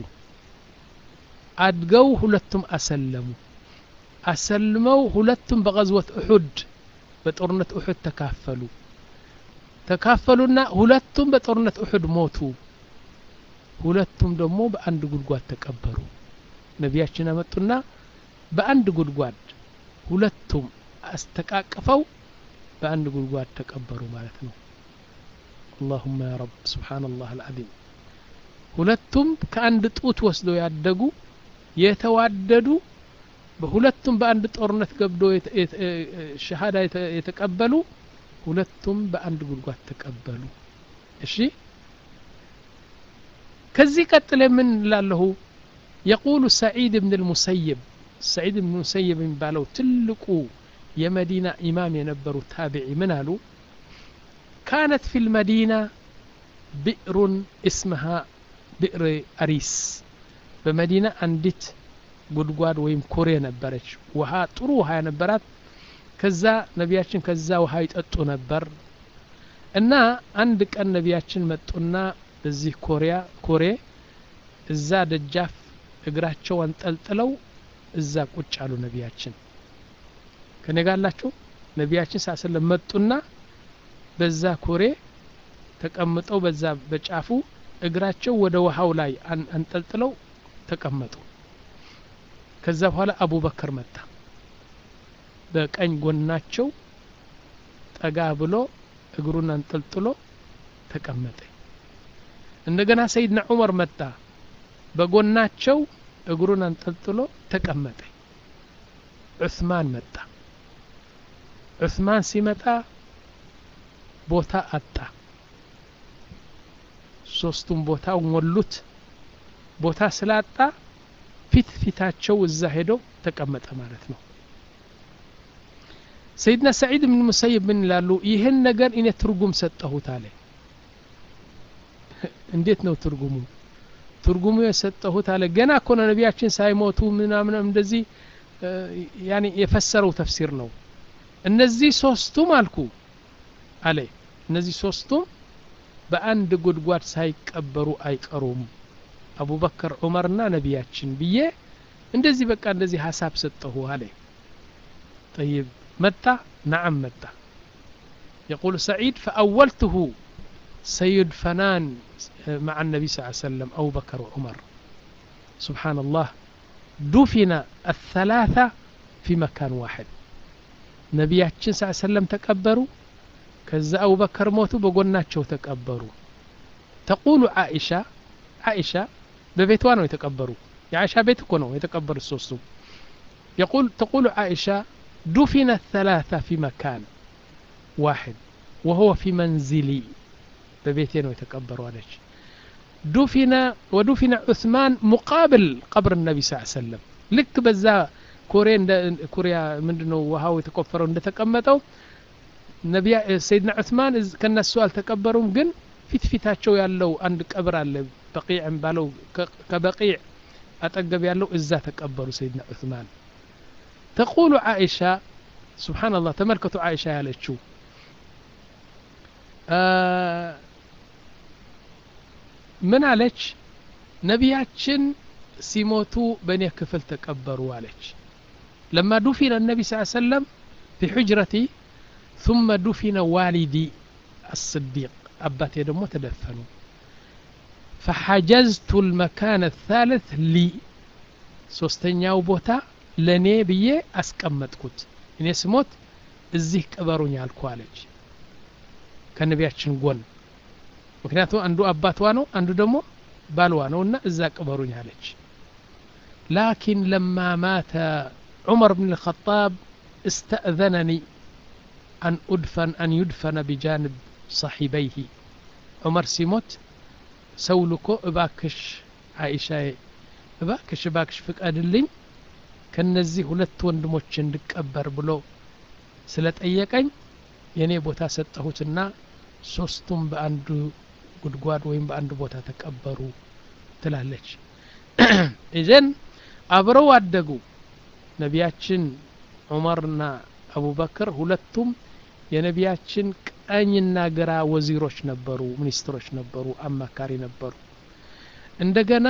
አድገው ሁለቱም አሰለሙ አሰልመው ሁለቱም በቀዝወት እሑድ በጦርነት እሑድ ተካፈሉ ተካፈሉና ሁለቱም በጦርነት እሑድ ሞቱ ሁለቱም ደግሞ በአንድ ጉድጓድ ተቀበሩ ነቢያችን አመጡና በአንድ ጉድጓድ ሁለቱም አስተቃቅፈው በአንድ ጉድጓድ ተቀበሩ ማለት ነው اللهم يا رب سبحان الله العظيم ሁለቱም ከአንድ ጡት ወስደው ያደጉ የተዋደዱ በሁለቱም በአንድ ጦርነት ገብዶ ሸሃዳ የተቀበሉ ሁለቱም በአንድ ጉድጓድ ተቀበሉ እሺ ከዚህ ቀጥለ ምን ላለሁ የቁሉ ሰዒድ ብን ልሙሰይብ ሰዒድ ብን ሙሰይብ የሚባለው ትልቁ የመዲና ኢማም የነበሩ ታቢዒ ምን አሉ ካነት ፊ ልመዲና ብዕሩን እስምሃ ብዕር አሪስ በመዲና አንዲት ጉድጓድ ወይም ኩሬ ነበረች ውሃ ጥሩ ውሃ የነበራት ከዛ ነቢያችን ከዛ ውሃ ይጠጡ ነበር እና አንድ ቀን ነቢያችን መጡና በዚህ ኮሪያ ኮሬ እዛ ደጃፍ እግራቸው አንጠልጥለው እዛ ቁጭ አሉ ነቢያችን ከኔ ጋላችሁ ነቢያችን ሳስለም መጡና በዛ ኮሬ ተቀምጠው በዛ በጫፉ እግራቸው ወደ ውሃው ላይ አንጠልጥለው ተቀመጡ ከዛ በኋላ አቡበከር መጣ በቀኝ ጎናቸው ጠጋ ብሎ እግሩን አንጠልጥሎ ተቀመጠ እንደገና ሰይድና ዑመር መጣ በጎናቸው እግሩን አንጠልጥሎ ተቀመጠ ዑስማን መጣ ዑስማን ሲመጣ ቦታ አጣ ሶስቱም ቦታ ሞሉት ቦታ ስላጣ ፊት ፊታቸው እዛ ሄደው ተቀመጠ ማለት ነው ሰይድና ሰዒድ ብን ሙሰይብ ምን ይላሉ ይህን ነገር እኔ ትርጉም ሰጠሁት አለ እንዴት ነው ትርጉሙ ትርጉሙ የሰጠሁት አለ ገና እኮ ነው ነቢያችን ሳይሞቱ ምናምን እንደዚህ ያኔ የፈሰረው ተፍሲር ነው እነዚህ ሶስቱም አልኩ አለ እነዚህ ሶስቱም በአንድ ጉድጓድ ሳይቀበሩ አይቀሩም አቡበክር ዑመርና ነቢያችን ብዬ እንደዚህ በቃ እንደዚህ ሀሳብ ሰጠሁ አለ ጠይብ መጣ ነዓም መጣ يقول سعيد فأولته سيدفنان مع النبي صلى الله عليه وسلم أبو بكر وعمر سبحان الله دفن الثلاثة في مكان واحد ነቢያችን ስ ሰለም ተቀበሩ ከዛ አቡበከር ሞቱ በጎናቸው ተቀበሩ ተቁሉ ዓኢሻ ዓኢሻ በቤቷ ነው የተቀበሩ የዓኢሻ ቤት እኮ ነው የተቀበሩት ሶስቱም يقول تقول عائشة دفن الثلاثة في مكان واحد وهو في منزلي ببيتين ነው የተቀበሩ አለች دفن ودفن عثمان مقابل قبر النبي صلى الله عليه وسلم ልክ በዛ ኮሬ ኮሪያ ምንድነው ውሃው የተቆፈረው እንደተቀመጠው ነቢያ ሰይድና ዑስማን ከነሱ አልተቀበሩም ግን ፊት ፊታቸው ያለው አንድ ቀብር አለ በቂዕ ባለው ከበቂዕ አጠገብ ያለው እዛ ተቀበሩ ሰይድና ዑስማን ተቁሉ ዓኢሻ ስብሓንላህ ተመልከቱ ዓኢሻ ያለችው ምን አለች ነቢያችን ሲሞቱ በእኔ ክፍል ተቀበሩ አለች لما دفن النبي صلى الله عليه وسلم في حجرتي ثم دفن والدي الصديق أباتي دمو تدفنوا فحجزت المكان الثالث لي ሶስተኛው ቦታ ለእኔ ብዬ አስቀመጥኩት እኔ ስሞት እዚህ ቅበሩኝ አልኩ አለች ከነቢያችን ጎን ምክንያቱም አንዱ አባቷ ነው አንዱ ደግሞ ባልዋ ነው እና እዛ ቅበሩኝ አለች ላኪን ለማ ማተ عمر بن الخطاب استأذنني أن أدفن أن يدفن بجانب صاحبيه عمر سيموت سولكو እባክሽ አይሻ እባክሽ እባክሽ ፍቀድልኝ ከነዚህ ሁለት ወንድሞች እንድቀበር ብሎ ስለጠየቀኝ የእኔ ቦታ ሰጠሁትና ሶስቱም በአንዱ ጉድጓድ ወይም በአንድ ቦታ ተቀበሩ ትላለች ኢዘን አብረው አደጉ ነቢያችን ዑመርና አቡበክር ሁለቱም የነቢያችን ቀኝና ግራ ወዚሮች ነበሩ ሚኒስትሮች ነበሩ አማካሪ ነበሩ እንደገና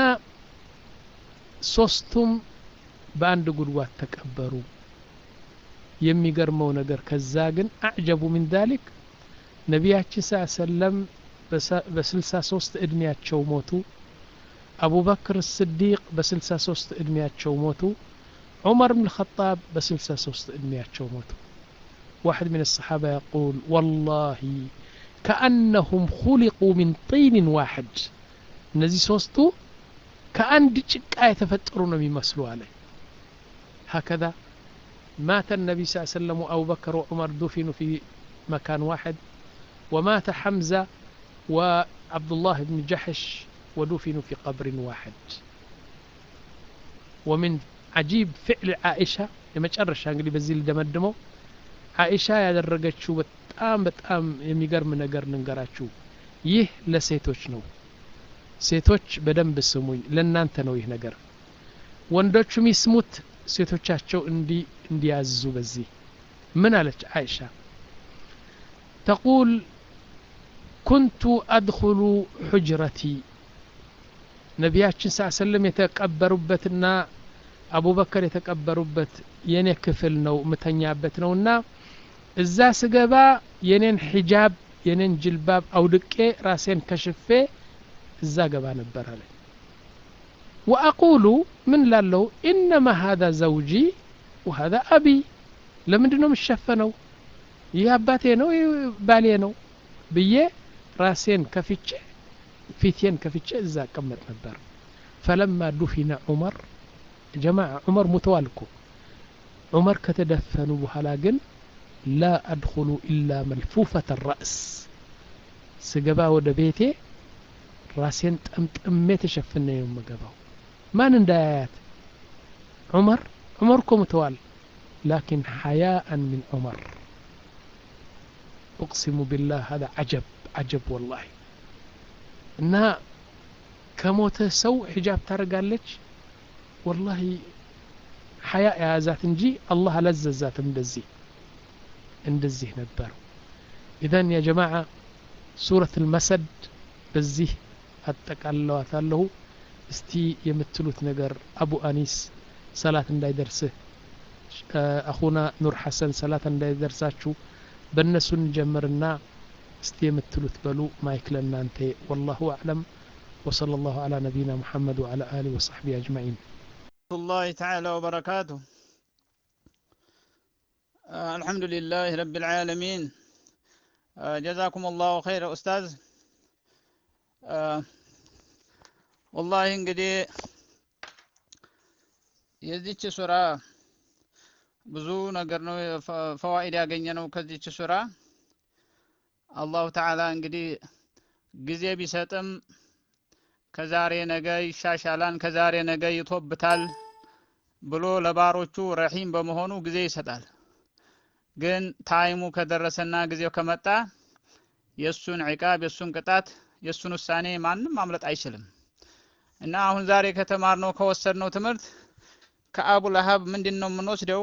ሶስቱም በአንድ ጉድጓድ ተቀበሩ የሚገርመው ነገር ከዛ ግን አዕጀቡ ሚን ዛሊክ ነቢያችን ስ ሰለም በስልሳ ሶስት እድሜያቸው ሞቱ አቡበክር ስዲቅ በስልሳ ሶስት እድሜያቸው ሞቱ عمر بن الخطاب بسلسة سوست إدمياتشو موتو واحد من الصحابة يقول والله كأنهم خلقوا من طين واحد نزي سوستو كأن دجك يتفترون بيمسلوا عليه هكذا مات النبي صلى الله عليه وسلم وأبو بكر وعمر دفنوا في مكان واحد ومات حمزة وعبد الله بن جحش ودفنوا في قبر واحد ومن عجيب فعل عائشة የመጨረሻ እንግዲህ በዚህ ልደመድመው አይሻ ያደረገችው በጣም በጣም የሚገርም ነገር ልንገራችሁ ይህ ለሴቶች ነው ሴቶች በደንብ ስሙኝ ለእናንተ ነው ይህ ነገር ወንዶቹም ይስሙት ሴቶቻቸው እንዲ እንዲያዙ በዚህ ምን አለች አይሻ ተቁል ኩንቱ አድኹሉ ሑጅረቲ ነቢያችን ስ ሰለም የተቀበሩበትና አቡበከር የተቀበሩበት የኔ ክፍል ነው ምተኛበት ነውና እዛ ስገባ የኔን ሒጃብ የኔን ጅልባብ አውድቄ ራሴን ከሽፌ እዛ ገባ ነበር አለ ወአቁሉ ምን ላለው ኢነማ ሀذا ዘውጂ ወሀذا አቢ ለምንድ ነው የምሸፈነው ይህ አባቴ ነው ይህ ባሌ ነው ብዬ ራሴን ከፍቼ ፊቴን ከፍቼ እዛ እቀመጥ ነበር ፈለማ ዱፊነ ዑመር ጀማዓ ዑመር ሙተዋል እኮ ዑመር ከተደፈኑ በኋላ ግን ላ አድኹሉ ኢላ መልፉፈተ ራእስ ስገባ ወደ ቤቴ ራሴን ጠምጥሜ ተሸፍነ ነው የምገባው ማን እንዳያያት ዑመር ዑመር እኮ ሙተዋል ላኪን ሐያአን ሚን ዑመር أقسم بالله هذا عجب عجب والله እና ከሞተ ሰው ሒጃብ ታደርጋለች ወላሂ ሐያ የያዛት እንጂ አላህ አላዘዛትም እንደዚህ እንደዚህ ነበር ኢዘን ያ ጀማዓ ሱረት ልመሰድ በዚህ አጠቃለዋታለሁ እስቲ የምትሉት ነገር አቡ አኒስ ሰላት እንዳይደርስህ አኹና ኑር ሐሰን ሰላት እንዳይደርሳችሁ በእነሱ እንጀምርና እስቲ የምትሉት በሉ ማይክ ለእናንተ ወላሁ አዕለም وصلى الله على نبينا محمد وعلى آله وصحبه أجمعين الله تعالى وبركاته آه الحمد لله رب العالمين آه جزاكم الله خير أستاذ آه والله እንግዲህ የዚች ሱራ ብዙ ነገር ነው ፈዋኢድ ያገኘ ነው ከዚች ሱራ አላሁ ተዓላ እንግዲህ ጊዜ ቢሰጥም ከዛሬ ነገ ይሻሻላል ከዛሬ ነገ ይቶብታል ብሎ ለባሮቹ ረሂም በመሆኑ ጊዜ ይሰጣል ግን ታይሙ ከደረሰና ጊዜው ከመጣ የእሱን ዕቃብ የእሱን ቅጣት የእሱን ውሳኔ ማንም ማምለጥ አይችልም እና አሁን ዛሬ ከተማርነው ከወሰድነው ትምህርት ከአቡ ለሀብ ምንድን ነው የምንወስደው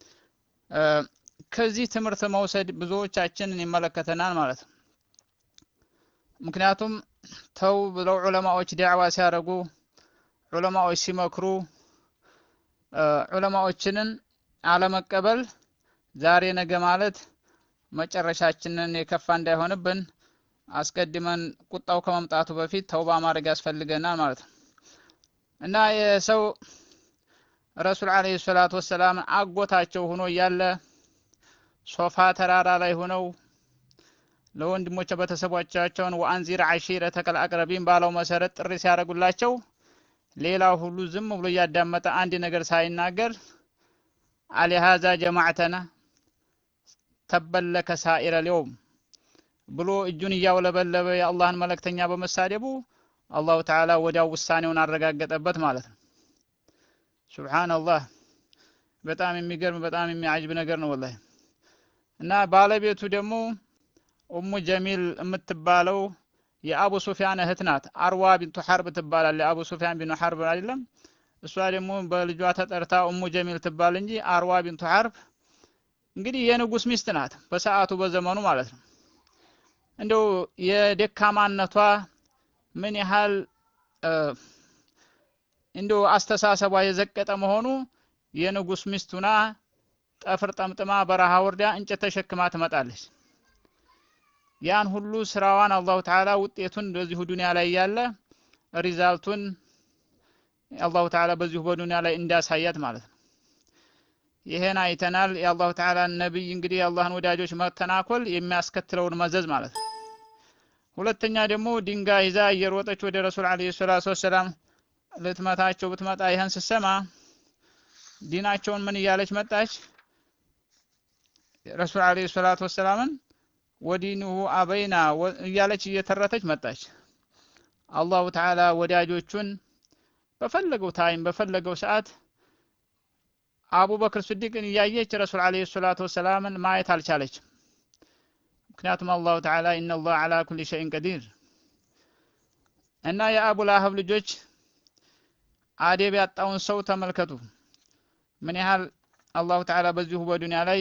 ከዚህ ትምህርት መውሰድ ብዙዎቻችንን ይመለከተናል ማለት ነው ምክንያቱም ተው ብለው ዑለማዎች ዳዕዋ ሲያደርጉ ዑለማዎች ሲመክሩ ዑለማዎችንን አለመቀበል ዛሬ ነገ ማለት መጨረሻችንን የከፋ እንዳይሆንብን አስቀድመን ቁጣው ከመምጣቱ በፊት ተውባ ማድረግ ያስፈልገናል ማለት ነው እና የሰው ረሱል አለይሂ ሰላቱ ወሰላም አጎታቸው ሆኖ እያለ ሶፋ ተራራ ላይ ሆነው ለወንድሞች ቤተሰቦቻቸውን ወአንዚር አሺረተከል አቅረቢን ባለው መሰረት ጥሪ ሲያደርጉላቸው ሌላው ሁሉ ዝም ብሎ እያዳመጠ አንድ ነገር ሳይናገር አሊሃዛ ጀማዕተና ተበለከ ሳኢረ ሊውም ብሎ እጁን እያውለበለበ የአላህን መልእክተኛ በመሳደቡ አላሁ ተዓላ ወዲያው ውሳኔውን አረጋገጠበት ማለት ነው ሱብሓነላህ በጣም የሚገርም በጣም የሚያጅብ ነገር ነው ወላሂ እና ባለቤቱ ደግሞ ኡሙ ጀሚል የምትባለው የአቡ ሱፊያን እህት ናት አርዋ ቢንቱ ሐርብ ትባላለች የአቡ ሱፊያን ቢኑ ሐርብ አይደለም እሷ ደግሞ በልጇ ተጠርታ ኡሙ ጀሚል ትባል እንጂ አርዋ ቢንቱ ሐርብ እንግዲህ የንጉስ ሚስት ናት በሰዓቱ በዘመኑ ማለት ነው እንደው የደካማነቷ ምን ያህል እንደው አስተሳሰቧ የዘቀጠ መሆኑ የንጉስ ሚስቱና ጠፍር ጠምጥማ በረሃ ወርዳ እንጨት ተሸክማ ትመጣለች ያን ሁሉ ስራዋን አላሁ ተዓላ ውጤቱን በዚሁ ዱንያ ላይ ያለ ሪዛልቱን አላሁ ተዓላ በዚሁ በዱንያ ላይ እንዳሳያት ማለት ነው ይሄን አይተናል የአላሁ ተዓላ ነቢይ እንግዲህ የአላህን ወዳጆች መተናኮል የሚያስከትለውን መዘዝ ማለት ነው ሁለተኛ ደግሞ ድንጋይ ይዛ እየሮጠች ወደ ረሱል አለይሂ ሰላቱ ወሰላም ልትመታቸው ብትመጣ ይህን ስትሰማ ዲናቸውን ምን እያለች መጣች ረሱል አለይሂ ሰላቱ ወሰላምን ወዲኑሁ አበይና እያለች እየተረተች መጣች አላሁ ተዓላ ወዳጆቹን በፈለገው ታይም በፈለገው ሰዓት አቡበክር ስዲቅን እያየች ረሱል አለይሂ ሰላቱ ወሰላምን ማየት አልቻለችም ምክንያቱም አላሁ ተዓላ ኢነላህ አላ ኩሊ ሸይን ቀዲር እና የአቡ ላሀብ ልጆች አደብ ያጣውን ሰው ተመልከቱ ምን ያህል አላሁ ተዓላ በዚሁ በዱንያ ላይ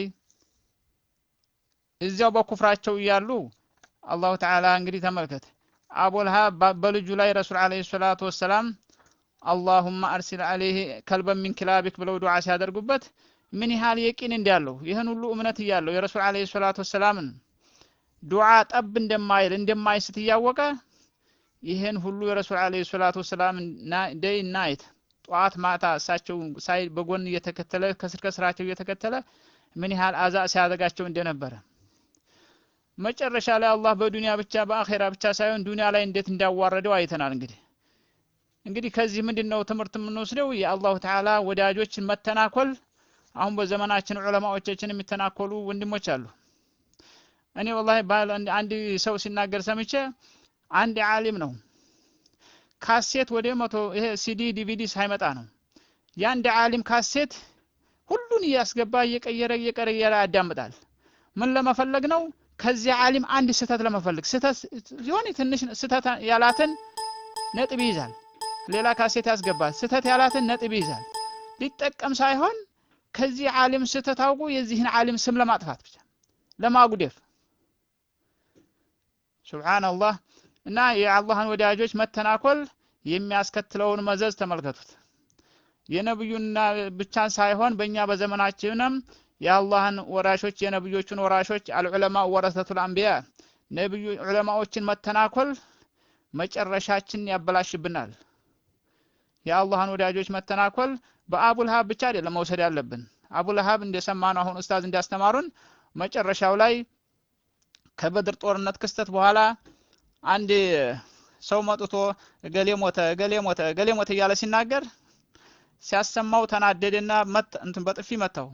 እዚያው በኩፍራቸው እያሉ አላሁ ተዓላ እንግዲህ ተመልከት አቡልሃ በልጁ ላይ ረሱል አለይሂ ሰላቱ ወሰላም አላሁማ አርሲል አለይህ ከልበን ሚን ክላቢክ ብለው ዱዓ ሲያደርጉበት ምን ያህል የቂን እንዳለው ይህን ሁሉ እምነት እያለው የረሱል አለይሂ ሰላቱ ወሰላምን ዱዓ ጠብ እንደማይል እንደማይስት እያወቀ ይህን ሁሉ የረሱል አለይሂ ሰላቱ ወሰላም ደይ ናይት ጠዋት ማታ እሳቸው ሳይ በጎን እየተከተለ ከስር ከስራቸው እየተከተለ ምን ያህል አዛ ሲያደርጋቸው እንደነበረ መጨረሻ ላይ አላህ በዱንያ ብቻ በአኼራ ብቻ ሳይሆን ዱንያ ላይ እንዴት እንዳዋረደው አይተናል እንግዲህ እንግዲህ ከዚህ ምንድን ነው ትምህርት የምንወስደው የአላሁ ተዓላ ወዳጆችን መተናኮል አሁን በዘመናችን ዑለማዎቻችን የሚተናኮሉ ወንድሞች አሉ እኔ ወላሂ አንድ ሰው ሲናገር ሰምቼ አንድ ዓሊም ነው ካሴት ወደ መቶ ይሄ ሲዲ ዲቪዲ ሳይመጣ ነው የአንድ ዓሊም ካሴት ሁሉን እያስገባ እየቀየረ እየቀየረ ያዳምጣል ምን ለመፈለግ ነው ከዚህ ዓሊም አንድ ስህተት ለመፈለግ ስህተት ሲሆን ትንሽ ስህተት ያላትን ነጥብ ይይዛል ሌላ ካሴት ያስገባል ስህተት ያላትን ነጥብ ይይዛል ሊጠቀም ሳይሆን ከዚህ ዓሊም ስህተት አውቁ የዚህን ዓሊም ስም ለማጥፋት ብቻ ለማጉደፍ ሱብሃንአላህ እና የአላህን ወዳጆች መተናኮል የሚያስከትለውን መዘዝ ተመልከቱት። የነብዩና ብቻን ሳይሆን በእኛ በዘመናችንም የአላህን ወራሾች የነብዮቹን ወራሾች አልዑለማ ወረሰቱል አንቢያ ነብዩ ዑለማዎችን መተናኮል መጨረሻችን ያበላሽብናል። የአላህን ወዳጆች መተናኮል በአቡልሃብ ብቻ አይደለም መውሰድ ያለብን። አቡልሃብ እንደሰማነው አሁን ኡስታዝ እንዲያስተማሩን መጨረሻው ላይ ከበድር ጦርነት ክስተት በኋላ አንድ ሰው መጥቶ እገሌ ሞተ፣ እገሌ ሞተ፣ እገሌ ሞተ እያለ ሲናገር ሲያሰማው ተናደደና መት እንትን በጥፊ መታው።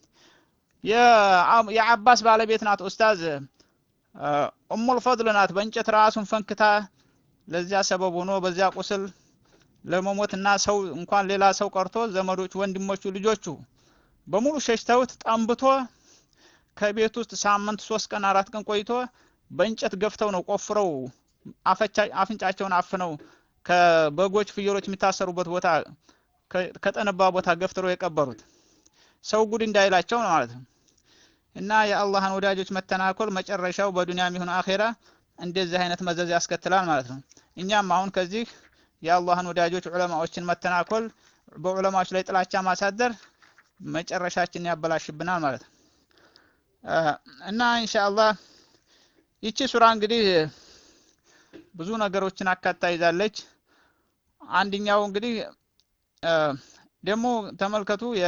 የአባስ ባለቤት ናት ኡስታዝ ኡሙል ፈድል ናት። በእንጨት ራሱን ፈንክታ ለዚያ ሰበብ ሆኖ በዚያ ቁስል ለመሞትና ሰው እንኳን ሌላ ሰው ቀርቶ ዘመዶቹ፣ ወንድሞቹ፣ ልጆቹ በሙሉ ሸሽተውት ጠንብቶ ከቤት ውስጥ ሳምንት ሶስት ቀን አራት ቀን ቆይቶ በእንጨት ገፍተው ነው ቆፍረው አፍንጫቸውን አፍነው ከበጎች ፍየሎች የሚታሰሩበት ቦታ ከጠነባ ቦታ ገፍትረው የቀበሩት ሰው ጉድ እንዳይላቸው ነው ማለት ነው። እና የአላህን ወዳጆች መተናኮል መጨረሻው በዱንያም ይሁን አኼራ እንደዚህ አይነት መዘዝ ያስከትላል ማለት ነው። እኛም አሁን ከዚህ የአላህን ወዳጆች ዑለማዎችን መተናኮል፣ በዑለማዎች ላይ ጥላቻ ማሳደር መጨረሻችን ያበላሽብናል ማለት ነው። እና ኢንሻአላህ ይቺ ሱራ እንግዲህ ብዙ ነገሮችን አካታ ይዛለች። አንድኛው እንግዲህ ደግሞ ተመልከቱ የ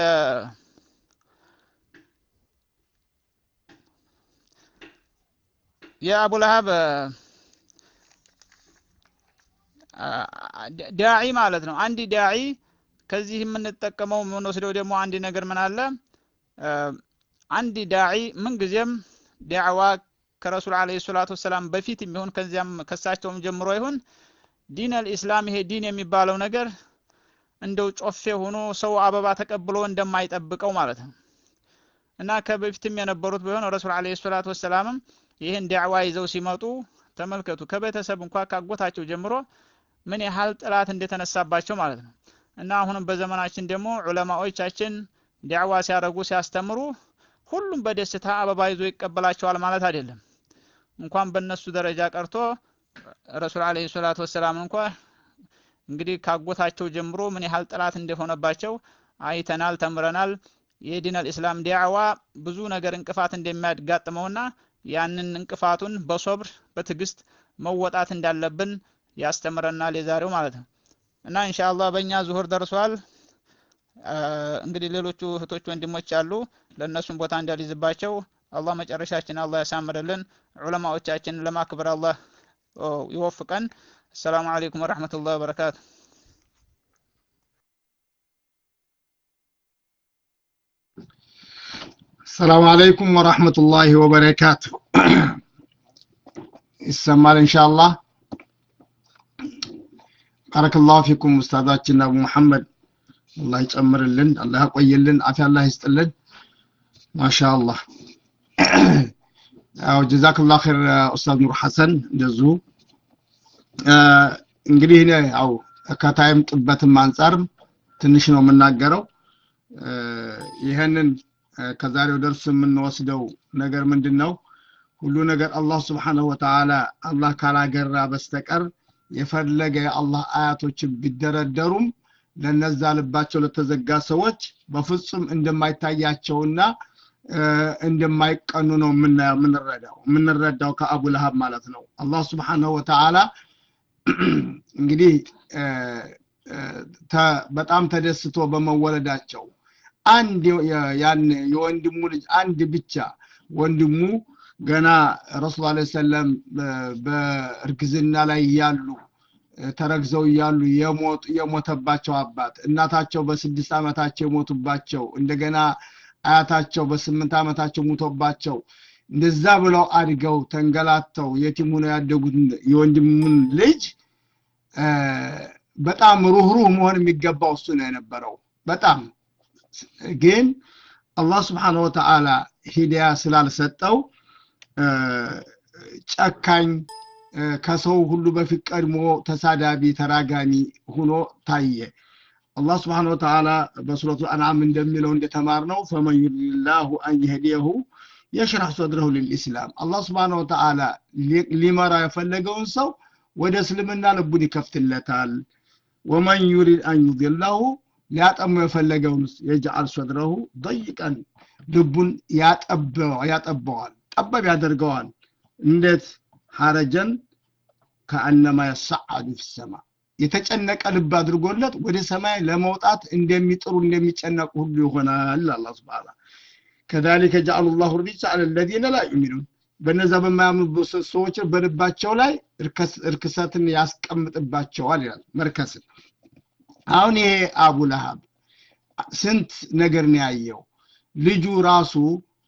የአቡ ለሀብ ዳዒ ማለት ነው። አንድ ዳዒ ከዚህ የምንጠቀመው የምንወስደው ደግሞ አንድ ነገር ምን አለ አንድ ዳዒ ምንጊዜም ዳዕዋ ከረሱል አለይሂ ሰላቱ ወሰላም በፊት የሚሆን ከዚያም ከሳቸውም ጀምሮ ይሁን ዲን አልኢስላም ይሄ ዲን የሚባለው ነገር እንደው ጮፌ ሆኖ ሰው አበባ ተቀብሎ እንደማይጠብቀው ማለት ነው እና ከበፊትም የነበሩት ቢሆን ረሱል አለይሂ ሰላቱ ወሰላምም ይህን ዳዕዋ ይዘው ሲመጡ ተመልከቱ ከቤተሰብ እንኳ ካጎታቸው ጀምሮ ምን ያህል ጥላት እንደተነሳባቸው ማለት ነው እና አሁንም በዘመናችን ደግሞ ዑለማዎቻችን ዳዕዋ ሲያደርጉ ሲያስተምሩ ሁሉም በደስታ አበባ ይዞ ይቀበላቸዋል ማለት አይደለም። እንኳን በእነሱ ደረጃ ቀርቶ ረሱል አለይሂ ሰላቱ ወሰላም እንኳ እንግዲህ ካጎታቸው ጀምሮ ምን ያህል ጥላት እንደሆነባቸው አይተናል፣ ተምረናል። የዲን አልኢስላም ዳዕዋ ብዙ ነገር እንቅፋት እንደሚያጋጥመውና ያንን እንቅፋቱን በሶብር በትዕግስት መወጣት እንዳለብን ያስተምረናል የዛሬው ማለት ነው እና ኢንሻአላህ በእኛ ዙሁር ደርሷል። እንግዲህ ሌሎቹ እህቶች ወንድሞች አሉ። ለእነሱም ቦታ እንዳልይዝባቸው አላህ መጨረሻችን አላህ ያሳምርልን። ዑለማዎቻችን ለማክበር አላህ ይወፍቀን። አሰላሙ አለይኩም ወረሕመቱላህ ወበረካቱ። ሰላም አለይኩም ወራህመቱላሂ ወበረካቱ። ይሰማል ኢንሻአላህ። ባረከላሁ ፊኩም ኡስታዛችን አቡ መሐመድ አላህ ይጨምርልን፣ አላህ ያቆይልን፣ አፊያ አላህ ይስጥልን። ማሻአላህ ያው ጀዛክላሁ ኸይር ኡስታዝ ኑር ሐሰን እንደዚሁ እንግዲህ እኔ ያው ከታይም ጥበትም አንጻርም ትንሽ ነው የምናገረው ይህንን ከዛሬው ደርስ የምንወስደው ነገር ምንድን ነው? ሁሉ ነገር አላህ ስብሓነሁ ወተዓላ አላህ ካላገራ በስተቀር የፈለገ የአላህ አያቶችን ቢደረደሩም ለነዛ ልባቸው ለተዘጋ ሰዎች በፍጹም እንደማይታያቸውና እንደማይቀኑ ነው የምንረዳው የምንረዳው ከአቡ ለሀብ ማለት ነው። አላህ ስብሓነሁ ወተዓላ እንግዲህ በጣም ተደስቶ በመወለዳቸው አንድ ያን የወንድሙ ልጅ አንድ ብቻ ወንድሙ ገና ረሱል አለ ሰለም በእርግዝና ላይ እያሉ ተረግዘው እያሉ የሞተባቸው አባት እናታቸው በስድስት ዓመታቸው የሞቱባቸው እንደገና አያታቸው በስምንት ዓመታቸው ሙቶባቸው እንደዛ ብለው አድገው ተንገላተው የቲም ሆነው ያደጉት የወንድሙን ልጅ በጣም ሩህሩህ መሆን የሚገባው እሱ ነው የነበረው በጣም ግን አላህ ስብሓን ወተዓላ ሂዳያ ስላልሰጠው ጨካኝ ከሰው ሁሉ በፊት ቀድሞ ተሳዳቢ ተራጋሚ ሁኖ ታየ አላህ ስብሓን ወተዓላ በሱረቱ አንዓም እንደሚለው እንደተማር ነው ፈመን ዩሪድላሁ አን የህዲየሁ የሽራህ ሶድረሁ ልልኢስላም አላህ ስብሓን ወተዓላ ሊመራ የፈለገውን ሰው ወደ እስልምና ልቡን ይከፍትለታል ወመን ዩሪድ አን ዩድላሁ ሊያጠሙ የፈለገውን የጅዓል ሶድረሁ ደይቀን ልቡን ያጠበዋል ጠበብ ያደርገዋል እንዴት ሐረጀን ከአነማ የሰዓዱ ፊሰማ የተጨነቀ ልብ አድርጎለት ወደ ሰማይ ለመውጣት እንደሚጥሩ እንደሚጨነቁ ሁሉ ይሆናል አላ ስብን ከዛሊከ ጀዓሉ ላሁ ሪጅ አለ ለዚነ ላ ዩሚኑን በነዛ በማያምኑ ሰዎች በልባቸው ላይ እርክሰትን ያስቀምጥባቸዋል ይላል መርከስን አሁን ይሄ አቡ ለሃብ ስንት ነገር ነው ያየው ልጁ ራሱ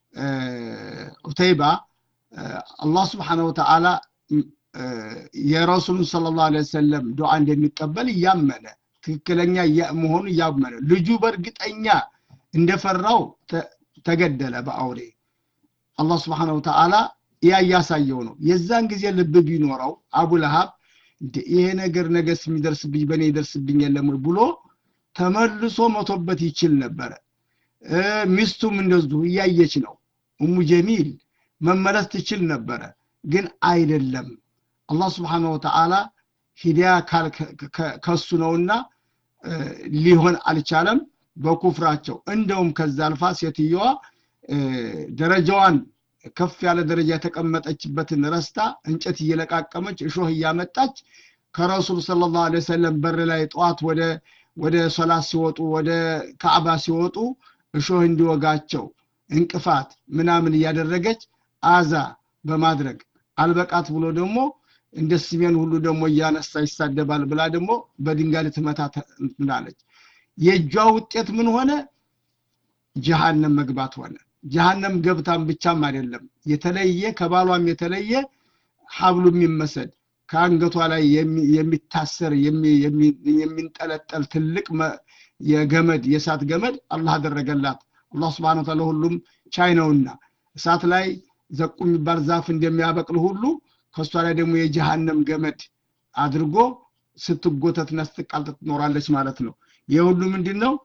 ዑተይባ አላህ ስብሓነ ወተዓላ የረሱሉን ስለ ላሁ ለ ሰለም ዱዓ እንደሚቀበል እያመነ ትክክለኛ መሆኑ እያመነ ልጁ በእርግጠኛ እንደፈራው ተገደለ በአውሬ አላህ ስብሓነ ወተዓላ ያ እያሳየው ነው የዛን ጊዜ ልብ ቢኖረው አቡ ለሃብ ይሄ ነገር ነገስ የሚደርስብኝ በእኔ ይደርስብኝ የለም ወይ ብሎ ተመልሶ መቶበት ይችል ነበረ ሚስቱም እንደዚሁ እያየች ነው እሙ ጀሚል መመለስ ትችል ነበረ ግን አይደለም አላህ ስብሓነ ወተዓላ ሂዳያ ከሱ ነውና ሊሆን አልቻለም በኩፍራቸው እንደውም ከዛ አልፋ ሴትየዋ ደረጃዋን ከፍ ያለ ደረጃ የተቀመጠችበትን ረስታ እንጨት እየለቃቀመች እሾህ እያመጣች ከረሱል ስለ ላሁ ሰለም በር ላይ ጠዋት ወደ ወደ ሶላት ሲወጡ ወደ ካዕባ ሲወጡ እሾህ እንዲወጋቸው እንቅፋት ምናምን እያደረገች አዛ በማድረግ አልበቃት ብሎ ደግሞ እንደ ስሜን ሁሉ ደግሞ እያነሳ ይሳደባል ብላ ደግሞ በድንጋይ ልትመታ ምናለች የእጇ ውጤት ምን ሆነ ጀሃነም መግባት ሆነ ጀሃነም ገብታም ብቻም አይደለም የተለየ ከባሏም የተለየ ሀብሉ የሚመሰድ ከአንገቷ ላይ የሚታሰር የሚንጠለጠል ትልቅ የገመድ የእሳት ገመድ አላህ አደረገላት አላህ ስብሓን ታላ ሁሉም ቻይ ነውና እሳት ላይ ዘቁ የሚባል ዛፍ እንደሚያበቅል ሁሉ ከእሷ ላይ ደግሞ የጀሃነም ገመድ አድርጎ ስትጎተትና ስትቃልጥ ትኖራለች ማለት ነው ይህ ሁሉ ምንድን ነው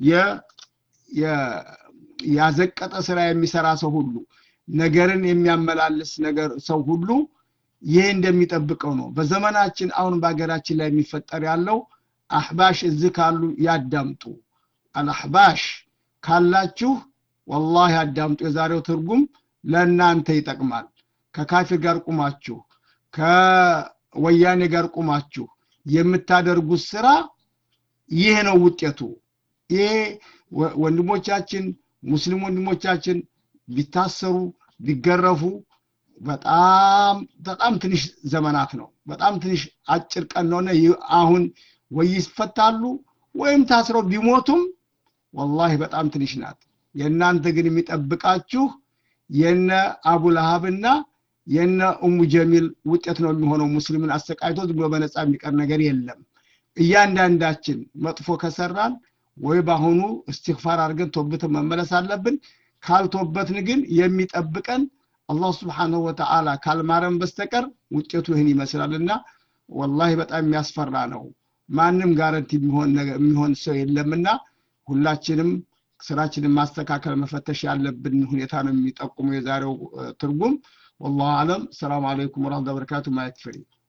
ያዘቀጠ ስራ የሚሰራ ሰው ሁሉ ነገርን የሚያመላልስ ነገር ሰው ሁሉ ይህ እንደሚጠብቀው ነው በዘመናችን አሁን በሀገራችን ላይ የሚፈጠር ያለው አህባሽ እዚህ ካሉ ያዳምጡ አልአህባሽ ካላችሁ ወላሂ ያዳምጡ የዛሬው ትርጉም ለእናንተ ይጠቅማል ከካፊር ጋር ቁማችሁ ከወያኔ ጋር ቁማችሁ የምታደርጉት ስራ ይህ ነው ውጤቱ ይሄ ወንድሞቻችን ሙስሊም ወንድሞቻችን ቢታሰሩ ቢገረፉ በጣም በጣም ትንሽ ዘመናት ነው በጣም ትንሽ አጭር ቀን ነውነ አሁን ወይ ይፈታሉ ወይም ታስረው ቢሞቱም ወላሂ በጣም ትንሽ ናት የእናንተ ግን የሚጠብቃችሁ የነ አቡ ለሃብና የነ ኡሙ ጀሚል ውጤት ነው የሚሆነው ሙስሊምን አሰቃይቶ ዝም ብሎ በነፃ የሚቀር ነገር የለም እያንዳንዳችን መጥፎ ከሰራን ወይ በአሁኑ እስትግፋር አድርገን ቶብትን መመለስ አለብን ካልቶበትን ግን የሚጠብቀን አላህ ስብሓንሁ ወተዓላ ካልማረን በስተቀር ውጤቱ ይህን ይመስላልና ወላሂ በጣም የሚያስፈራ ነው ማንም ጋረንቲ የሚሆን ሰው የለምና ሁላችንም ስራችንን ማስተካከል መፈተሽ ያለብን ሁኔታ ነው የሚጠቁሙ የዛሬው ትርጉም ወላሁ አለም ሰላም አለይኩም ወረህመቱላሂ ወበረካቱ ማየት ፍሪ